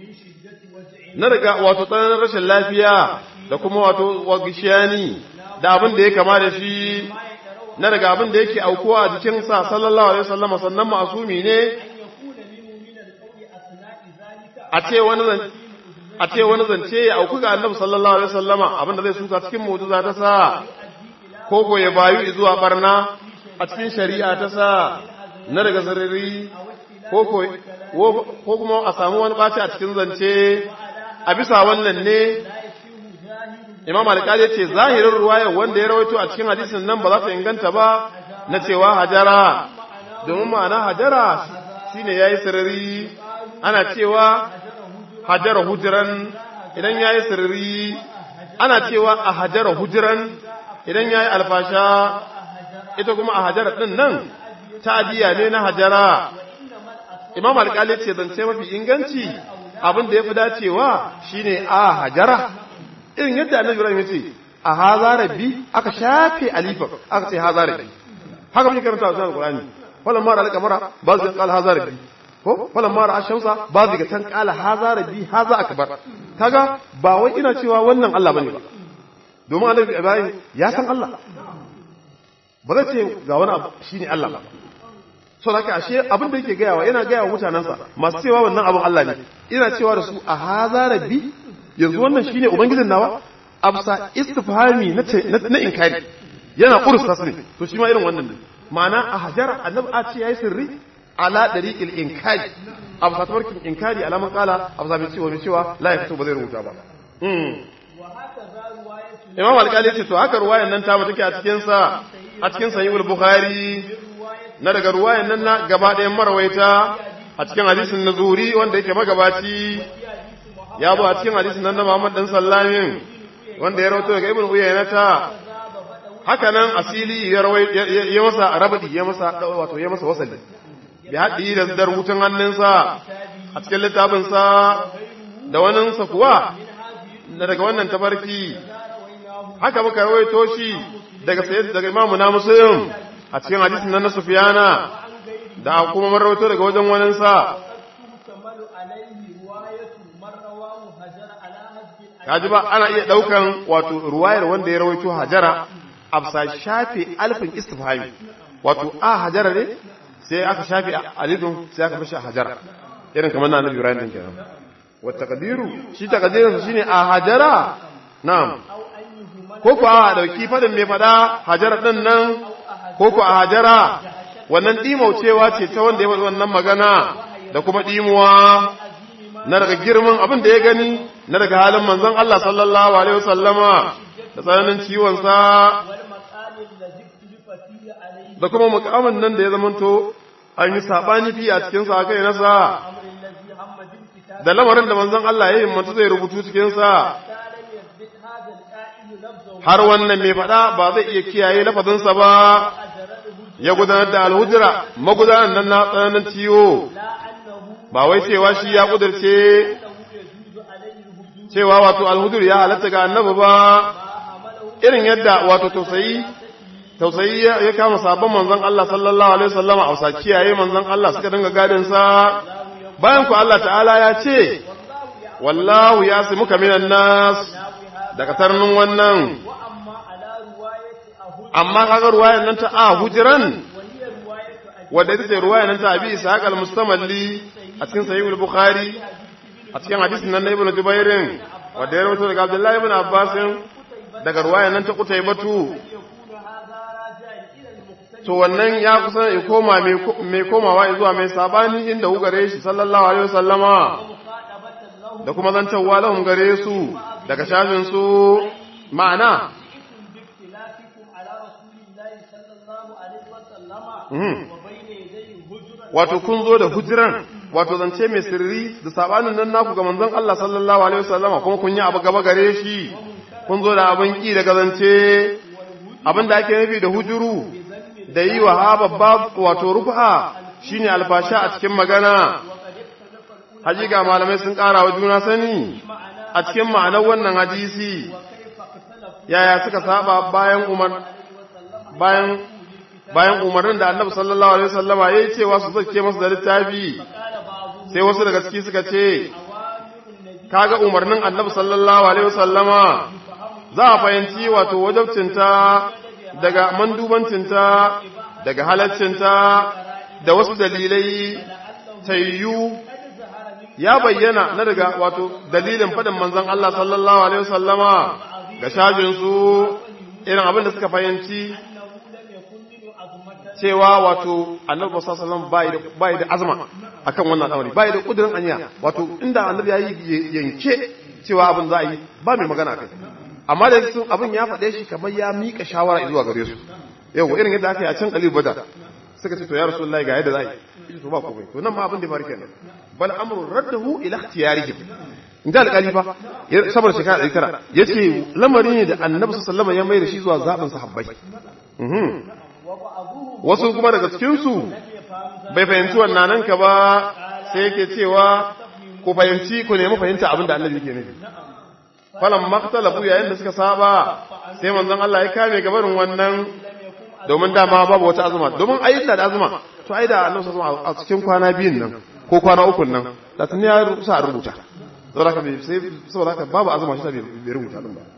من شدة وجع na daga wato tsananin rashin lafiya da kuma wato wagishiyani da abin da ya kama da shi na daga abin da yake aukuwa a jikinsa sallallahu alaihi wasallam sannan ma'asumi ne أن يكون منه من القول أثناء ذلك a ce wani zan a ce wani zance ya auku ga annabi sallallahu alaihi wasallama abin da zai suka cikin mu'jiza ta sa ko ko ya bayu zuwa barna a cikin shari'a ta sa na daga sarari ko ko ko kuma a samu wani ɓaci a cikin zance a bisa wannan ne imam alƙali ya ce zahirin ruwayar wanda ya rawaito a cikin hadisin nan ba za ta inganta ba na cewa hajara domin ma'ana hajara shine yayi sirri ana cewa hajara hujiran idan yayi sirri ana cewa a hajara hujiran idan yayi alfasha ita kuma a hajara din nan ta'diya ne na hajara imam alƙali ce zance mafi inganci abin da ya fi dacewa shine a hajara irin yadda annabi ibrahim ya ce a haza rabbi aka shafe alifan aka ce haza rabbi haka muke karanta a cikin alqur'ani falan mara alqamara ba zai qala haza rabbi ko falan mara ashamsa ba zai ga tan qala haza rabbi haza akbar kaga ba wai ina cewa wannan Allah bane ba domin annabi ibrahim ya san Allah ba zai ce ga wani abu shine Allah ba so da haka ashe abin da yake gayawa yana gayawa mutanensa masu cewa wannan abin Allah ne ina cewa da su a haza rabbi yanzu wannan shine ubangijin nawa absa istifhami na na inkari yana kursa su ne to shi ma irin wannan ne ma'ana a hajara annabi a ce yayi sirri ala dariqil inkari absa tabarkin inkari alaman kala absa mai cewa mai cewa la ya fito ba zai rubuta ba Imam Al-Qali ce to haka ruwayan nan ta take a cikin sa a cikin sahihul Bukhari na daga ruwayan nan na gaba ɗayan marawaita a cikin hadisin na zuri wanda yake magabaci ya zo a cikin hadisin nan na Muhammad dan Sallamin wanda ya rawaito daga Ibn Uyayna ta haka nan asili ya rawai ya masa rabadi ya masa wato ya masa wasali bi haddi da dar hutun hannunsa a cikin littafin sa da wannan sa kuwa daga wannan tabarki haka muka rawaito shi daga sayyid daga imamu na muslim a cikin hadisin nan na Sufyana da kuma mun rawaito daga wajen wannan sa kaji ba ana iya daukan wato ruwayar wanda ya rawaito hajara afsa shafe alfin istifhami wato a hajara ne sai aka shafe alifin sai aka fashi hajara irin kamar na annabi Ibrahim din kenan wa taqdiru shi taqdirin shine a hajara na'am ko ko a dauki fadin mai fada hajara din nan ko ko a hajara wannan dimaucewa ce ta wanda ya faɗi wannan magana da kuma dimuwa na daga girman abin da ya gani na daga halin manzon Allah sallallahu alaihi wasallama da tsananin ciwon sa da kuma mukamin nan da ya zamanto an yi sabani fi a cikin sa kai nasa da lamarin da manzon Allah ya himmatu zai rubutu cikin sa har wannan mai faɗa ba zai iya kiyaye lafazinsa ba ya gudanar da alhujira magudanar nan na tsananin ciwo ba wai cewa shi ya kudurce cewa wato alhudur ya halatta ga annabi ba irin yadda wato tausayi tausayi ya kama sabon manzon Allah sallallahu alaihi wasallam a wasa kiyaye manzon Allah suka dinga gadin sa bayan ku Allah ta'ala ya ce wallahu yasimuka minan nas daga tarnin wannan amma kaga ruwayan nan ta a hujiran wadda ita ce ruwayan nan ta abi ishaq al-mustamalli a cikin sahih al-bukhari a cikin hadisin nan na ibnu jubairin wadda ya rawaito daga abdullahi ibn abbas daga ruwayan nan ta qutaybatu to wannan ya kusa ya koma mai komawa zuwa mai sabani inda hu gare shi sallallahu alaihi wasallama da kuma zantawa lahum gare su daga shafin su ma'ana wato kun zo da hujiran wato zance mai sirri da sabanin nan naku ga manzon Allah sallallahu alaihi wasallama kuma kun yi abu gaba gare shi kun zo da abin ki daga zance abin da ake nufi da hujuru da yi wa ha babba wato rufa shine alfasha a cikin magana hakika malamai sun ƙara wa juna sani a cikin ma'anar wannan hadisi yaya suka saba bayan umar bayan bayan umarnin da annabi sallallahu alaihi wasallama yayi cewa su zake masa da littafi sai wasu daga ciki suka ce kaga umarnin annabi sallallahu alaihi wasallama za a fahimci wato wajabcinta daga mandubancinta daga halaccinta da wasu dalilai tayyu ya bayyana na daga wato dalilin faɗin manzon Allah sallallahu alaihi wasallama ga shajinsu irin abin da suka fahimci cewa wato annabi sallallahu alaihi wasallam bai da azma akan wannan al'amari bai da kudirin anya wato inda annabi ya yi yanke cewa abin za a yi ba mai magana kai amma da sun abin ya faɗe shi kamar ya mika shawara zuwa gare su yau irin yadda aka yi a can kalil bada suka ce to ya rasulullahi ga yadda za a yi to ba komai to nan ma abin da faru kenan bal amru raddahu ila ikhtiyarihim inda alƙali fa saboda shekara ɗari tara ya ce lamari ne da annabi sallama ya mai da shi zuwa zaɓin sahabbai wasu kuma daga cikinsu bai fahimci wannan nan ka ba sai yake cewa ku fahimci ku nemi fahimta abin da annabi ke nufi falan maktalafu yayin da suka saba sai manzon Allah ya kame gabarin wannan domin dama babu wata azuma domin ayi da azuma to ai da annabi sallallahu a cikin kwana biyun nan ko kwana ukun nan da tun ya sa rubuta saboda haka sai saboda haka babu azuma shi bai rubuta din ba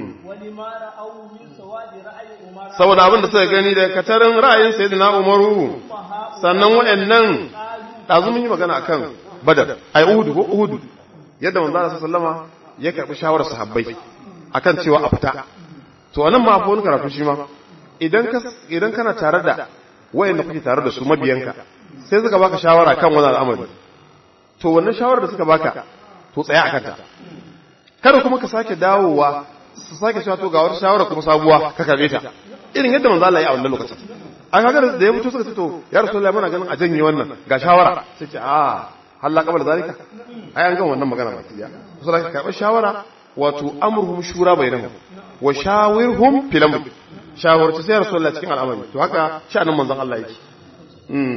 saboda abin da suka gani da katarin ra'ayin sayyidina umaru sannan wayannan dazu mun yi magana akan badar ai uhudu ko uhudu yadda manzo Allah sallama ya karbi shawarar sahabbai akan cewa a fita to anan ma akwai wani karatu shi ma idan ka idan kana tare da wayanda kuke tare da su mabiyanka sai suka baka shawara kan wannan al'amari to wannan shawarar da suka baka to tsaya akan ta kada kuma ka sake dawowa su sake cewa to ga wata shawara kuma sabuwa ka karbe ta irin yadda manzo Allah ya a wannan lokacin an kaga da ya mutu suka ce to ya rasulullahi muna ganin a janye wannan ga shawara sai ce a halla qabla zalika ai an ga wannan magana ba tiya so da ka karba shawara wato amruhum shura bainahum wa shawirhum fil amr shawarci sai rasulullahi cikin al'amari to haka sha'anin manzon Allah yake mm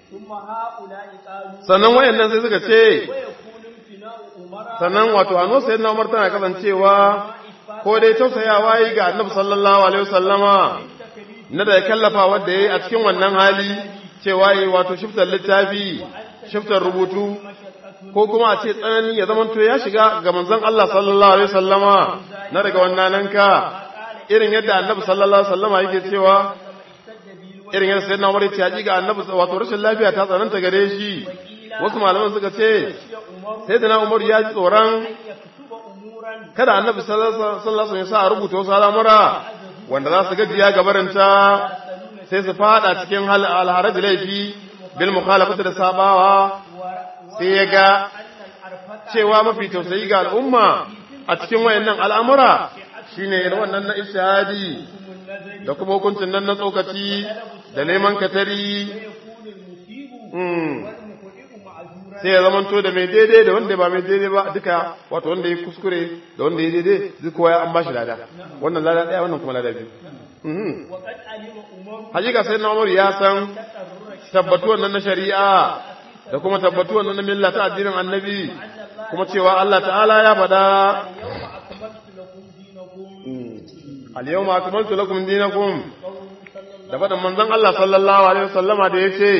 sannan wayannan sai suka ce sannan wato hannu sai na umar tana kasancewa ko dai tausayawa yi ga annabi sallallahu alaihi wasallama na da ya kallafa wanda yayi a cikin wannan hali cewa yi wato shiftar littafi shiftar rubutu ko kuma a ce tsanani ya zama to ya shiga ga manzon Allah sallallahu alaihi wasallama na daga wannan nan ka irin yadda annabi sallallahu alaihi wasallama yake cewa irin yadda sayyidina Umar ya ce ga annabi wato rashin lafiya ta tsananta gare shi wasu malaman suka ce sayyidina Umar ya ji tsoron kada annabi sallallahu alaihi wasallam ya sa a rubuta wasu al'amura wanda za su gajiya gabarinta sai su fada cikin alharaj laifi bil mukhalafati da sabawa sai ya ga cewa mafi tausayi ga al'umma a cikin wayannan al'amura shine irin wannan na ishadi da kuma hukuncin nan na tsokaci da neman katari sai ya zamanto da mai daidai da wanda ba mai daidai ba duka wato wanda ya kuskure da wanda ya daidai duk kowa an bashi lada wannan lada daya wannan kuma lada biyu hakika sai na umar ya san tabbatuwan nan na shari'a da kuma tabbatuwan nan na milla ta addinin annabi kuma cewa Allah ta'ala ya faɗa al-yawma akmaltu lakum dinakum da faɗin manzon Allah sallallahu alaihi wasallama da yace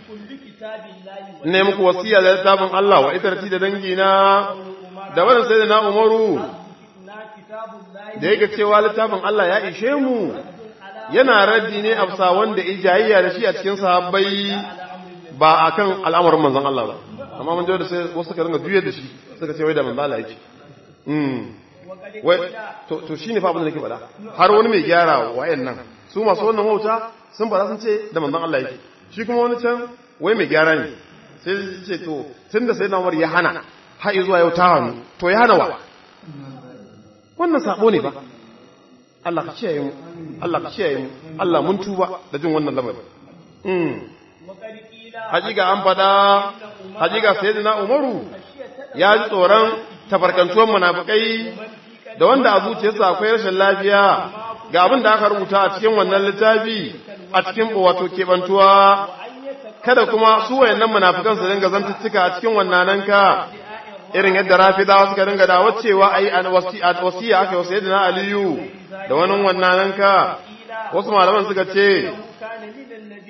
ne muku wasiya da littafin Allah wa itarci da dangi na da wannan sai da na umaru da yake cewa littafin Allah ya ishe mu yana raddi ne a bisa wanda ijayayya da shi a cikin sahabbai ba akan al'amarin manzon Allah ba amma mun da sai wasu suka ringa juyar da shi suka ce wai da manzon Allah yake mm wai to to shine fa abin da nake faɗa har wani mai gyara wayannan su masu wannan wauta sun fara sun ce da manzon Allah yake shi kuma wani can wai mai gyara ne sai ce to tun da sai na ya hana har zuwa yau ta hannu to ya hana wa wannan sabo ne ba Allah ka kiyaye mu Allah ka kiyaye mu Allah mun tuba da jin wannan lamari mm hajiga an fada hajiga sayyidina Umaru ya ji tsoron tafarkantuwan munafikai da wanda a zuciyarsa akwai rashin lafiya ga abin da aka rubuta a cikin wannan littafi a cikin wato kebantuwa kada kuma su wayannan munafikan su dinga zantuttuka a cikin wannan ka irin yadda rafidawa suka dinga da wacewa ai an wasiya aka yi sayyidina aliyu da wani wannan ka wasu malaman suka ce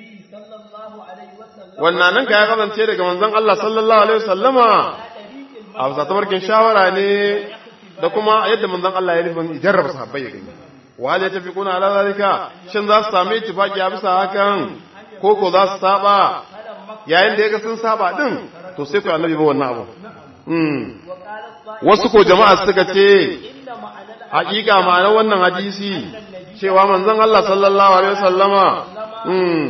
wannan ka ya kasance daga manzon Allah sallallahu alaihi wasallama a bisa tabarkin shawara ne da kuma yadda manzon Allah ya nufin jarraba sahabbai ya gani wa ya tafi kuna ala zalika shin za su same ittifaqi a bisa hakan ko ko za su saba yayin da ya ga sun saba din to sai ku annabi ba wannan abu mm wasu ko jama'a suka ce hakika ma'anar wannan hadisi cewa manzon Allah sallallahu alaihi wasallama mm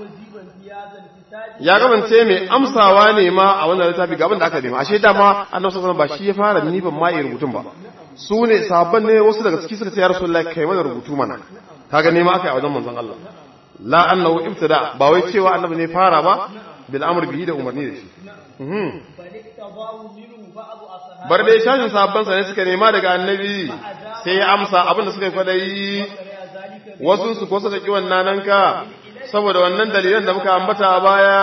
ya gabance mai amsawa ne ma a wannan littafi ga abin da aka nema ashe dama annabi sallallahu alaihi ba shi ya fara nifin ma yi rubutun ba su ne sabon ne wasu daga ciki suka ce ya rasulullahi kai mana rubutu mana kaga nema aka yi a wajen manzon Allah la annahu ibtida ba wai cewa annabi ne fara ba bil amr bihi da umarni da shi bar dai shashin sabon sa ne suka nema daga annabi sai ya amsa abin da suka yi kwadayi wasu su ko suka ki wannan nan ka saboda wannan dalilan da muka ambata a baya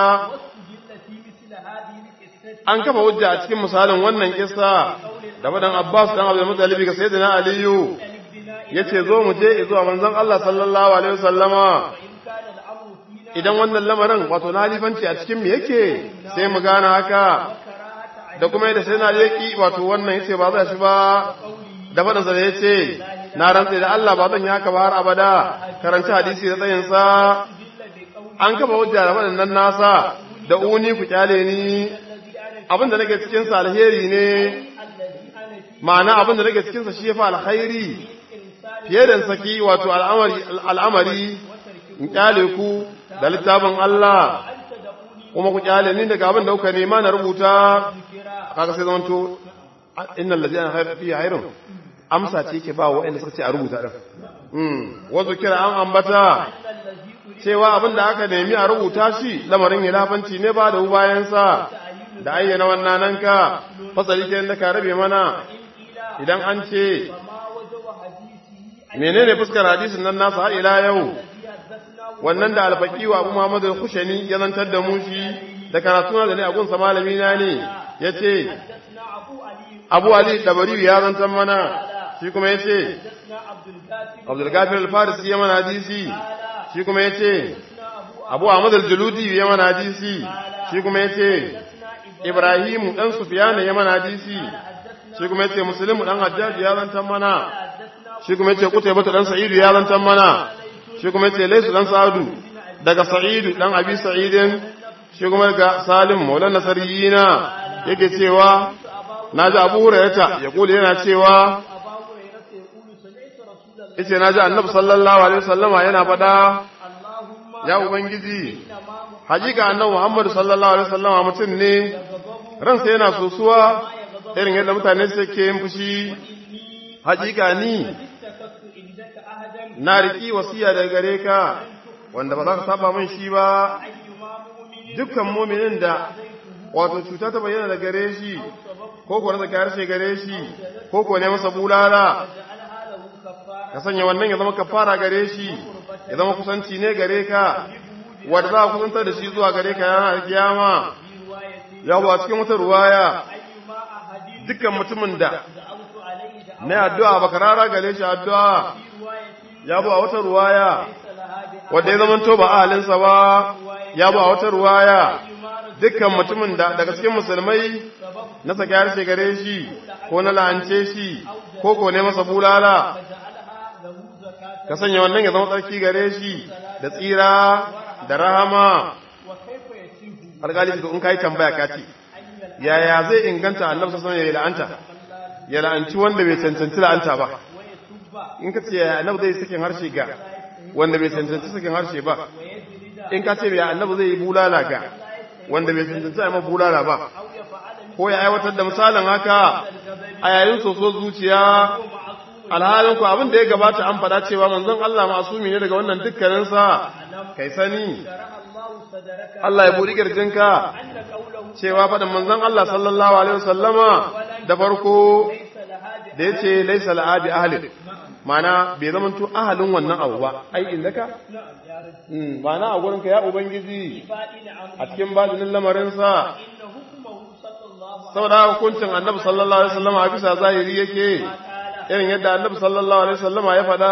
an kafa hujja a cikin misalin wannan kissa da wadan Abbas dan Abdul Muttalib ga Sayyidina Aliyu yace zo mu je zuwa manzon Allah sallallahu alaihi wasallama idan wannan lamarin wato na halifanci a cikin mu yake sai mu gane haka da kuma yadda sai na leki wato wannan yace ba za shi ba da faɗinsa da yace na rantse da Allah ba zan yi haka ba har abada karanci hadisi da tsayinsa an kafa hujja da waɗannan nasa da uni ku kyale ni abin da nake cikin sa alheri ne ma'ana abin da nake cikin sa shi yafi alkhairi fiye da saki wato al'amari al'amari in kyale ku da littafin Allah kuma ku kyale ni daga abin da kuka nema na rubuta kaga sai zamanto innal ladina fi hayrun amsa ce yake ba wa'anda suka ce a rubuta din mm wazo kira an ambata cewa abin da aka nemi a rubuta shi lamarin hilafanci ne ba da bayansa da ayyana wannan nan ka fasali ke da ka rabe mana idan an ce menene fuskar hadisin nan nasa har ila yau wannan da alfaqi wa Abu Muhammad al-Khushani ya zantar da mu shi da karatu da ne a gunsa malami na ne yace Abu Ali Dabari ya zantar mana shi kuma yace Abdul Ghafir al-Farisi ya mana hadisi shi kuma ya ce abu ahmad al-juludi ya mana hadisi shi kuma ya ce ibrahimu ɗan sufiyana ya mana hadisi shi kuma ya ce musulmi ɗan hajjaji ya zantan mana shi kuma ya ce kuta bata ɗan sa'idu ya zantan mana shi kuma ya ce laisu ɗan sa'adu daga sa'idu ɗan abi sa'idin shi kuma daga salim maulan nasariyina yake cewa na ji abu hurairata ya kula yana cewa yace naji annabi sallallahu alaihi wasallama yana fada ya ubangiji hakika annabi muhammad sallallahu alaihi wasallama mutum ne ransa yana sosuwa irin yadda mutane suke yin fushi hakika ni na riki wasiya daga gare ka wanda ba za ka saba min shi ba dukkan muminin da wato cuta ta bayyana da gare shi ko ko rasa harshe gare shi ko ko ne masa bulala ka sanya wannan ya zama kafara gare shi ya zama kusanci ne gare ka wanda za a kusantar da shi zuwa gare ka yana kiyama ya a cikin wata ruwaya dukkan mutumin da na addu'a baka rara gare shi addu'a ya bu a wata ruwaya wanda ya zama to ba ahalinsa ba ya bu a wata ruwaya dukkan mutumin da daga cikin musulmai na saki harshe gare shi ko na la'ance shi ko ko ne masa bulala ka sanya wannan ya zama tsarki gare shi da tsira da rahama alƙali su in kai tambaya ka ce yaya zai inganta annabi sallallahu alaihi ya la'anta ya la'anci wanda bai cancanci la'anta ba in ka ce yaya annabi zai sakin harshe ga wanda bai cancanci sakin harshe ba in ka ce yaya annabi zai yi bulala ga wanda bai cancanci a bulala ba ko ya aiwatar da misalin haka a yayin soso zuciya alhalin ku abin da ya gabata an fada cewa manzon Allah masumi ne daga wannan dukkaninsa kai sani Allah ya buɗi kirjinka cewa faɗin manzon Allah sallallahu alaihi wasallama da farko da yace laysa al'abi ahli mana bai zama to ahalin wannan abu ba ai indaka mana a gurinka ya ubangiji a cikin badinin lamarinsa saboda hukuncin annabi sallallahu alaihi wasallama a bisa zahiri yake irin yadda annabi sallallahu alaihi wasallama ya faɗa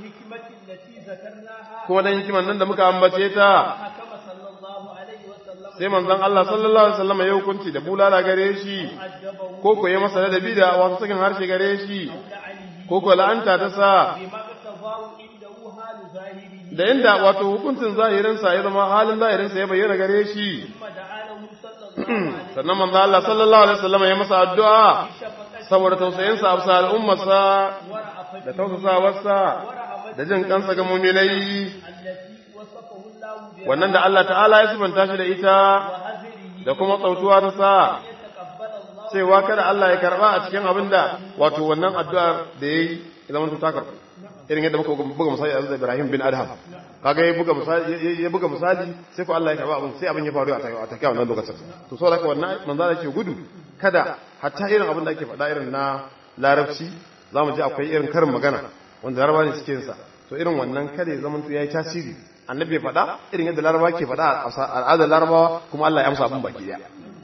kuma dan hikiman nan da muka ambace ta sai manzon Allah sallallahu alaihi wasallam ya hukunci da bulala gare shi عذبه ko ko ya masa ladabi da wasu sakin harshe gare shi لعنه ko ko la'anta ta sa بما اقتضاه عنده حال ظاهره da inda wato hukuncin zahirinsa ya zama halin zahirinsa ya bayyana gare shi ثم دعا له صلى الله عليه sannan manzo Allah sallallahu alaihi wasallam ya masa addu'a شفقة saboda tausayinsa a bisa al'ummarsa ورأفته da tausasawarsa da jin kansa ga muminai التي وصفه الله بها wannan da Allah ta'ala ya sifanta shi da ita وهزره da kuma tsautuwa ta sa يتقبل الله cewa kada Allah ya karba a cikin abin da wato wannan addu'ar da yayi idan mun ta karba irin yadda muka buga misali a da Ibrahim bin Adham kaga ya buga misali ya buga misali sai ko Allah ya karba abin sai abin ya faru a take a take wannan lokacin to saboda haka wannan manzo Allah ke gudu kada hatta irin abin da ake faɗa irin na larabci zamu ji akwai irin karin magana wanda larabawa ne suke yin sa to irin wannan kada ya zama yayi tasiri annabi ya faɗa irin yadda larabawa ke faɗa a al'adar larabawa kuma Allah ya amsa abin baki daya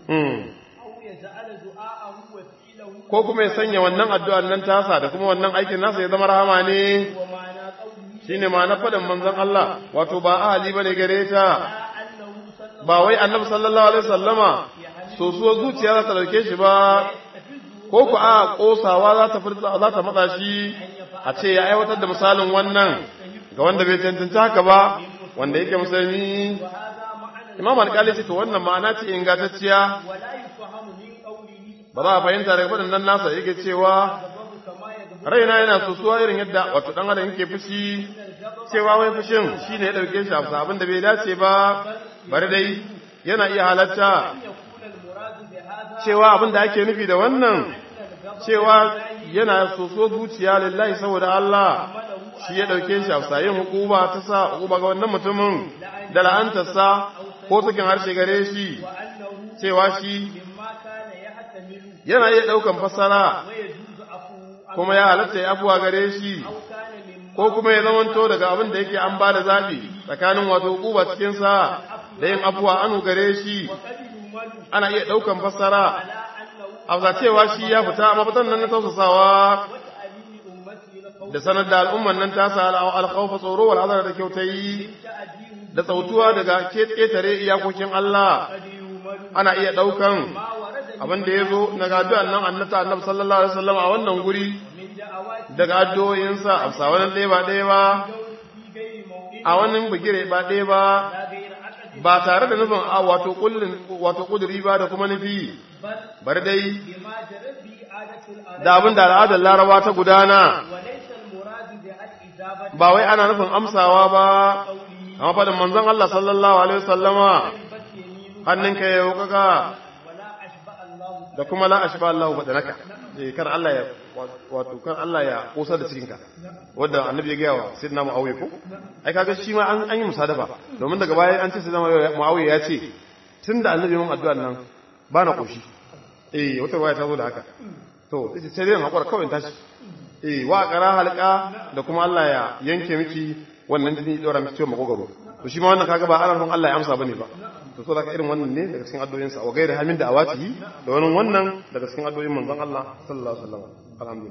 أو يجعل دعاءه وفعله ko kuma ya sanya wannan addu'ar nan tasa da kuma wannan aikin nasa ya zama rahama ne ومعنى قوله shine ma na faɗin manzon Allah wato ba ahali bane gare ta أنه صلى ba wai annabi sallallahu alaihi wasallama sosuwar zuciya za ta dauke shi ba ko ku a kosawa za ta furta za ta matsa shi a ce ya aiwatar da misalin wannan ga wanda bai tantance haka ba wanda yake musulmi وهذا معنى imam alƙali ce to wannan ma'ana ce ingantacciya ولا يفهم من قوله ba za a fahimta daga faɗin nan nasa yake cewa غضب كما يغضب raina yana sosuwa irin yadda wato dan adam yake fushi cewa wai fushin shine ya dauke shi a abin da bai dace ba bari dai yana iya halatta يكون المراد بهذا cewa abin da ake nufi da wannan cewa yana soso zuciya lillahi saboda Allah shi ya dauke shi a yin hukuma ta sa hukuma ga wannan mutumin da la'antarsa ko sakin harshe gare shi وأنه cewa shi مما كان يحتمل yana iya daukan fassara ويجوز عفوه kuma ya halatta ya abuwa gare shi أو كان مما ko kuma ya zamanto daga abin da yake an ba da zaɓi tsakanin wato hukuma cikinsa da yin abuwa anu gare shi قد يمل ana iya ɗaukan fassara على أنه a cewa shi ya fita a mafitan nan na tausasawa وتأليم أمته لقول da sanar da al'umman nan ta sa alkhawfa tsoro wal hazara da kyautayi تأديه da tsautuwa daga ketare iyakokin Allah قد يمل ana iya ɗaukan ما ورد abin da ya zo daga addu'an nan annata annabi sallallahu alaihi wasallam a wannan guri من دعوات daga addu'o'insa a sa wani ɗaya ba ɗaya ba في غير موضع a wani bigire ba ɗaya ba لا غير عقد ba tare da nufin a wato kullin wato kuduri ba da kuma nufi بل bari dai بما جرت به عادة العرب da abin da al'adar laraba ta gudana وليس المراد بالإجابة ba wai ana nufin amsawa ba قوله amma faɗin manzon Allah sallallahu alaihi wasallama بس يمينه hannunka ya wuƙaƙa ولا أشبع الله da kuma la ashba Allah badanaka eh kar Allah ya wato kar Allah ya kosar da cikinka wanda annabi ya gaya wa sayyidina Muawiya ko ai kaga shi ma an an yi musadafa domin daga baya an ce sayyidina Muawiya ya ce tunda annabi mun addu'an nan ba na koshi eh wata waya ta zo da haka to sai sai dai hakura kawai in tashi eh wa qara halqa da kuma Allah ya yanke miki wannan jini dora miki ciwon makogaro to shi ma wannan kaga ba ana son Allah ya amsa bane ba to so daga irin wannan ne daga cikin addu'o'insa wa gairi hamin da awatihi da wani wannan daga cikin addu'o'in manzon Allah sallallahu alaihi wasallam alhamdulillah